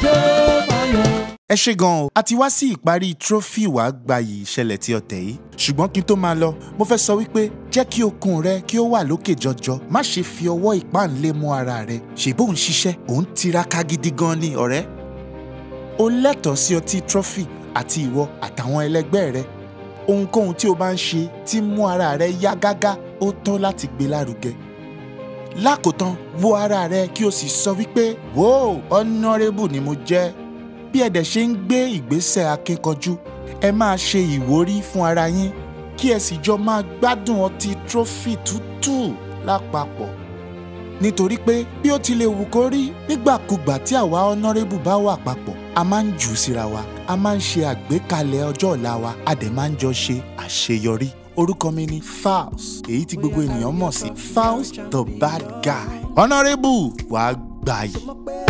ẹ ṣe gan o a ti wá sí ìparí trophy wàá gbayì ìṣẹ̀lẹ̀ tí ọ̀tẹ̀ yìí ṣùgbọ́n kí n tó máa lọ mo fẹ́ sọ wípé jẹ́ kí okun rẹ kí ó wà lókè jọjọ má ṣe fi ọwọ́ ìpáǹlé mú ara rẹ ṣèbó ń ṣiṣẹ́ òun tiraka gidi gan ni ọ̀rẹ́ o lẹ́tọ̀ọ́ sí ọtí trophy àti ìwọ àtàwọn ẹlẹgbẹ́ rẹ ohunkóhun tí o bá ń ṣe tí mú ara rẹ yá gágá ó tọ́ láti gbé lárugẹ lákòótán wo ara rẹ kí o sì sọ wípé wò honourable ni mo jẹ́ bí ẹ dẹ̀ ṣe ń gbé ìgbésẹ̀ akínkanjú ẹ máa ṣe ìwúrí fún ara yín kí ẹ sì jọ máa gbádùn ọtí trophy tútù lápapọ̀ nítorí pé bí ó ti lè wù kó rí nígbàkúgbà tí àwa honourable bá wà papọ̀ a máa ń jù ú síra wa a máa ń ṣe àgbékalẹ̀ ọjọ́ ọ̀la wa a dẹ̀ máa ń jọ ṣe àṣeyọrí orúkọ mi ni Falz èyí tí gbogbo ènìyàn mọ̀ sí Falz the bad guy honourable wàá gbà yìí.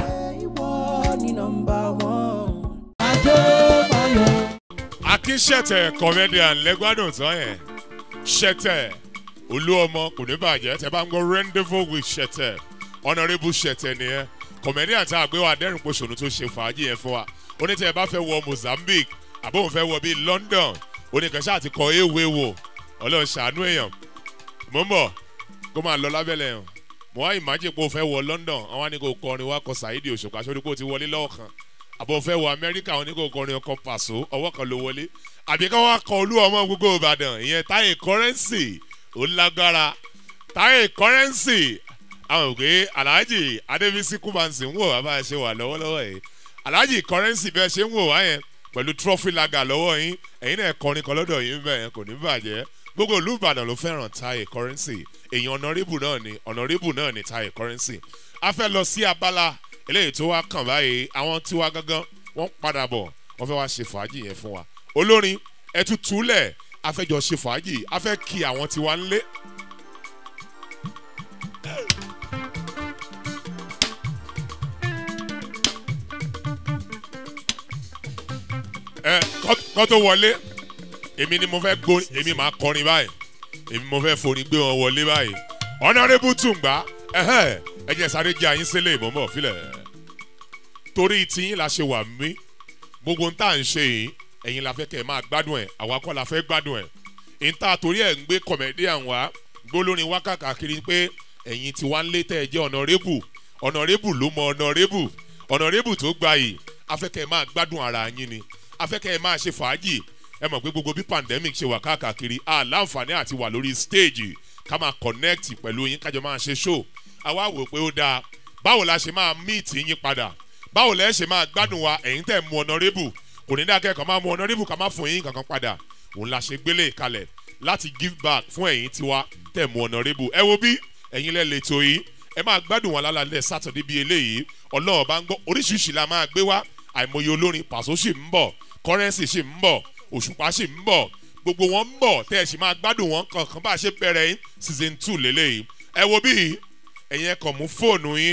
akínṣẹ̀tẹ̀ comedian lẹ́gbàdùn tán yẹn ṣẹ̀tẹ̀ olú ọmọ kò ní bàjẹ́ tẹ bá ń gbọ́ rendezvous with ṣẹ̀tẹ̀ honourable ṣẹ̀tẹ̀ nìyẹn comedian tá a gbé wa dẹ́rìn pòṣónú tó ṣe fàájì yẹn fún wa onítẹ̀ ẹ bá fẹ́ wọ Mozambique àbóhùn fẹ́ wọ bíi London oníkanṣẹ́ àti kọ ewé wò ọlọ́run ṣàánú èèyàn mò ń bọ̀ kó máa lọ lábẹ́lẹ̀ yẹn mo wá ìmájì pé o fẹ́ wọ London àwọn á ní kó kọrin wá kọ Saheed Òṣùpá sórí pé o ti wọlé lọ́wọ́ kan àbọ̀ fẹ́ wọ amẹ́ríkà wọn ní kò kọrin ọkọ̀ pàṣọ ọwọ́ kan ló wọlé àbí ká wá kọ olú ọmọ gbogbo ìbàdàn ìyẹn táyé kọ́rẹ́nsì ó lágbára táyé kọ́rẹ́nsì àwọn òkè alhaji adébísí kúmansì ń wò wá bá a ṣe wà lọ́wọ́lọ́wọ́ yìí alhaji kọ́rẹ́nsì bẹ́ẹ̀ ṣe ń wò wá yẹn pẹ̀lú trọ́fì laga lọ́wọ́ yín ẹ̀yin náà kọrin kan lọ́dọ̀ yín bẹ́ẹ̀ kò ní bàjẹ́ gbogbo ìlú ìbàdàn ló fẹ́ràn táyé kọ́rẹ́nsì èèyàn ọ̀nàrẹ́bù náà ni ọ̀nàrẹ́bù náà ni táyé kọ́rẹ́nsì a fẹ́ lọ sí abala eléyìí tó wá kàn báyìí àwọn tiwa gangan wọ́n padà bọ̀ wọ́n fẹ́ wá ṣe fàájì yẹn fún wa olórin ẹtú túlẹ̀ afẹ́jọ ṣe fàájì afẹ́ kí àwọn tiwa ń lé. ẹ kọ́ tó wọlé èmi ni mo fẹ́ gbórin èmi máa kọrin báyìí èmi mo fẹ́ forin gbé wọn wọlé báyìí ọ̀nàrẹ́bù tùǹgbà ẹ̀hẹ́ ẹ jẹ́ sáré jẹ́ àyín sílẹ̀ ìbọ̀mọ̀ fílẹ̀ torí tiyín la ṣe wà mí gbogbo ń tà ń ṣe yìí ẹ̀yin la fẹ́ kẹ́ ẹ máa gbádùn ẹ̀ àwa kọ́ la fẹ́ gbádùn ẹ̀ ìta torí ẹ̀ ń gbé comedian wá gbólórin wá kàkiri pé ẹ̀yin tí wá ń lé tẹ́ ẹ jẹ́ ọ̀nàrẹ́bù ọ̀nàrẹ́bù ló mọ ọ̀nàrẹ́bù ọ̀nàrẹ́bù tó gba yìí afẹ́kẹ́ ẹ máa gbádùn ara yín ni afẹ́kẹ́ ẹ máa ṣe fàájì ẹ mọ̀ pé gbogbo bí pandemic ṣe wà káàkiri a láǹfààní àti wà lórí stage ká máa connect pẹ̀lú yín kájọ máa ṣe show àwa wò pé ó dáa báwo la ṣe máa meet yín padà báwo lẹ ṣe máa gbádùn wa ẹ̀yin tẹ̀ mú honourable kò ní dákẹ́ kàn máa mú honourable kàn máa fún yín kankan padà òun la ṣe gbélé kalẹ̀ láti give back fún ẹ̀yin tiwa tẹ̀ mú honourable ẹ wo bí ẹ̀yin lẹ́ lè tó yìí ẹ máa gbádùn wọn lálẹ́ sátọ̀dé bíi eléyìí ọlọ́run bá ń gbọ́ oríṣiríṣi la máa gbé wá àìmọye olórin pàṣọ sì ń bọ̀ kọ́rẹ́nsì sì ń bọ̀ òṣùpá sì ń bọ̀ gbogbo wọn ń bọ̀ tẹ́ ẹ sì máa gbádùn wọn kankan bá a ṣe bẹ̀rẹ̀ yín season two lélẹ́yìí ẹ wo bí ẹ̀yin ẹ kàn mú fóònù yín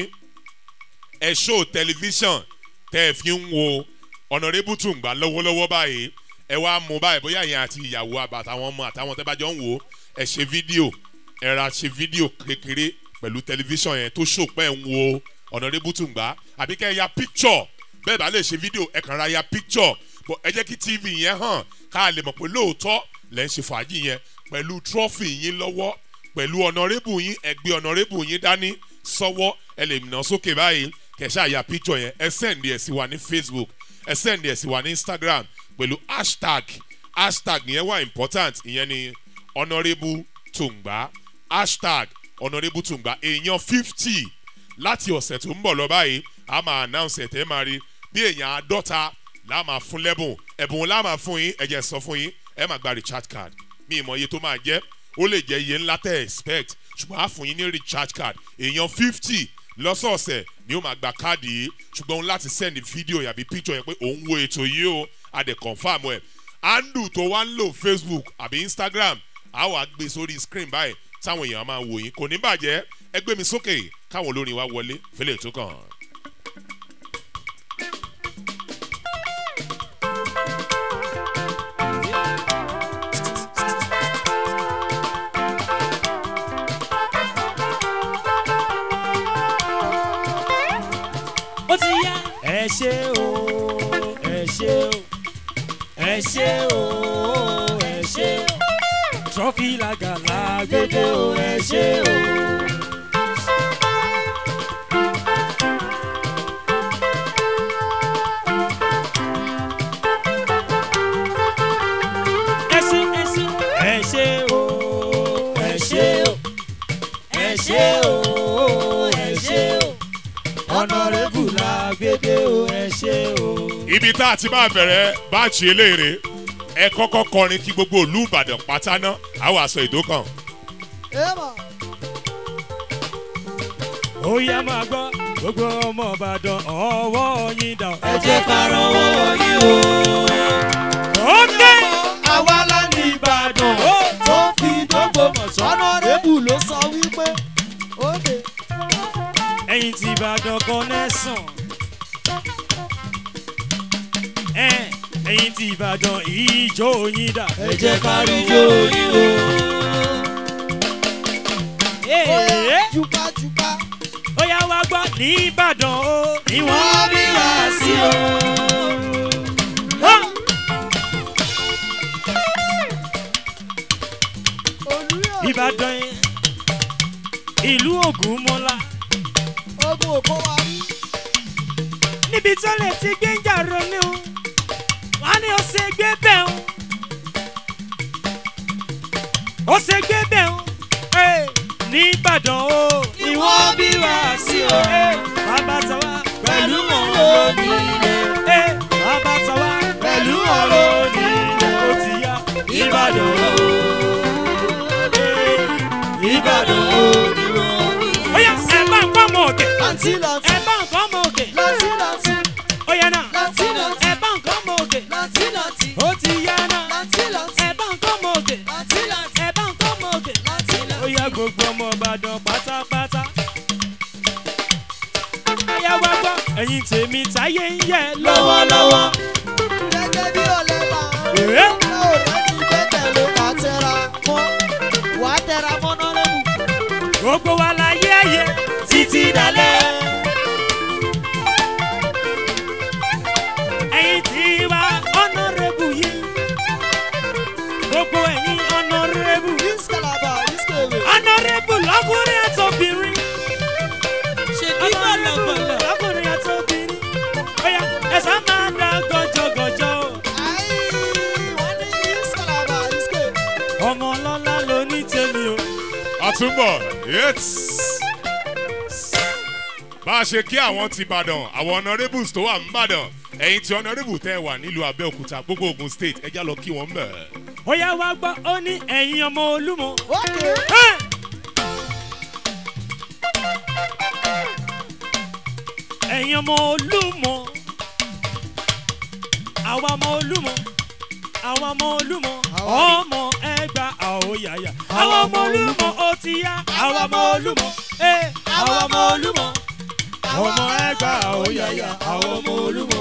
ẹ ṣó tẹlifíṣàn tẹ́ ẹ fi ń wo ọ̀nàrẹ́bù tùǹgbà lọ́wọ́lọ́wọ́ báyìí ẹ wá mú báyìí bóyá yẹn àti ìyàwó àbàtàwọn ọmọ àtàwọn tẹ́ bá jọ ń wò ó ẹ ṣe fídíò ẹ ra ṣe fídíò kékeré pẹ̀lú tẹlifíṣàn yẹn tó ṣòpẹ́ ń wo ọ̀nàrẹ́bù tùǹgbà àbí kẹ́ ẹ ya píkṣọ̀ bẹ́ẹ̀ bá lè ṣe fídíò ẹ kàn ra ya píkṣọ̀ bọ̀ ẹ jẹ́ kí tv yẹn hàn ká lè mọ̀ pé lóòótọ́ lẹ́ ń ṣe fàájì yẹn pẹ̀lú trọ́fì yín lọ́wọ́ pẹ̀lú ọ̀nàrẹ́bù yín ẹgbẹ́ ọ̀nàrẹ́bù yín dání sọ́wọ́ ẹ lè nà sókè báyìí kẹ̀ṣẹ́ àyà picture yẹn ẹ sẹ́ndì ẹ̀ sí wa ní facebook ẹ sẹ́ndì ẹ̀ sí wa ní instagram pẹ̀lú hashtag hashtag yẹn wà important ìyẹn ni honourable tùǹgbà hashtag honourable tùǹgbà èèyàn fifty láti ọ̀sẹ̀ tó ń bọ̀ lọ báyìí a máa announce ẹ̀ tẹ́ máa rí bí èèyàn àádọ́ta la máa fún lẹ́bùn ẹ̀bùn la máa fún yín ẹ̀jẹ̀ sọ fún yín ẹ máa gba recharge card mi ìmọ̀ iye tó máa jẹ́ ó lè jẹ́ iye ńlá tẹ́ expect ṣùgbọ́n a fún yín ní recharge card èèyàn fifty lọ́sọ̀ọ̀sẹ̀ ni ó máa gba káàdì yìí ṣùgbọ́n òun láti send fídíò yàbí picture yẹn pé òun wo ètò yìí o a dẹ̀ confam ẹ̀ handle tó wá ń lò facebook àbí instagram a wà gbé sórí screen báyìí táwọn èèyàn máa wò yín kò ní bàjẹ́ ẹ gbé mi sókè káwọn olórin wa wọlé fẹlẹ̀ tó kàn. ó ti yá. ẹ ṣe o ẹ ṣe o ẹ ṣe o ẹ ṣe o trọ́fì làgàlà gbẹdẹ o ẹ ṣe o. ẹ ṣe ẹ ṣe ẹ ṣe o ẹ ṣe o ẹ ṣe o ẹ ṣe o ọ̀nàrẹ́bù la gbédè o ẹ ṣe o. ibi tá a ti máa bẹ̀rẹ̀ báàchì eléèrè ẹ kọ́kọ́ kọrin kí gbogbo ìlú ìbàdàn pátá ná àwọn aṣọ ìdókàn. ó yá máa gbọ́ gbogbo ọmọ ìbàdàn ọwọ́ yín dà. ẹ jẹ́ ká rọwọ́ yín o. ókè àwa la ní ìbàdàn tó fi dógbò mọ̀ sọ́nà rébù ló sọ wípé ó lè. ẹ̀yìn tí ìbàdàn connection. ẹ ẹ̀yìn tí ìbàdàn ìjó yín dà. ẹ jẹ́ ká rí jó yín o. Ee, jùpájùpá ó yá wá gbọ́ ní ìbàdàn o ní wọ́n wọ́n bí wá sí o. hàn. olùyọ̀ ìbàdàn yẹn ìlú ògúnmọ́lá ogun òkó wa rí. níbi tó lè ti gbé ń jàrọ ní o wọ́n á ní ó ṣe gbé bẹ́ẹ̀ o ó ṣe gbé bẹ́ẹ̀ o Ee, ní ìbàdàn o Ni wọ́n bí wá sí o. Ee, bàbá tàwa pẹ̀lú ọ̀rọ̀ onílẹ̀. Ee, bàbá tàwa Pẹ̀lú ọ̀rọ̀ onílẹ̀ ó ti yá ìbàdàn o. Ee, ìbàdàn o ni wọ́n bí. ó yá ẹ bá ń kọ́ ọmọ òkè láti láti ẹ bá ń kọ́ ọmọ òkè láti láti ó yá náà láti láti ẹ bá ń kọ́ ọmọ òkè láti láti ó ti yá náà láti láti ẹ bá ń kọ́ ọmọ òkè láti láti ẹ bá ń kọ́ ọmọ òkè láti ó láti. yá gbogbo ọmọ ìbàdàn pátápátá. Ayá wa gbọ́ ẹ̀yin tèmi táyé ń yẹ lọ́wọ́lọ́wọ́. gẹ́gẹ́ bí ọ̀lẹ́ là ń Èé, lọ láti gbẹ́kẹ̀lé wà á tẹra mọ́ wà á tẹra mọ́ nọ́rẹ́bù. Gbogbo wa la yé ayé títí dalẹ̀. Ẹ̀yin tí wa ọ̀nàrẹ́bù yìí. Gbogbo ẹ̀yin ọ̀nàrẹ́bù. ìsìkàlàbà ìsìkèwé. Ọ̀nàrẹ́bù lọ́kùnrin àtòbìnrin. ṣe bí Ọ̀nàrẹ́bù bọ̀lọ̀bọ̀lọ̀. lọ́kùnrin àtòbìnrin. Bóyá ẹ̀sán máa dá gọjọgọjọ. ayé wọ́n ní ìsìkàlàbà ìsìkèwé. Ọmọ ọlọ́lá ló ní tèmi o. àtúbọ̀ yéts. bá a ṣe kí àwọn ti ìbàdàn àwọn honourables tó wà ń bàdàn ẹ̀yin tí honourable tẹ́ ẹ wà nílùú abẹ́òkúta gbogbo ogun state ẹjá lọ kí wọ́n mẹ́. ó yá wá gbọ́ ó ní ẹ̀yin ọmọ olúmọ. ókè Ẹ́! ẹ̀yin ọmọ olúmọ. àwa ọmọ olúmọ. àwa ọmọ olúmọ. ọmọ ẹgbà àwòyàyà. àwa ọmọ olúmọ ó ti yá. àwa ọmọ olúmọ. ẹ àwa ọmọ olúmọ. ọmọ ẹgbà àwòyàyà. àwa ọmọ olúmọ.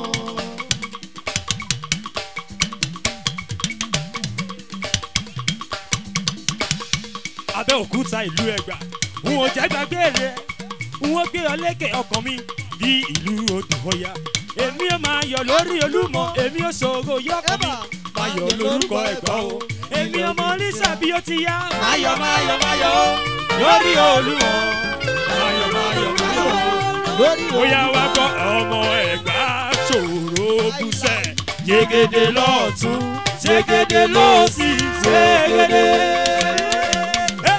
abẹ́òkúta ìlú ẹgbà n ò jẹ́ gbàgbé rẹ̀ n ó gbé ọ lékè ọkàn mi bí ìlú odò ọya èmi ò máa yọ lórí olúmọ èmi ò ṣòro yọkọ mi máa yọ lórúkọ ẹgbà o èmi ọmọ oníṣà bí ó ti yá máyọ máyọ máyọ o lórí olúmọ máyọ máyọ máyọ o lórí bóyá wá kọ́ ọmọ ẹ̀gbá ṣòro bùsẹ̀ yegede lọ́ọ̀tún yegede lọ́ọ̀sì yegede. Hey!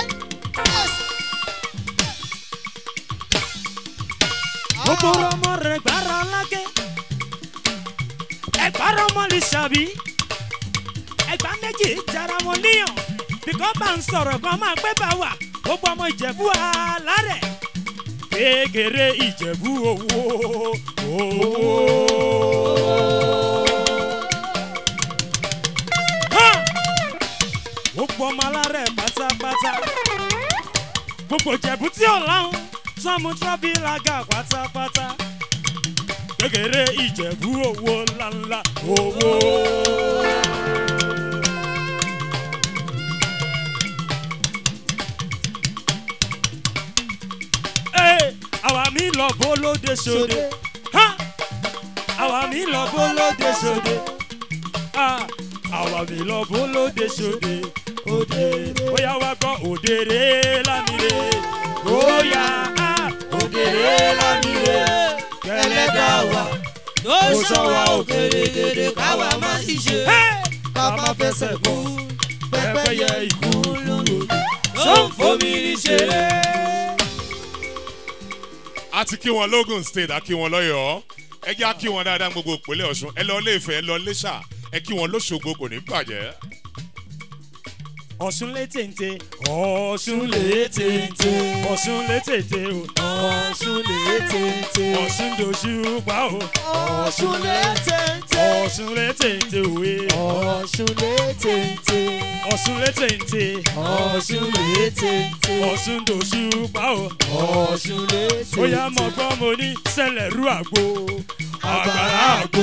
gbogbo ọmọ rẹ gbára lágẹ ẹgbàá ọmọ lè ṣàbí ẹgbàá méjì jara wọn níyàn bíkọ́ bá ń sọ̀rọ̀ kan máa pẹ́ bá wà gbogbo ọmọ ìjẹ̀bú alárẹ̀ kékeré ìjẹ̀bú owó owó. Hàn! gbogbo ọmọ alárẹ̀ pátápátá gbogbo ìjẹ̀bú tí ò láhùn sọ́mu trọ́bì làgà pátápátá kékeré ìjẹ̀bú owó ńláńlá owó. Ee, àwa mi lọ bólóde sóde Ha! àwa mi lọ bólóde sóde Ah, àwa mi lọ bólóde sóde òde bóyá wá gbọ́ òdèrè lámìrè bóyá ah, òdèrè lámìrè kẹlẹ́dà wa tó ṣọwọ́ òkèrèkèrè káwa má sì ṣe. Hey! ká má fẹsẹ̀ kú pẹ́pẹ́yẹ ikú lòdì tó ń fomi ní ṣeré. a ti kí wọn logun state a kí wọn lọ́yọ̀ọ́ ẹ jẹ́ a kí wọn dáadáa gbogbo ìpínlẹ̀ ọ̀ṣun ẹ lọ ilé ìfẹ́ ẹ lọ iléṣà ẹ kí wọn lóṣogbo kò ní bàjẹ́. ọ̀ṣun lé téńté ọ̀ṣun lé téńté ọ̀ṣun lé téńté o ọ̀ṣun lè tètè. ọ̀ṣun dòṣù pa o ọ̀ṣun lè tètè. ọ̀ṣun lé téńté òwe ọ̀ṣun lè tètè. ọ̀ṣun lé téńté ọ̀ṣun lè tètè. ọ̀ṣun dòṣù pa o ọ̀ṣun lè tètè. ó yá mọ̀ gbọ́ mo ní sẹ́lẹ̀ rú àgbo àgbàrá àgbo.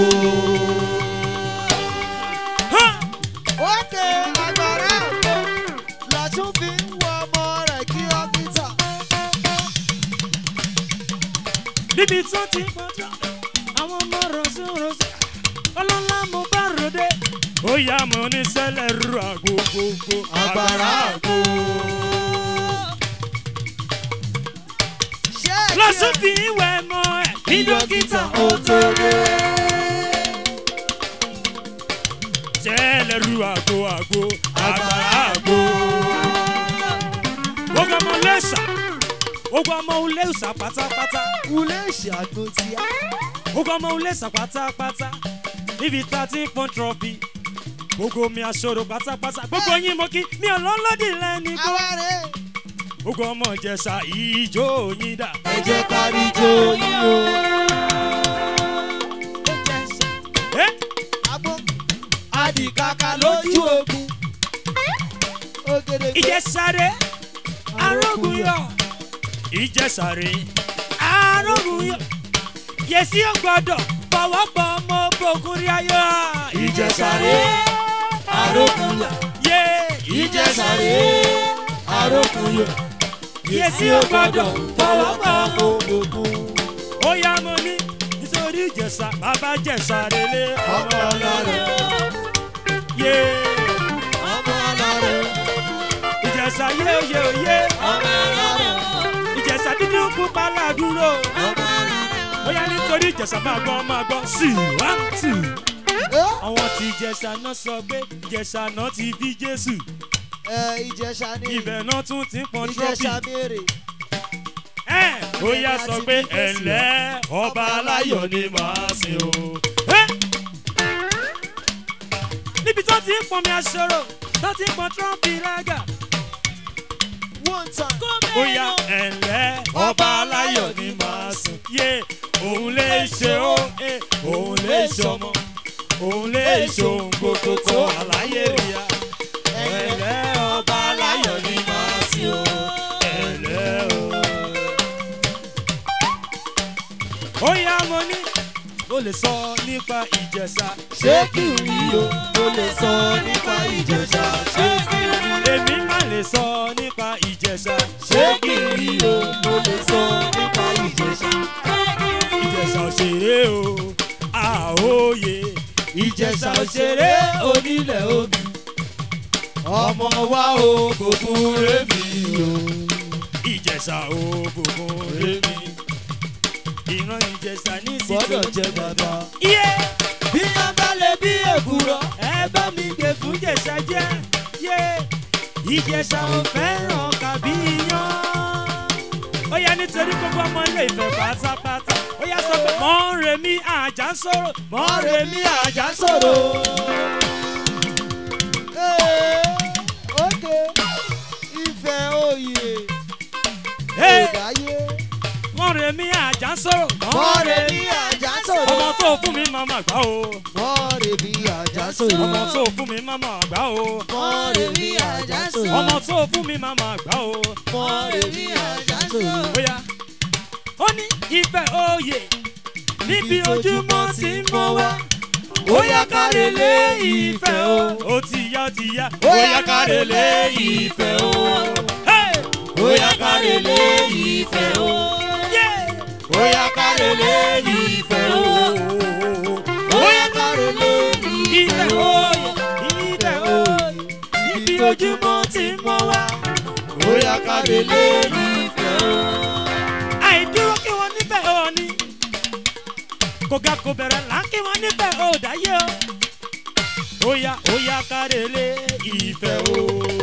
Ókè agbára àgbo lọ́tún fi ń wọ ọmọ rẹ̀ kí ọ́fíìsà. níbi tó ti pọ̀jọ́ àwọn ọmọ rọ̀ṣọ̀rọ̀ṣọ̀ ọlọ́lá mo bá ròde ó yá mo ní sẹ́lẹ̀ rú àgbo gbogbo Agbára àgbo. Ṣé ẹ kí lọ́sùn ẹ- fi ìwẹ̀ mọ́ ẹ̀ kí dókítà ó tó sẹ́lẹ̀ rú àgbo àgbo àgbàrá àgbo. gbogbo ọmọ lẹ́sà gbogbo ọmọ lẹ́sà pátápátá Ulé ìṣàgbó ti á. gbogbo ọmọ lẹ́sà pátápátá níbi tá a ti ń pọ́n trọ́fì gbogbo mi aṣọ́rò pátápátá gbogbo yín mo kí mi ò lọ́lọ́dì lẹ́ni kó Àwárẹ̀ gbogbo ọmọ ìjẹsà ìjó yín dà. ẹ jẹ́ kárí jó yín o. Eh? Àgbo adìkàkà lójú ogun. Ògèdè gbé ìjẹsàrè arógunyọ ìjẹsàrè arógunyọ yèsí ọgbọdọ fọwọ́pọ̀ ọmọ bògùn rí ayọ̀ ìjẹsàrè àrókùnyà. yé ìjẹsàrè àrókùnyà. yèsí ọgbọdọ fọwọ́pọ̀ ọmọ ogun. ó yá mo ní nítorí ìjẹsà bàbá jẹsàrè lé ọmọ ọlọ́rẹ̀ yé ọmọ ọlọ́rẹ̀ ìjẹsà yé yé yé ọmọ ọlọ́rẹ̀ ìjẹsà dídí pupa ládùúrò ọmọ ọlọ́rẹ̀. ó yá nítorí ìjẹsà máa gbọ́ máa gbọ́ sí one two. Ẹ́, àwọn tí ìjẹsà náà sọ pé ìjẹsà náà ti bí jésù ẹ, ìjẹsà ni ibẹ̀ náà tún ti ń pọn ìjẹsà trọ́fì mèrè. ẹ̀ ó yá sọ pé ẹ̀lẹ́ ọba aláyọ̀ ni màá sìn o. Ẹ́! níbi tó ti ń pọn mi aṣọ́rò tó ti ń pọn trọ́fì rágà one time. ó yá ẹ̀lẹ́ ọba aláyọ̀ ni màá sìn. yé òun lè ṣe ó ẹ̀, òun lè ṣe ọmọ òun lè ṣe ohun gbogbo tó àlàyé rí a. ẹ̀lẹ́ ọba aláyọ̀ ni màá sìn o. ẹ̀lẹ́ o. ó yá mo ní mo lè sọ nípa ìjẹsà. ṣé kí n rí o mo lè sọ nípa ìjẹsà. ṣé kí n rí èmi má lè sọ nípa ìjẹsà. ṣé kí n rí o mo lè sọ nípa ìjẹsà. ìjẹsà òṣèré o àòye. ìjẹsà òṣèré onílẹ̀ omi. ọmọ wa o kò fún rémi o. ìjẹsà òbòkun rémi. ìran ìjẹsà ní gbọ́dọ̀ ìsìtò. jẹ bàbá. iye bí wọ́n bá lè bí èkúrọ̀. ẹ bá mi gbé fún ìjẹsà jẹ́. yé ìjẹsà ò fẹ́ràn kàbí yan. ó yá nítorí gbogbo ọmọ ilé ìfẹ́ pátápátá. ó yá sọ pé mọ̀ ń remi àjà ń sọ̀rọ̀. mọ̀ ń ọ̀rẹ́ remi mi àjà sọ̀rọ̀. Ee, ókè ìfẹ́ òye Hey! ìdáyé. mọ̀ ń remi àjà ń sọ̀rọ̀. ọ̀rẹ́ mi àjà sọ̀rọ̀. ọmọ tó fún mi máa mà gbá o. ọ̀rẹ́ mi àjà sọ̀rọ̀. ọmọ tó fún mi máa mà gbá o. ọ̀rẹ́ mi àjà sọ̀rọ̀. ọmọ tó fún mi máa mà gbá o. ọ̀rẹ́ mi àjà sọ̀rọ̀. bóyá ó ní ìfẹ́ òye níbi ojúmọ́ ti ń mọ́ wá. ó yá kárẹ̀lé ìfẹ́ o. ó ti yá ó ti yá. ó yá kárẹ̀lé ìfẹ́ o. Hey! ó yá kárẹ̀lé ìfẹ́ o. Yeah! ó yá kárẹ̀lé ìfẹ́ o. ó yá kárẹ̀lé ìfẹ́ ìfẹ́ o. òye ìfẹ́ òye níbi ojúmọ́ ti ń mọ́ wá. ó yá kárẹ̀lé ìfẹ́ o. àìdúró kí wọ́n nífẹ̀ẹ́ ò ní. kò ga kò bẹ̀rẹ̀ là ń kí wọ́n nífẹ̀ẹ́ ò dáyé o. ó yá ó yá kárẹ̀lé ìfẹ́ o.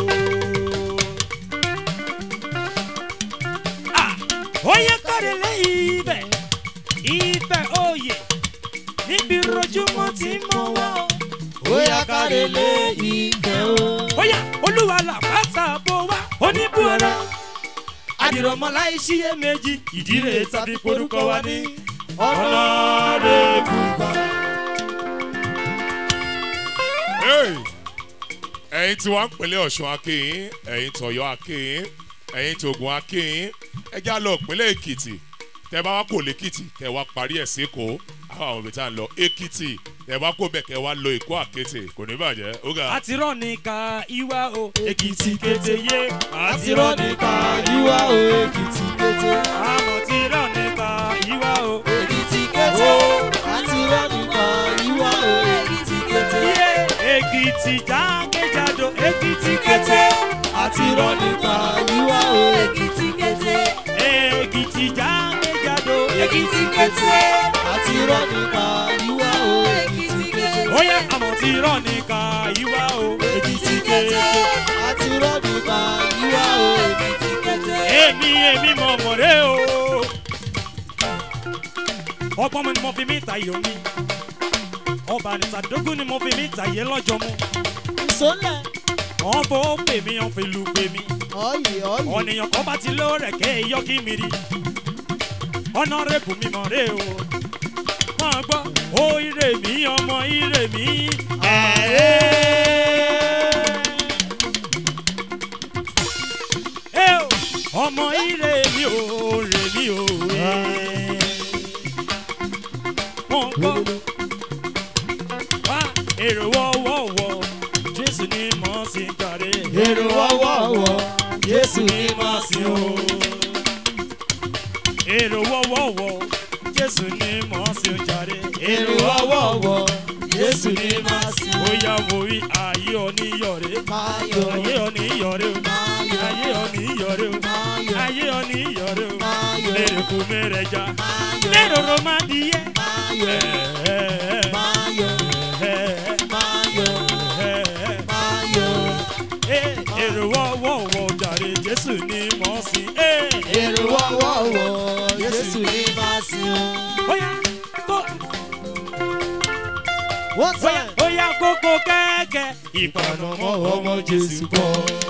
Ah, ó yá kárẹ̀lé ìfẹ́ ìfẹ́ òye níbi rojúmọ́ tí mọ́ wá o. bóyá kárẹ̀lẹ̀ ìfẹ́ o. bóyá olúwa làbátà bó wá oníbùrọ̀dá àdìrọ̀mọ́ láì ṣiyè méjì ìdílé tàbí korúkọ wa ní ọ̀nàdẹ́bù. Hey! ẹ̀yin tí wọ́n ń pèlè ọ̀ṣun akéyìn ẹ̀yin tọ̀yọ́ akéyìn ẹ̀yin tògùn akéyìn ẹjẹ́ á lọ pèlè èkìtì tẹ́ bá wá kò lẹ́kìtì kẹ́ wá parí ẹ̀ sékòó àwọn àwọn òbí tá à ń lọ èkìtì tẹ́ bá kó bẹ̀ kẹ́ wá lọ èkó àkété kò ní bàjẹ́ ó ga. àtirọ̀ ní ká ìwà o èkìtì kété yé àtirọ́ nípa yíwá o èkìtì kété. àmọ̀ tirọ̀ ní ká ìwà o èkìtì kété. àtirọ́ nípa yíwá o èkìtì kété. yé èkìtì jákèjádò èkìtì kété àtirọ́ nípa yíwá o èkìtì kété. èkìtì jákèjádò èkìtì kété. àtirọ́ nípa yíwá o èkìtì kété. bóyá àmọ̀ tirọ̀ ní ká ìwà o èkìtì kété. àtirọ́ nípa yíwá o èkìtì kété. èmi èmi mọ̀ mọ̀rẹ́ o. ọgbọ́n mi ni mo fi mí ta yìí omi. ọba nìtàdógún ni mo fi mí ta yìí lọ́jọ́ mu. ìsọ́lẹ̀ wọ́n fò pè mí wọ́n fi lu pè mí. ọ̀yẹ̀ ọ̀yẹ̀. ọ̀nìyàn kan bá ti lé rẹ̀ ké yọ kí mi rí. ọ̀nà rẹ̀ bù mí mọ̀rẹ́ o. wọ́n gbọ́ ó ire mi ọmọ ire mi. Ẹ o, ọmọ ire mi ò rè mí o. wọ́n gbọ́ wá èrò wọ́wọ́wọ́ jésù ni mo sì ń jàre. èrò wọ́wọ́wọ́ jésù ní máa sìn o. èrò wọ́wọ́wọ́ jésù ni mo sì ń jàre. èrò wọ́wọ́wọ́ jésù ní máa sìn o. ó yá wo rí ayé oníyọ̀rẹ́. máa yọ̀ ayé oníyọ̀rẹ́ o. máa yọ̀ ayé oníyọ̀rẹ́ o. máa yọ̀ ayé oníyọ̀rẹ́ o. máa yọ̀ lérò kò mẹ́rẹ̀ẹ́jà. máa yọ̀ lérò ro má di yẹ. máa yọ̀ máa yọ̀ máa yọ̀ máa yọ̀. èrò wọ́wọ́wọ́ jàre jésù ni mo sì. èrò wọ́wọ́wọ́ jésù ní máa sìn o. ó yá kó. wọ́n Oya, tẹ̀. oya kókó kẹ́kẹ́. Ìpànàmọ́ ọmọ Jésù bọ̀.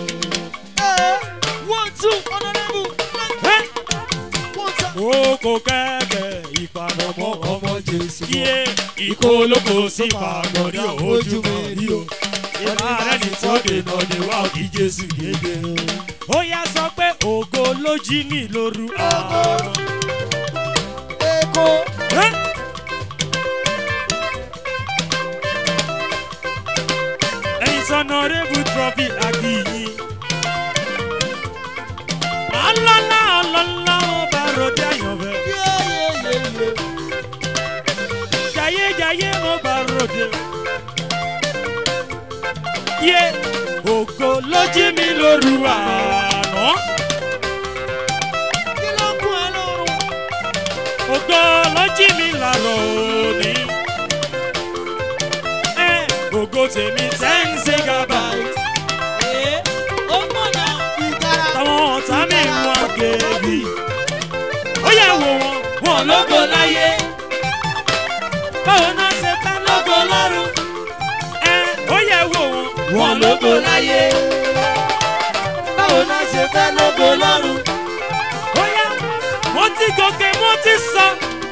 one two honourable Ẹ́, one time. Kókó kẹ́kẹ́. Ìpànàmọ́ ọmọ ọmọ jésù bọ̀. Iye ìkó olóko sí pàgọ́dí ojú mi rí o. Ìbá rẹ̀ ní tó dènà ní wá òkì Jésù gédé. Oya sọ pé ògo ló jí mi lóru àárọ̀. èkó. Ẹ́. ẹ̀yin sọ̀nà rẹ́bù trọ́fì àkìyí. alọ́lá ọlọ́lá ọba ròdì àyànfẹ́. yéyéyéyé. jayéjayé ọba ròdì. yé ògo ló jí mi lóru àná. kí ló kún ẹ lọ́rùn. ògo ló jí mi lárọ̀ òní. ẹ ògo tèmi ten megabyte. ee ó mọ̀nà. ìtara. táwọn ọ̀tá mi wọ́n gèbí. ó yẹ wo wọn wọn lógo láyé. báwo náà ṣe fẹ́ lógo lọ́rùn. ẹ ó yẹ wo wọn wọn lógo láyé. báwo náà ṣe fẹ́ lógo lọ́rùn. ó yá mo ti gòkè mo ti sọ.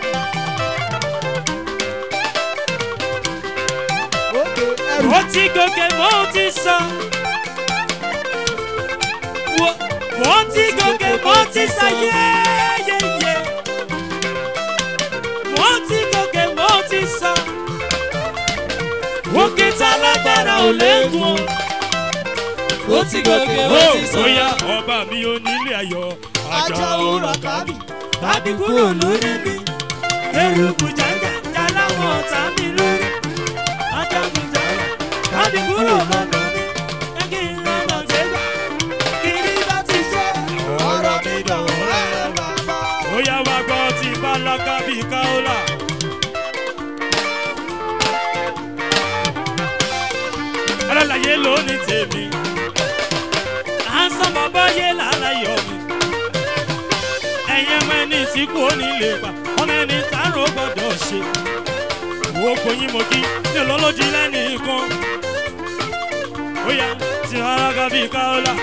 òkè ẹrù. mo ti gòkè mo ti sọ. Wo- mo ti gòkè mo ti sọ yéyéyé. mo ti gòkè mo ti sọ. òkè tá lágbára ò léegun o. ó ti gòkè ó ti sọ. bóyá ọba mi ò nílé ayọ̀ ajá òrà kábì. tàbí kúrò lórí mi. eruku jẹjẹ jala wọn ta mi lórí. ajagun jẹjẹ tàbí kúrò lọ́nà mi. ẹkí ìrànà gbégbá kiri bá ti ṣe. ọ̀rọ̀ mi dọ̀wọ́ ẹ̀ bàbá. ó yá wá gbọ́ ti bálákà bí káólà. alálàyé ló ní tèmi. à ń sọ bàbá yé lálàyọ̀ mi ẹ̀yin ọmọ ẹni tí kò ní lè pa ọmọ ẹni tààrọ̀ gbọ́dọ̀ ṣe gbogbo yín mo kí ní olólójì lẹ́nìkan ó yá tí alága bíi káọ́lá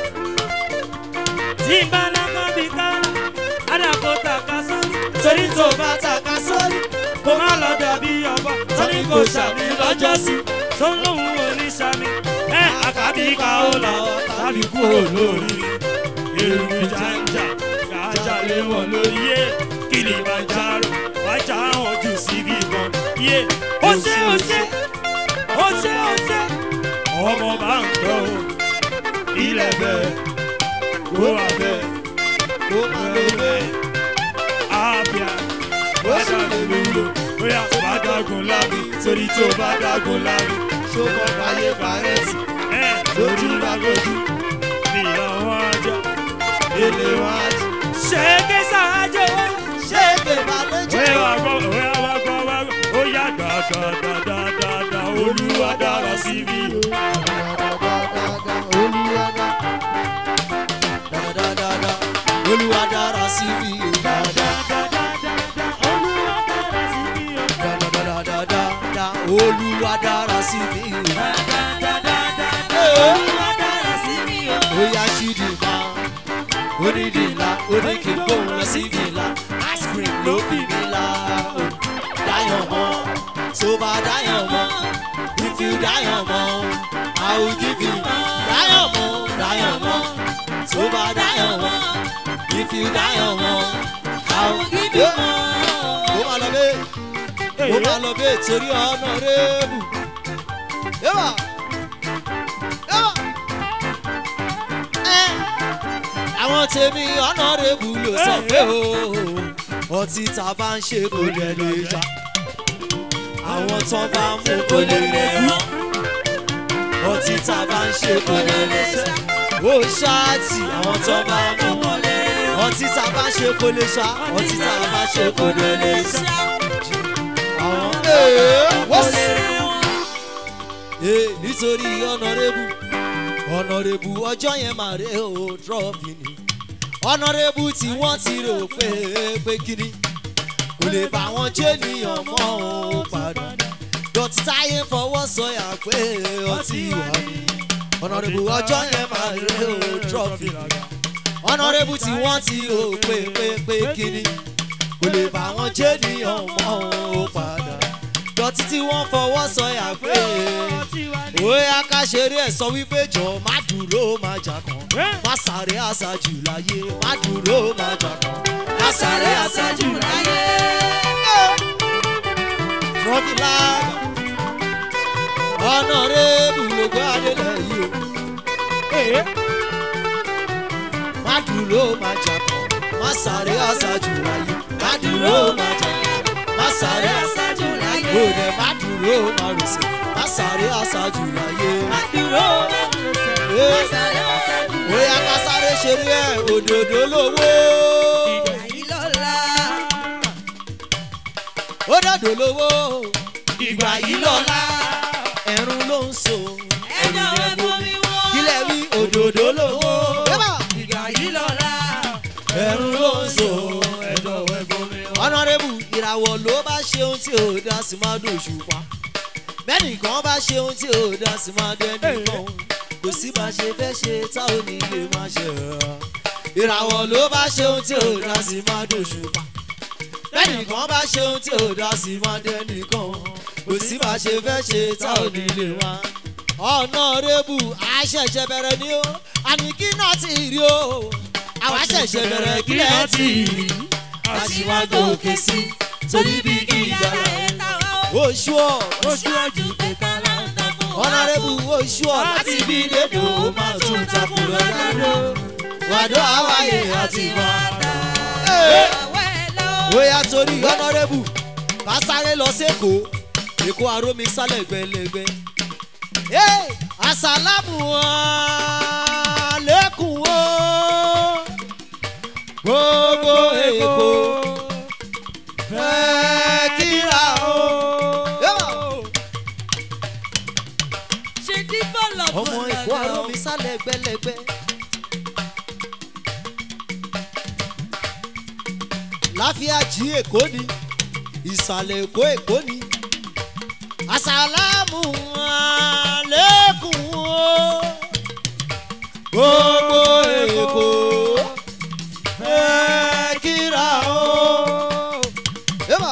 tí bálága bíi káọ́lá àdàkọ tàka sórí torí tó bá tàka sórí kó má lọ dàbí ọba torí kò sàmì lọ́jọ́ sí tó ń lóhùn oníṣàmì ẹ àkàbí káọ́lá tàbí kúrò lórí èrò jàǹjà gàjà lé wọn lórí yé kìlìmàjàrò wájà hàn jù síbi kan yé ó ṣe ó ṣe ó ṣe ó ṣe ọmọ bá ń gbọ́ o ilẹ̀ bẹ́ẹ̀ kó wà bẹ́ẹ̀ kó má ló bẹ́ẹ̀. àbíà wájà lè lò bóyá bá dágun lábì torí tó bá dágun lábì ṣùgbọ́n báyé bàrẹ́tì ẹ lójú bá lójú bí àwọn ajá ilé wájú. ṣé kí sáájú wá. ṣé èké balẹ̀jọ́. Oya wa gbọ́, oya wa gbọ́, wa gbọ́. Ó yá dáadáa, olúwa dára sí mi o. Olúwa dára sí mi o dáadáa. Olúwa dára sí mi o. Dáadáa, Olúwa dára sí mi o. Olúwa dára sí mi o. Oya ṣídìí máa onídìíla oníkìgbó lọ sí ìdìíla ice cream ló fi mí la o. Dáyọ̀ mọ́ tó bá dáyọ̀ mọ́ if you dáyọ̀ mọ́ I will give you dáyọ̀ mọ́ dáyọ̀ mọ́ tó bá dáyọ̀ mọ́ if you dáyọ̀ mọ́ I will give you more. Ó máa lọ bẹ́ẹ̀ ó máa lọ bẹ́ẹ̀ torí ọ̀nà rẹ́ẹ̀bù. Yẹ́wà yẹ́wà ẹ́ àwọn tèmi ọ̀nàrẹ́bù ló sọ pé o ọtí tá a bá ń ṣe kò lè lè jà àwọn tó bá mú kò lè lè mọ́ ọtí tá a bá ń ṣe kò lè lè jà ó ṣáàtì àwọn tó bá mú ọtí tá a bá ń ṣe kò lè ṣá ọtí tá a bá ń ṣe kò lè lè jà àwọn ee wọ́n sì ee nítorí ọ̀nàrẹ́bù ọ̀nàrẹ́bù ọjọ́ yẹn mà rè ó trọ́fì ni ọ̀nàrẹ́bù tí wọ́n ti rò pé pé kíni kò lè bá wọn jẹ́ níyàn mọ́ ó padà dọ̀tí táyé fọwọ́ sọyà pé ọtí wà ní ọ̀nàrẹ́bù ọjọ́ yẹn mà rè ó trọ́fì ni ọ̀nàrẹ́bù tí wọ́n ti rò pé pé pé kíni kò lè bá wọn jẹ́ níyàn mọ́ ó padà dọ̀tí tí wọ́n fọwọ́ sọyà pé bóyá ká ṣeré ẹ̀ sọ wípé jọ má dúró má jà kan má sáré àṣàjù láyé má dúró má jà kan má sáré àṣàjù láyé. trọ́fìlà ọ̀nà rẹ̀ gbogbo adélẹ̀ yìí o má dúró má jà kan má sáré àṣàjù láyé má dúró má jà kan má sáré àṣàjù láyé ó dẹ̀ má dúró má rọ̀ṣẹ̀ má sáré àṣàjù láyé. Má dúró, má dúró, má sáré ọ̀sẹ̀ jù bóyá ká sáré ṣeré ẹ̀ òdòdó lówó láyé lọ́la. ó dòdò lówó Ìgbà yìí lọ́la. ẹ̀rùn ló ń so Ẹjọ́ ẹ̀bùn mi wọ́n. kílẹ̀ wí òdòdó lówó Ìgbà yìí lọ́la. ẹ̀rùn ló ń so Ẹjọ́ ẹ̀gbọ́n mi wá. ọ̀nàrẹ́bù ìràwọ̀ ló bá ṣe ohun tí ò dá sí máa dòṣù pa bẹ́nìkan bá ṣe ohun tí ò dá sí máa dẹ́nìkan kò sí bá ṣe fẹ́ ṣe tá ò ní lè máa ṣe rà ìràwọ̀ ló bá ṣe ohun tí ò dá sí máa dòṣù pa bẹ́nìkan bá ṣe ohun tí ò dá sí máa dẹ́nìkan kò sí bá ṣe fẹ́ ṣe tá ò ní lè máa ọ̀nàrẹ́bù àṣẹ̀ṣẹ̀ bẹ̀rẹ̀ ni ó àní kí náà ti rí o àwa ṣẹ̀ṣẹ̀ bẹ̀rẹ̀ kí lẹ́ẹ̀ tì í àṣìwá gòkè sí torí bí kí ìjọba oṣù ọ̀ Oṣù ọjọ́ kẹta láńdà fún wa. ọ̀nàrẹ́bù oṣù ọ̀ láti bí dédò ó máa tún takùn lọ́dọ̀ wàdó àwáyé àti wàdà. bóyá torí ọ̀nàrẹ́bù bá sáré lọ sẹ́kọ̀ọ́ èkó arómi sálẹ̀ gbẹlẹgbẹ. àsálàmù àlékún o gbogbo èkó fẹ́ kíra o. Ṣé tí bọ́ọ̀lù ọmọ èkó arómi sálẹ̀ gbẹlẹgbẹ. láfíà jí èkó ni ìsàlẹ̀ èkó èkó ni àsàlámù àlékún o gbogbo èkó ẹ kíra o. Eba.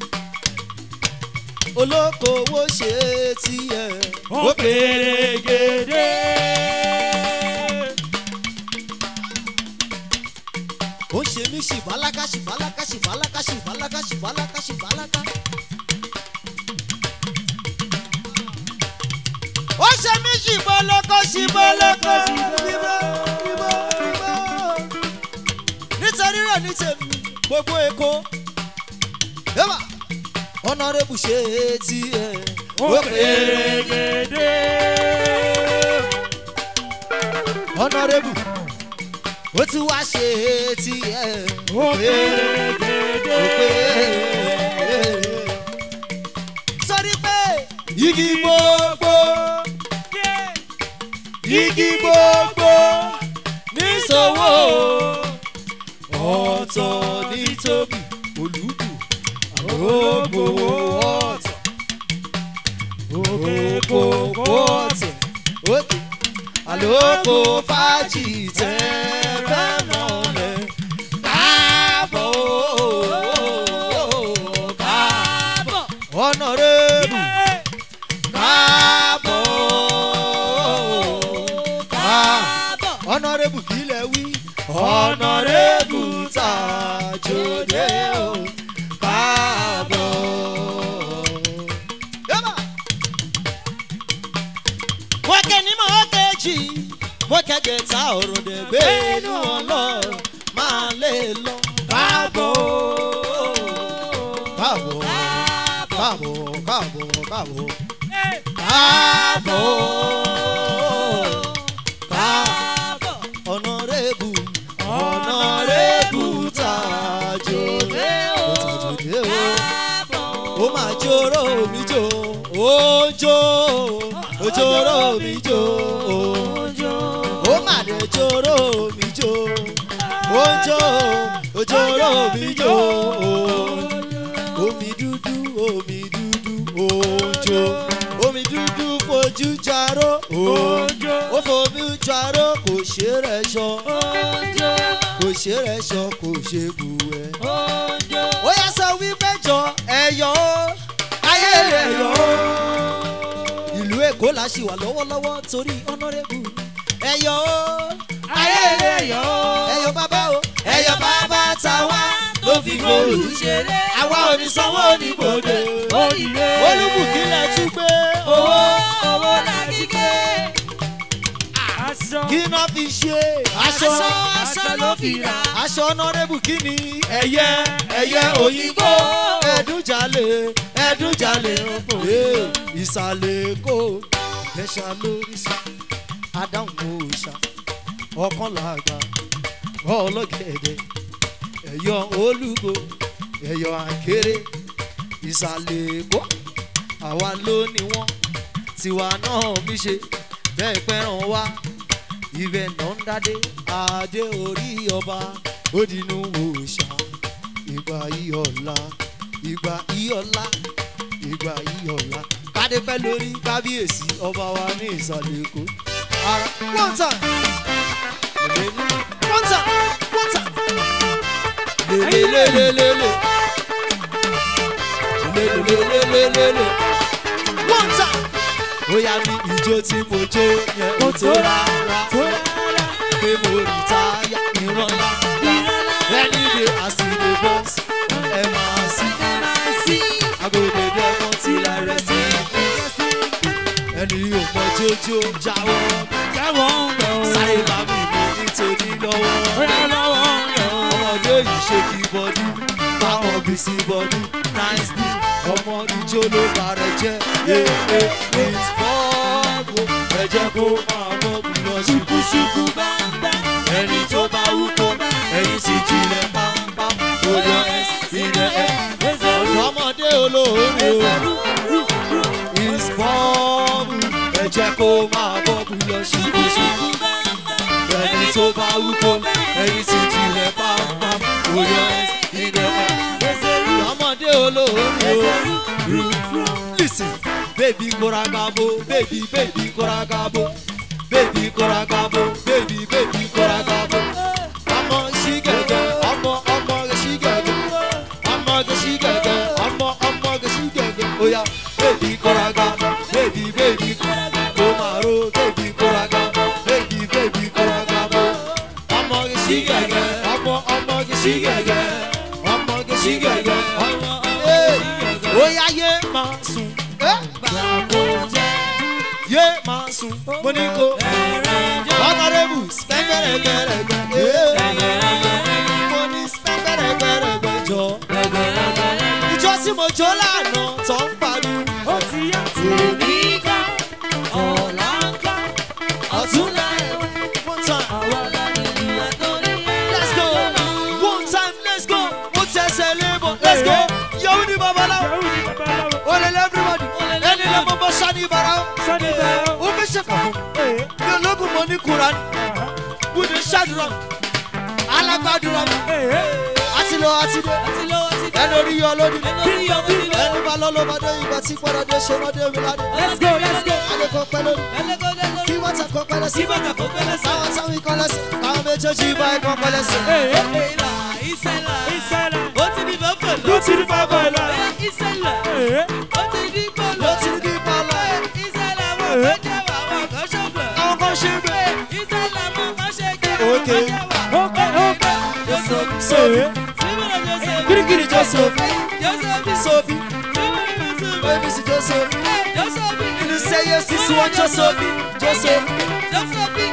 olókoòwò ṣe tiẹ̀ ó pèrègèdè. ó ṣe mí ṣìbálákà ṣìbálákà ṣìbálákà ṣìbálákà ṣìbálákà ṣìbálákà. ó ṣe mí ṣìbọ́lọ́kọ ṣìbọ́lọ́kọ ṣìbọ́ nítorí rẹ̀ ní tèmi gbogbo èkó yẹ́bà ọ̀nàrẹ́bù ṣe tiẹ̀ ó pèrègèdè. ọ̀nàrẹ́bù ó ti wá ṣe tiẹ̀ ó pèrègèdè. sọrí pé igi gbogbo igi gbogbo níṣòwò ọ̀tọ̀ ní tóbi olùdù àrògbò ọ̀tọ̀ òkè kòkó ọ̀tẹ̀ òkè àlòkò fàájì tẹ́ fẹ́ mọ́lẹ̀ káàbọ̀ káàbọ̀ ọ̀nàrẹ́bù káàbọ̀ káàbọ̀ ọ̀nàrẹ́bù kílẹ̀ wí ọ̀nàrẹ́bù tàjọdẹ o káàbọ̀. Yẹ́bà. wọ́n kẹ́ ní mọ́ kejì wọ́n kẹ́gẹ́ ta ọ̀rọ̀ dẹ̀ gbé inú ọlọ́run máa lè lọ káàbọ̀ káàbọ̀ káàbọ̀ káàbọ̀ káàbọ̀ káàbọ̀ káàbọ̀ ọ̀nàrẹ́bù ọ̀nàrẹ́bù tàjọdẹ o tàjọdẹ o ó máa jóró mi jò ó jó ó jóró mi jò ó máa dé jóró mi jò ó jó ó jóró mi jò omi dúdú omi dúdú òjò omi dúdú fojú jaró òjò ó fojú jaró kò ṣe rẹ̀ ṣọ kò ṣe rẹ̀ ṣọ kò ṣe bù ẹ́ ó yẹ sọ wípé jọ ẹyọ ó ayé rẹ yọ ó. ìlú èkó la ṣì wà lọ́wọ́lọ́wọ́ torí ọ̀nàrẹ́bù ẹyọ ó ayé rẹ yọ ó. ẹyọ bàbá o ẹyọ bàbá tàwa ló fi gbòòrò ṣeré àwa ò ní sanwó oníbòde olùbùkílẹ̀ tún gbé owó owó láti gbé. aṣọ kí náà fi ṣe aṣọ aṣọ ló fi rà. aṣọ ọ̀nàrẹ́bù kí ni ẹyẹ ẹyẹ òyìnbó ẹdúnjalè ẹdúnjalè ee ìsàlẹ̀ èkó ẹ̀ṣà lórí sí adáhùn òòṣà ọkàn làgbà ọlọ́gẹ̀dẹ̀ ẹ̀yọ olúgo ẹ̀yọ àkéré ìsàlẹ̀ èkó àwa ló ní wọ́n tiwa náà mi ṣe bẹ́ẹ̀ pẹ́ràn wá ibẹ̀ náà ń dádé adé orí ọba ó dinú òòṣà ìgbà ìyọ̀la ìgbà ìyọ̀la ìgbà ìyọ̀la kádé pẹ́ lórí kábíyèsí ọba wa ní ìsàlẹ̀ èkó. ara one time lèlè one time one time lèlèlèlèlè lèlèlèlèlè one time ó yá ní ìjó tí mo jó yẹn ó tó rárá pé mo rí táyà ìran ńlá ẹni dé àsìlè bọ́ọ̀sì ẹ máa sí agbègbè dẹ́mọ̀ tí lára sí ẹni ò mọ jójó jáwọ́ jáwọ́ ń lọ. sáré bá mi mú nítorí lọ́wọ́ bóyá lọ́wọ́ ń lọ. ọmọdé yìí ṣe kí bọ́dú báwọn bí sí bọ́dú nice day ọmọ ìjó ló bá rẹ jẹ́ ee miss bọ́ọ̀bù ẹ jẹ́ kó máa bọ́ọ̀bù lọ ṣùkúṣùkú bàbá ẹni tó bá wú kó ẹyin sì jilẹ̀ pápám tó yọ ẹ sílẹ̀ ẹ ọ̀dọ́mọdé olóore o miss bọ́ọ̀bù ẹ jẹ́ kó máa bọ́ọ̀bù lọ ṣùkúṣùkú ẹni tó bá wú kó ẹyin sì jilẹ̀ pápám tó yọ ẹ sílẹ̀ ẹ ọmọdé olóore o listen baby koragabo baby baby koragabo baby koragabo baby baby koragabo ọmọ sí gẹ́gẹ́ ọmọ ọmọ rẹ̀ sí gẹ́gẹ́ ọmọ rẹ̀ sí gẹ́gẹ́ ọmọ ọmọ rẹ̀ sí gẹ́gẹ́ oya baby koragabo baby baby koragabo maro baby koragabo baby baby koragabo ọmọ rẹ̀ sí gẹ́gẹ́ ọmọ ọmọ rẹ̀ sí gẹ́gẹ́ ọmọ rẹ̀ sí gẹ́gẹ́ ọmọ ọmọ rẹ̀ sí gẹ́gẹ́ oya yé máa sùn yé máa sùn mo ní kó honourable spẹ́gbẹ́rẹ́gbẹ́rẹ́gbẹ́ mo ní spẹ́gbẹ́rẹ́gbẹ́rẹ́gbẹ́ jọ ìjọ tí mo jó lánàá tó ń pariwo ó ti yá èmi ká ọ̀la ń ká ọ̀túnla ẹ̀wẹ̀ one time let's go one time let's go mo tẹsẹ̀ lébọ̀ let's go yọ̀wù ní babaláwo yahoo ni babaláwo olèlè everybody ẹni lè mọ bọ́ sani bara o sani bẹ́ẹ̀ ó fi ṣe kàn fún ee mi ológun mo ní kura ni mo ní ṣàdúrà alágbàdúrà mi ee àti lọ àti dé ẹni orí yọ lónìí ẹni bá lọ ló bá dé ìgbà tí gbọdọ̀ dé ṣe wọ́n dé mi ládé let's go let's go adé kan pẹ́ lónìí kí wọ́n ta kan pẹ́ lẹ́sìn káwọn táwọn ikọ̀ lẹ́sìn káwọn méjèèjì bá ikọ̀ pẹ́ lẹ́sìn. ee ìsẹ́lẹ̀ ló ti ní bàbá ìlà ee ló ti ní bí bọ́ọ̀lù àwọn kan ṣe é bẹ́ẹ̀. Okay. ókè ókè Sophie, ee kirikiri jọ Sophie, Sophie, baby si jọ Sophie, inú sẹ́yẹ sísun wọn jọ Sophie, jọ Sophie.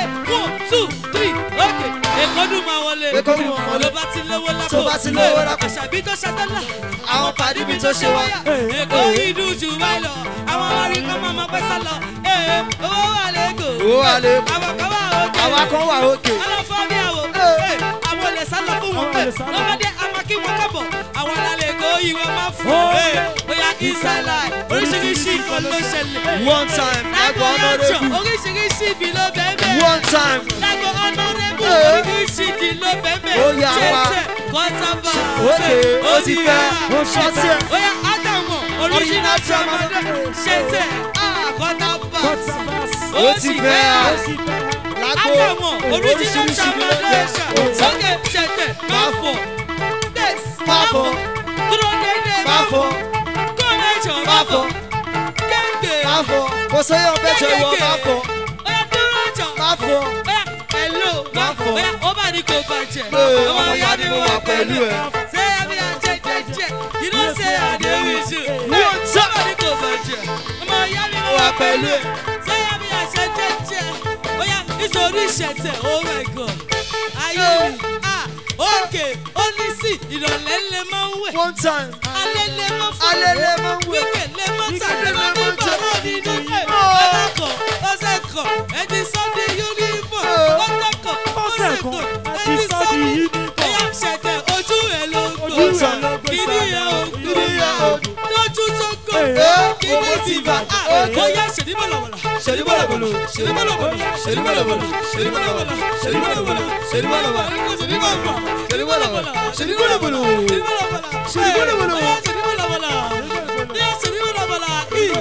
Èkó dùn wọn wọlé. ló bá ti lówó lápò Tó bá ti lówó lápò. àṣàbí tó ṣàtọ́lá Àwọn pàdé mi tó ṣe wá. èkó yìí dùn jù báyìí lọ àwọn orí kan máa ma pẹ́ sá lọ ee owó wà lẹ́kọ̀ọ́ Owó wà lé. àwọn kan wà òkè Àwa kan wà òkè. ọlọ́fọ́ bí àwọ̀ Ee. àwọn olè sá lọ fún wọn Àwọn olè sá lọ. lọ́mọdé àmọ́ kí wọ́n kábọ̀ àwọn alálẹ̀ èkó yìí wọ́n máa fún Ó. ee bóyá ìsàlà oríṣiríṣi nǹkan ló ṣẹlẹ̀ One time, lágbo ẹ̀gbọ́n ọ̀nàrẹ́bù honourable. oríṣiríṣi ibi ló bẹ́ẹ̀ bẹ́ẹ̀ One time, lágbo ọ̀nàrẹ́bù Ee. oríṣiríṣi ibi ló bẹ́ẹ̀ bẹ́ẹ̀ Ó yá wa. tẹ̀tẹ̀ kọ́sábà òkè, ó ti fẹ́, ṣọ́tì ẹ̀. Oya Ádámù original tramadol ṣẹ̀tẹ̀ àkọ́tàbà Ó ti fẹ́, ó sì bẹ́ẹ̀ lágbo, Ádámù original oríṣiríṣi ló tramadol bẹ́ẹ̀. sókè ṣẹ̀tẹ̀ káfọ̀ tẹ̀s Fáfọ̀. dúró dédé Fáfọ̀, kọ́lẹ́jọ̀ Fáfọ̀. kéńké máfọ̀, kò sẹ́yọ̀ bẹ́jọ ìwọ máfọ̀, Oya dúró jọ máfọ̀. Oya hello Máfọ̀. Oya ó bá ní kò bàjẹ́ Ee, ọmọ ìyá ni mo wà pẹ̀lú ẹ̀. Say I'm here, check, check, check. You don't say I dey with you. Wọ́n Hey, somebody go bàjẹ́. Ọmọ ìyá mi Mo wà pẹ̀lú ẹ̀. Say I'm here, check, check, check. Oya nítorí ìṣẹ̀tẹ̀, oh my God. Ayé mi, ah, òkè, ó ní sí, ìrọ̀lẹ́ lè máa ń wẹ̀. One time, Alẹ́ lè máa fọ́. Alẹ́ lè máa ń wẹ̀. Wíkẹ̀ lè máa Wíkẹ̀ tàbí lè máa ní máa tà. bọ̀rọ̀ nínú ẹ̀. Oh. Ọlọ́kọ̀, ọ̀sẹ̀ kan, ẹni sọ́dí uniform. Oh. Ọjọ́ kan, ọ̀sẹ̀ Ọ̀sẹ̀ kan, kan, ẹni ẹni sọ́dí sọ́dí uniform. Ẹyà ṣẹ̀tẹ̀ ojú ẹ̀ ló ń Ojú gbò. ẹ̀ ló gbé Kìnì sára. yẹn ò Kìnì yẹn ò gbò. Lójú tó gò. Ee. Kìnì ti bà. Okay. Bóyá ṣèdí bọ̀lọ̀bọ̀lọ̀. Ṣèdí bọ̀lọ̀bọ̀lọ̀. Ṣèdí bọ̀lọ̀bọ̀lọ̀. Ṣèdí bọ̀lọ̀bọ̀lọ̀. Ṣèdí bọ̀lọ̀bọ̀lọ̀. Ṣèdí bọ̀lọ̀bọ̀lọ̀. Ṣèdí bọ̀lọ̀bọ̀lọ̀. Ṣèdí bọ̀lọ̀bọ̀lọ̀. Ṣèdí bọ̀lọ̀bọ̀lọ̀. Ṣèdí bọ̀lọ̀bọ̀lọ̀. Ṣèdí bọ̀lọ̀bọ̀lọ̀. Ṣèdí bọ̀lọ̀bọ̀lọ̀. Bóyá ṣèdí bọ̀lọ̀bọ̀lọ̀. Bóyá ṣèdí bọ̀lọ̀bọ̀lọ̀. Ih.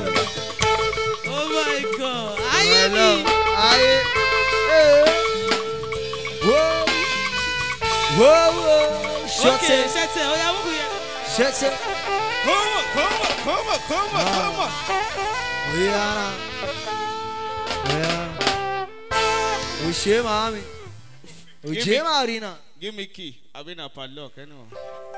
Oh my God. Ayé mi. Hello, ayé, ee. Wo, wo, wo, Ok, ṣọ́tẹ̀, ṣẹ̀tẹ̀, ó yá wúkú yẹn. ṣẹ́tẹ̀. Kọ́mọ̀ kọ́mọ̀ kọ́mọ̀ kọ́mọ̀ kọ́mọ̀. Oyara, oyara. Òṣè màámi, òjè màrínà. Give me key. Abi na padlock anyone.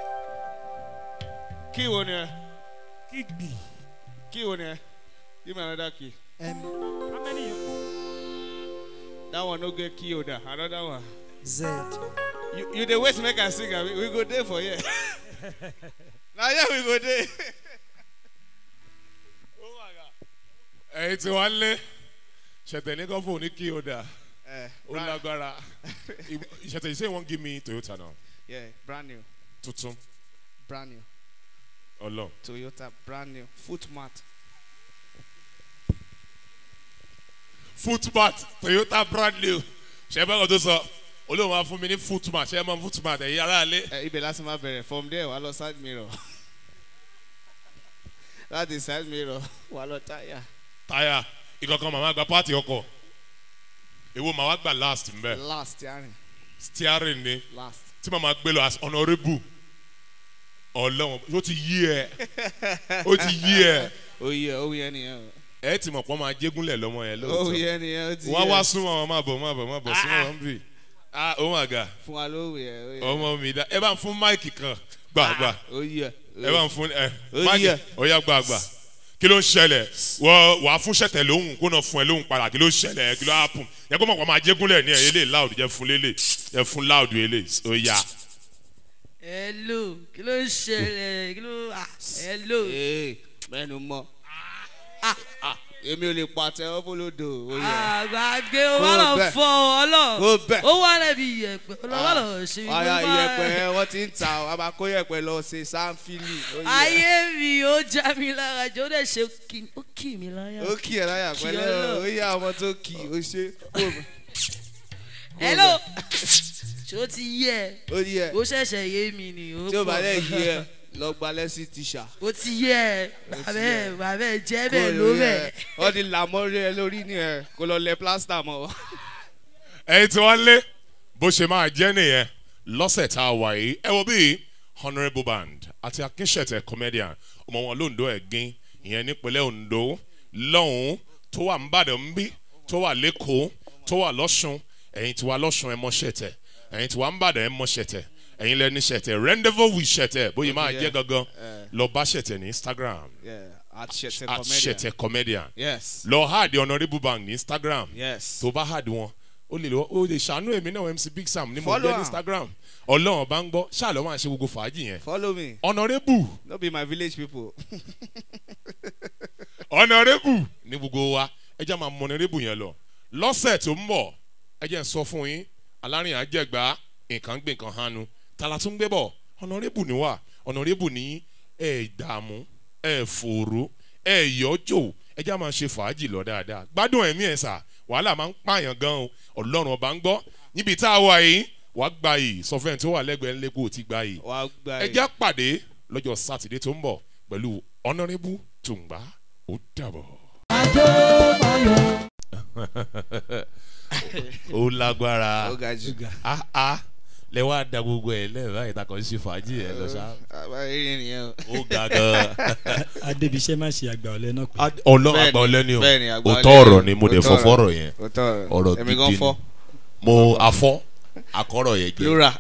Key wo ni ẹ? kígbi Key wo ni ẹ? Give me another key. Ẹ̀mí, how many you That one no get key holder. Another one. Z. You you dey wait make I sing abi? We go there for here. Na here we go there. oh my God. Ẹyin tí wàá lé ṣẹ̀tẹ̀ ní kọ́fọ̀ ní kí o dà. Eh, Ó brand, lágbára. Ṣẹ̀tẹ̀ you say you wan give me Toyota now. yeah, brand new, Tuntun. brand new. Ọlọ. Toyota, brand new. Foot mat. Footmat Toyota brand new. Ṣé ẹ bá kàn tó sọ? Olóòwò máa fún mi ní footmat. Ṣé ẹ mọ footmat ẹ̀yin ará ilé? Eh, ibẹ̀ láti máa bẹ̀rẹ̀. From there, wà á lọ side mirror. láti side mirror wà lọ táyà táyà ìkankan màmá gba pààtì ọkọ̀ èwo màá wá gbà last mbẹ́ last yarin steering ni last. tí màmá gbé lọ as honourable ọlọ́wọ́n ó ti yí ẹ ó ti yí ẹ oyè oyè nìyẹn o ẹ ti mọ̀ pọ́n máa jégúnlẹ̀ lọ́mọ yẹn lóòótọ́ oyè nìyẹn o ti wọ́n yẹ. wá súnmọ́ wọn máa bọ̀ máa bọ̀ máa bọ̀ súnmọ́ wọn bì ah oh my god fún wa lówó yẹ oyè. ọmọ mi dá ẹ bá ń fún máìkì kan gbàgbà oyè ẹ bá ń fún ẹ Ó máìkì yẹ. ọ̀yà gbàgbà kí ló ń ṣẹlẹ̀ wọ́n wàá fún ṣẹ̀tẹ̀ lóhùn kó náà fún ẹ lóhùn padà kí ló ń ṣẹlẹ̀ kí ló hápùn yẹ kó mọ̀ pọ̀ máa jégúnlẹ̀ ní ẹ̀ eléyìí loud jẹ́ fún lélẹ̀ jẹ́ fún loud eléyìí ó yá hello kí ló ń ṣẹlẹ̀ kí ló ah hello. ee mẹ́nu mọ́ Ah, èmi ò lè pàtẹ ọ́fọ́lódò oyè. àgbàgbé ó Kó wà lọ bẹ́ẹ̀. fọ ọlọ Kó bẹ́ẹ̀. ó wà lẹbi iyẹpẹ ó lọ wà lọ ṣe ọ̀ya gbogbo iyẹ̀pẹ̀ ẹ̀. yẹn wọ́n ti ń ta a máa kó iyẹ̀pẹ̀ lọ ṣe sanfili. oyè. ayé mi ó já mi lára jọ ó dẹ̀ ṣe kí ó kì mí láyà. ó kì ẹ̀ láyà Kì pẹ́lẹ́ ọ́ lọ. o ó yá ọmọ tó kì í ó ṣe kó o- hello ṣé ó ti yẹ ó yẹ ó ṣẹ̀ṣẹ̀ yé mi ni ó tí ó bá pọ̀. lẹ̀ yí ẹ lọ gba lẹ́sìn tíṣà. ó ti yẹ bàbẹ́ bàbẹ́ jẹ́ Kó bẹ́ẹ̀ o eh. ló rí bẹ̀. ẹ. wọ́n ti là mọ́rí ẹ lórí ni ẹ kó lọ lẹ plásítà mọ́. ẹyin tí wọ́n lé bó ṣe máa jẹ́ nìyẹn lọ́sẹ̀ tá a wà yìí ẹ wo bíi honourable band àti akínṣẹ̀tẹ̀ comedian ọmọ wọn lóńdó ẹ̀gbin ìyẹn nípínlẹ̀ ondo lọ́hùn-ún tó wà nìbàdàn ń bí tó wà lẹ́kọ̀ọ́ tó wà lọ́sùn ẹ̀yin tí wà lọ́sùn ẹ̀ mọ́ ṣẹ̀tẹ̀ ẹ̀yin tí wà nìbàdàn ẹ̀ mọ́ ṣẹ̀tẹ̀ ẹ̀yin lẹ́ni ṣẹ̀tẹ̀ rendezvous with ṣẹ̀tẹ̀ bóyá máa jẹ́ gangan lọ bá ṣẹ̀tẹ̀ ní instagram at ṣẹ̀tẹ̀ at ṣẹ̀tẹ̀ comedian yes lọ háàdì honourable band ní instagram yes. tó bá hàdí wọn ó lè lọ ó lè ṣàánú èmi náà mc big sam ní mo Follow jẹ́ ní am. instagram ọlọ́run bá ń gbọ́ ṣáàlọ́ máa ṣe gbogbo fàájì yẹn follow me honourable no be my village people. honourable ní gbogbo wa ẹ jẹ́ máa mọ honourable yẹn lọ lọ́sẹ̀ tó ń bọ̀ ẹ jẹ́ ń sọ fún yín alárìn àjẹgbá nǹkan gbé nǹkan hanu tala tún gbé bọ̀ honourable ni wà honourable ní ẹ̀ dààmú ẹ̀ fòró ẹ̀ yọjò ẹ jẹ́ máa ṣe fàájì lọ dáadáa gbádùn ẹ̀mí ẹ̀ sà wàhálà máa ń pààyàn gan o ọlọ́run ọba ń gbọ́ níbi tá a wà yìí wàá gba yìí sọ fẹ́ni tó wà lẹ́gbẹ̀ẹ́ ńlẹ́kọ̀ọ́ ti gba yìí wà á gba ẹ jẹ́ pàdé lọ́jọ́ sátidé tó ń bọ̀ pẹ̀lú honourable tùǹgbà ó dàbọ̀. ó lágbára ó ga jù. ah ah lẹ wá da gbogbo ẹ lẹ́yìn báyìí takọ̀ ń ṣe fàájì ẹ lọ ṣá àbáyé nìyẹn o. ó ga gan. adébíṣẹ́ má ṣe àgbà ọ̀lẹ́ náà pé ọlọ́run Bẹ́ẹ̀ni, àgbà ọlẹ́ni o bẹ́ẹ̀ni, àgbà òótọ́ ọlẹ́ni. ọ̀rọ̀ ni mo dẹ̀ Òótọ́ fọ́ ọ̀rọ̀. fọ́rọ̀ yẹn òótọ́ ọ̀rọ̀ èmi gidi gan ni fọ́ mo afọ́ akọ́rọ̀ yẹn jẹ́ plural.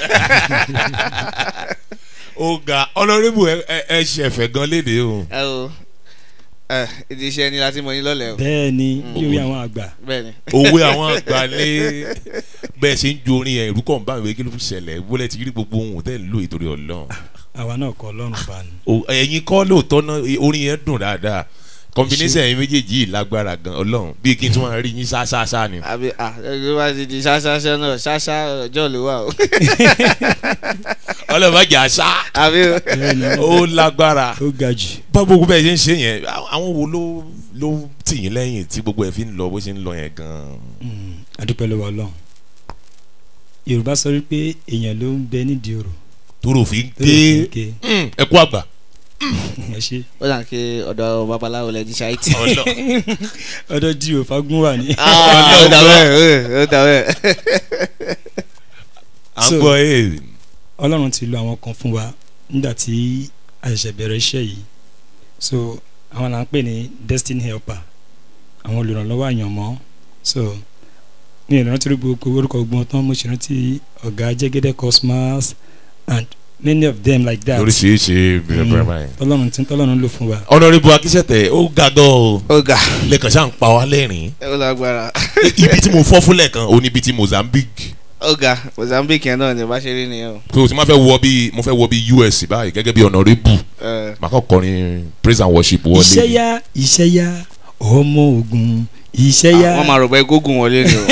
ó ga ọlọ́rìbù ẹ ṣẹ̀fẹ̀ gan léde o ẹ o ẹ ìdí iṣẹ́ ni láti mọ yín lọ́lẹ̀ o. bẹ́ẹ̀ ni bí orí àwọn àgbà bẹ́ẹ̀ ni. òwe àwọn àgbà ní bẹ́ẹ̀ ṣe ń ju orin yẹn ìlú kan bá ìwé kí ló fi ṣẹlẹ̀ wọlé ti rí gbogbo ohun tẹ́ ń lò ìtorí ọlọ́run àwa náà kọ́ ọlọ́run bá ní. O- ẹ̀yin kọ́ lóòótọ́ náà orin yẹn dùn dáadáa combination ẹ̀yin méjèèjì yìí lágbára gan ọlọ́run bí kí n tún máa rí yín ṣáṣáṣá ni. àbí ah ẹgbẹ́ bá ti di ṣáṣáṣá náà ṣáṣá ọjọ́ ló wà o. ọlọ́run bá jà ṣá àbí o. bẹ́ẹ̀ ni ó lágbára ó ga jù bá gbogbo bẹ́ẹ̀ ṣe ń ṣe yẹn à- àwọn wo ló ló tì yín lẹ́yìn tí gbogbo ẹ̀ fi ń lọ bó ṣe ń lọ yẹn gan. Mm, adúpẹ́ lọ́wọ́ ọlọ́run yorùbá sọ wípé èèyàn ló ń bẹ nídìí òrò tóró fi ń tó lè fi ké ké ẹ kú àgbà. ẹ ṣe ó dà kí ọ̀dọ̀ babaláwo lẹ ti ṣáìtì. ọlọ ọdọ jí o fagun wà ní. ó dà bẹ́ẹ̀ ó dà bẹ́ẹ̀. à ń So- gbọ́ ẹ̀ ọlọ́run ti lo àwọn kan fún wa nígbà tí a ṣẹ̀ṣẹ̀ bẹ̀rẹ̀ iṣẹ́ yìí so àwọn là ń pè ní destiny helper àwọn olùrànlọ́wọ́ àyànmọ́ so ní ìrántí gbogbo orúkọ gbọ́n tán mo ṣe rántí ọ̀gá jẹ́gẹ́dẹ́ cosmos and many of them like that lóríṣiríṣi bẹ̀rẹ̀ bẹ̀rẹ̀ báyìí. tọ́lọ́run tí tọ́lọ́run lò fún wa ọ̀nàrẹ́bù akíṣẹ́tẹ̀ ó ga gan o ó ga lẹ́kàn ṣáà ń pa wá lẹ́rìn-ín ó lágbára. ibi tí mo fọ́ fún lẹ́ẹ̀kan ó níbi tí mozambique ó ga mozambique yẹn náà ni bá ṣe rí nìyẹn o. pé o ti máa fẹ́ wọ bí mo fẹ́ wọ bí us báyìí gẹ́gẹ́ bí ọ̀nàrẹ́bù Ẹ, màá kọ́ kọrin praise and worship wọlé. iṣẹ́ yá iṣẹ́ yá ọmọ ogun iṣẹ́ yá wọ́n máa rò pé gógùn wọlé ni o.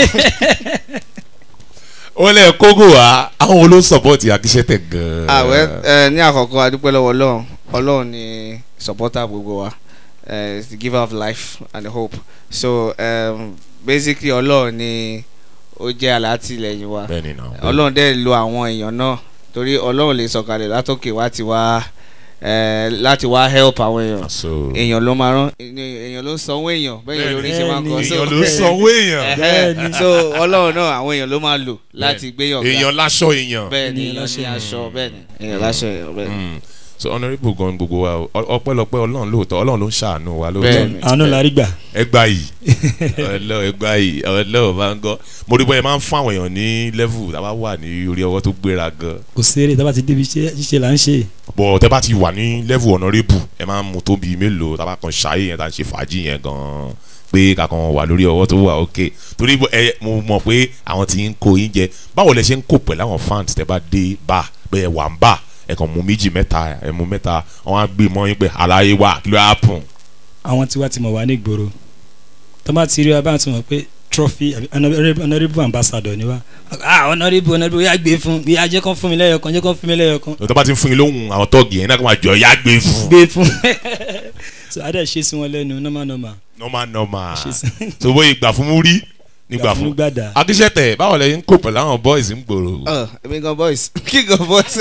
ó lẹ̀ kógò wá àwọn wo ló sọ̀pọ̀tì akíṣẹ́tẹ̀ gan-an. àwẹ ẹ ní àkọ́kọ́ adúpẹ́ lọ́wọ́ ọlọ́run ọlọ́run ni supporter gbogbo wa uh, is the giver of life and hope so um, basically ọlọ́run ni ó jẹ́ alátìlẹyìn wa bẹ́ẹ̀ni náà. ọlọ́run dẹ̀ lo àwọn èèyàn náà torí ọlọ́run lè sọ̀kalẹ̀ látòkè wá ti wá eh, láti wá help àwọn èèyàn so èèyàn ló máa rán èèyàn ló ń sanwó èèyàn bẹ́ẹ̀ yẹn lórí ṣe máa ń kọ́ Bẹ́ẹ̀ni. so èèyàn ló sanwó èèyàn Ẹhẹ́. so ọlọ́run náà àwọn èèyàn ló máa lò láti gbéyàn ga èèyàn láṣọ èèyàn. bẹ́ẹ̀ ni Èèyàn èèyàn láṣọ ní aṣọ bẹ́ẹ̀ ni èèyàn láṣọ èèyàn bẹ́ẹ̀ ni. Mm. so honourable gan gbogbo wa o Ọ- ọpẹ́lọpẹ́ Ọlọ́run lóòótọ́ Ọlọ́run ló ń ṣàánú wa lóòótọ́ Bẹ́ẹ̀ni. àánú la rí gbà. ẹgbà yìí ọlọ ẹgbà yìí ọlọ bá ń gọ mo rí bọ́yẹ máa ń fún àwọn èèyàn ní level tá a bá wà ní orí ọwọ́ tó gbéra gan kò séré tá a bá ti débi iṣẹ́ ṣíṣe là ń ṣe. bọ̀ tẹ́ bá ti wà ní level honourable ẹ máa ń mu tó bíi mélòó tá a bá kan ṣayé yẹn tá a ń ṣe fàájì yẹn gan pé kàkan wà lórí ọwọ́ tó wà ok torí bó- ẹ mo mọ̀ pé àwọn tí ń kó yín jẹ báwo lẹ ṣe ń kó pẹ̀lú àwọn fans tẹ́ bá dé bá bẹ́ẹ̀ wà ń bá ẹ kàn mú méjì mẹ́ta ẹ mú mẹ́ta wọn á gbé mọ́ yín pé aláyé wà kí ló á pùn àwọn tiwa ti mọ̀ wá ní ìgboro tó bá ti rí wa bá ti mọ̀ pé trophy àbí honourable honourable ambassador ni wa ah honourable honourable yà gbé fún bí ajẹ́ kan fún mi lẹ́yọ̀kan jẹ́ kan fún mi lẹ́yọ̀kan tó bá ti ń fún yín lóhùn àwọn tọ́ọ̀gì yẹn náà kó máa jọ yá gbé fún gbé fún so adé ṣe sí wọn lẹ́nu normal normal normal normal ṣe sí so bóyá ìgbà fún mú rí nígbà fún gbàdá akíṣẹ́tẹ̀ báwo lẹ ń kó pẹ̀lú àwọn boys ń gbòòrò ọ èmi gan boys kí gan boys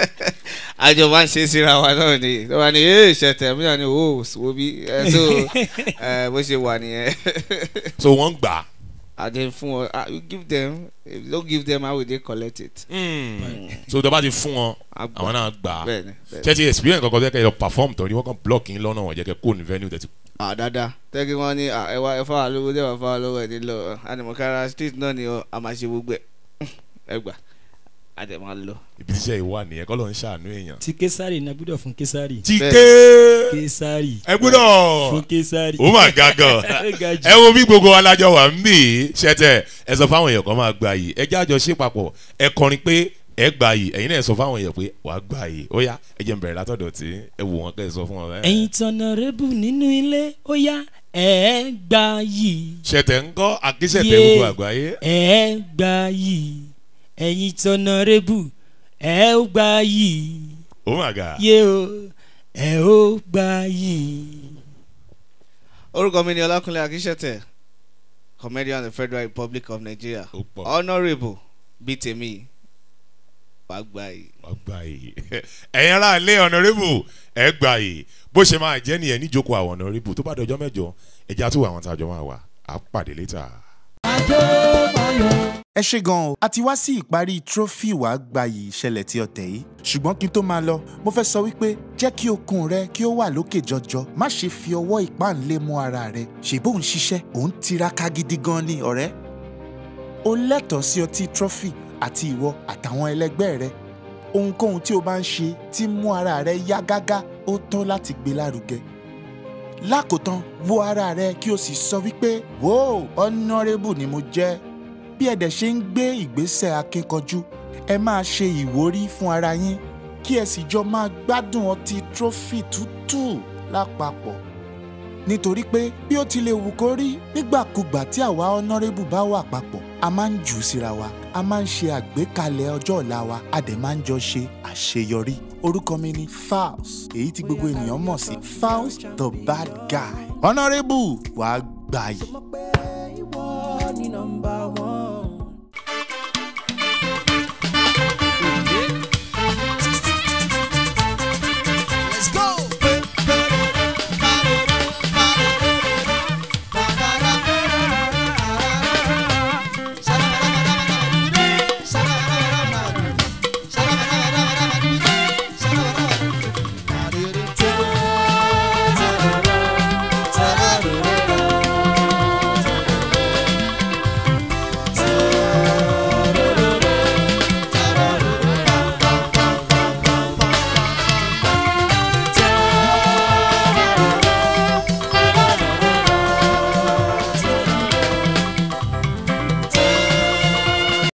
àjọ máa ń ṣe síra wa náà ni tó bá ní ee ṣẹtẹ mi náà ni o wo bí ẹ so ẹ bó ṣe wà nìyẹn so wọ́n gbà àdé fún ọ ah you give them if you don't give them how will they collect it. so tó bá ti fún wọn Á gbà. àwọn náà gbà bẹ́ẹ̀ni bẹ́ẹ̀ni ṣé ti experience kankan tẹ́ kẹ́ lọ perform tán ni wọ́n kàn block yín lọ́nà wọ́n jẹ́ kẹ́ kó ní venue tẹ̀ ti ah dáadáa tẹ́kí wọ́n ní ah ẹ wá ẹ fáwọn lówó dẹ́ wá fáwọn lówó ẹ̀ nílò àdèmọ̀kára street náà ni ọ a máa ṣe gbogbo ẹ̀ ẹ gbà àdè máa lọ. ibi tíṣẹ́ ìwà nìyẹn kọ́ ló ń ṣàánú èèyàn. ti kesari na gbúdọ̀ fún kesari ti Bẹ́ẹ̀. ké kesari ẹ gbọ́dọ̀ fún kesari ó mà ga gan Ga jù. ẹ wo bí gbogbo alájọ wà ń bì í ṣẹtẹ ẹ sọ fáwọn èèyàn kan máa gba yìí ẹ jẹ́ àjọ ṣe papọ̀ ẹ kọrin pé ẹ gba yìí ẹ̀yin náà ẹ sọ fáwọn èèyàn pé wàá gba yìí ó yá ẹ jẹ́ n bẹ̀rẹ̀ látọ̀dọ̀ tí ẹ wò wọ́n kẹ́ ẹ sọ fún wọn. ẹ̀yin tọ̀nàrẹ́bù nínú ilé ó yá ẹ̀ gbà yìí ṣẹtẹ ń kọ́ akíṣẹ̀tẹ̀ Yé. gbogbo àgbáyé ẹ̀ gbà yìí ẹ̀yin tọ̀nàrẹ́bù ẹ̀ ó gbà yìí ó mà ga yé o ẹ̀ ó gbà yìí. orúkọ mi ni ọlákúnlé akíṣẹ́tẹ̀ comedian of the federal republic of nigeria ó pọ̀ honourable bíi tèmi wàá gbà yìí. wàá gba yìí ẹ̀yin ará ilé honourable ẹ gba yìí bó ṣe máa jẹ́ nìyẹn níjókòó àwọn honourable tó bá dọjọ́ mẹ́jọ ẹja tó wà àwọn tájọ máa wà á pàdé létà. ẹ ṣe gan o a ti wá sí ìparí trophy wàá gbayì ìṣẹ̀lẹ̀ tí ọ̀tẹ̀ yìí ṣùgbọ́n kí n tó máa lọ mo fẹ́ sọ wípé jẹ́ kí okun rẹ kí ó wà lókè jọjọ má ṣe fi ọwọ́ ìpáǹlé mú ara rẹ ṣèbó ń ṣiṣẹ́ òun tiraka gidi gan ni ọ̀rẹ́ o lẹ́tọ̀ọ́ sí ọtí trophy àti ìwọ àtàwọn ẹlẹgbẹ́ rẹ ohunkóhun tí o bá ń ṣe tí mú ara rẹ yá gágá ó tọ́ láti gbé lárugẹ lákòótán wo ara rẹ kí o sì sọ wípé wò honourable ni mo jẹ́ bí ẹ̀dẹ̀ ṣe ń gbé ìgbésẹ̀ akínkanjú ẹ máa ṣe ìwúrí fún ara yín kí ẹ sì jọ máa gbádùn ọtí trophy tútù lápapọ̀ nítorí pé bí ó ti lè wù kó rí nígbàkúgbà tí àwa honourable bá wà papọ̀ a máa ń jù ú síra wa a máa ń ṣe àgbékalẹ̀ ọjọ́ ọ̀la wa a dẹ̀ máa ń jọ ṣe àṣeyọrí orúkọ mi ni Falz èyí tí gbogbo ènìyàn mọ̀ sí Falz the bad guy honourable wàá gbà yìí. ìwọ ni nọmba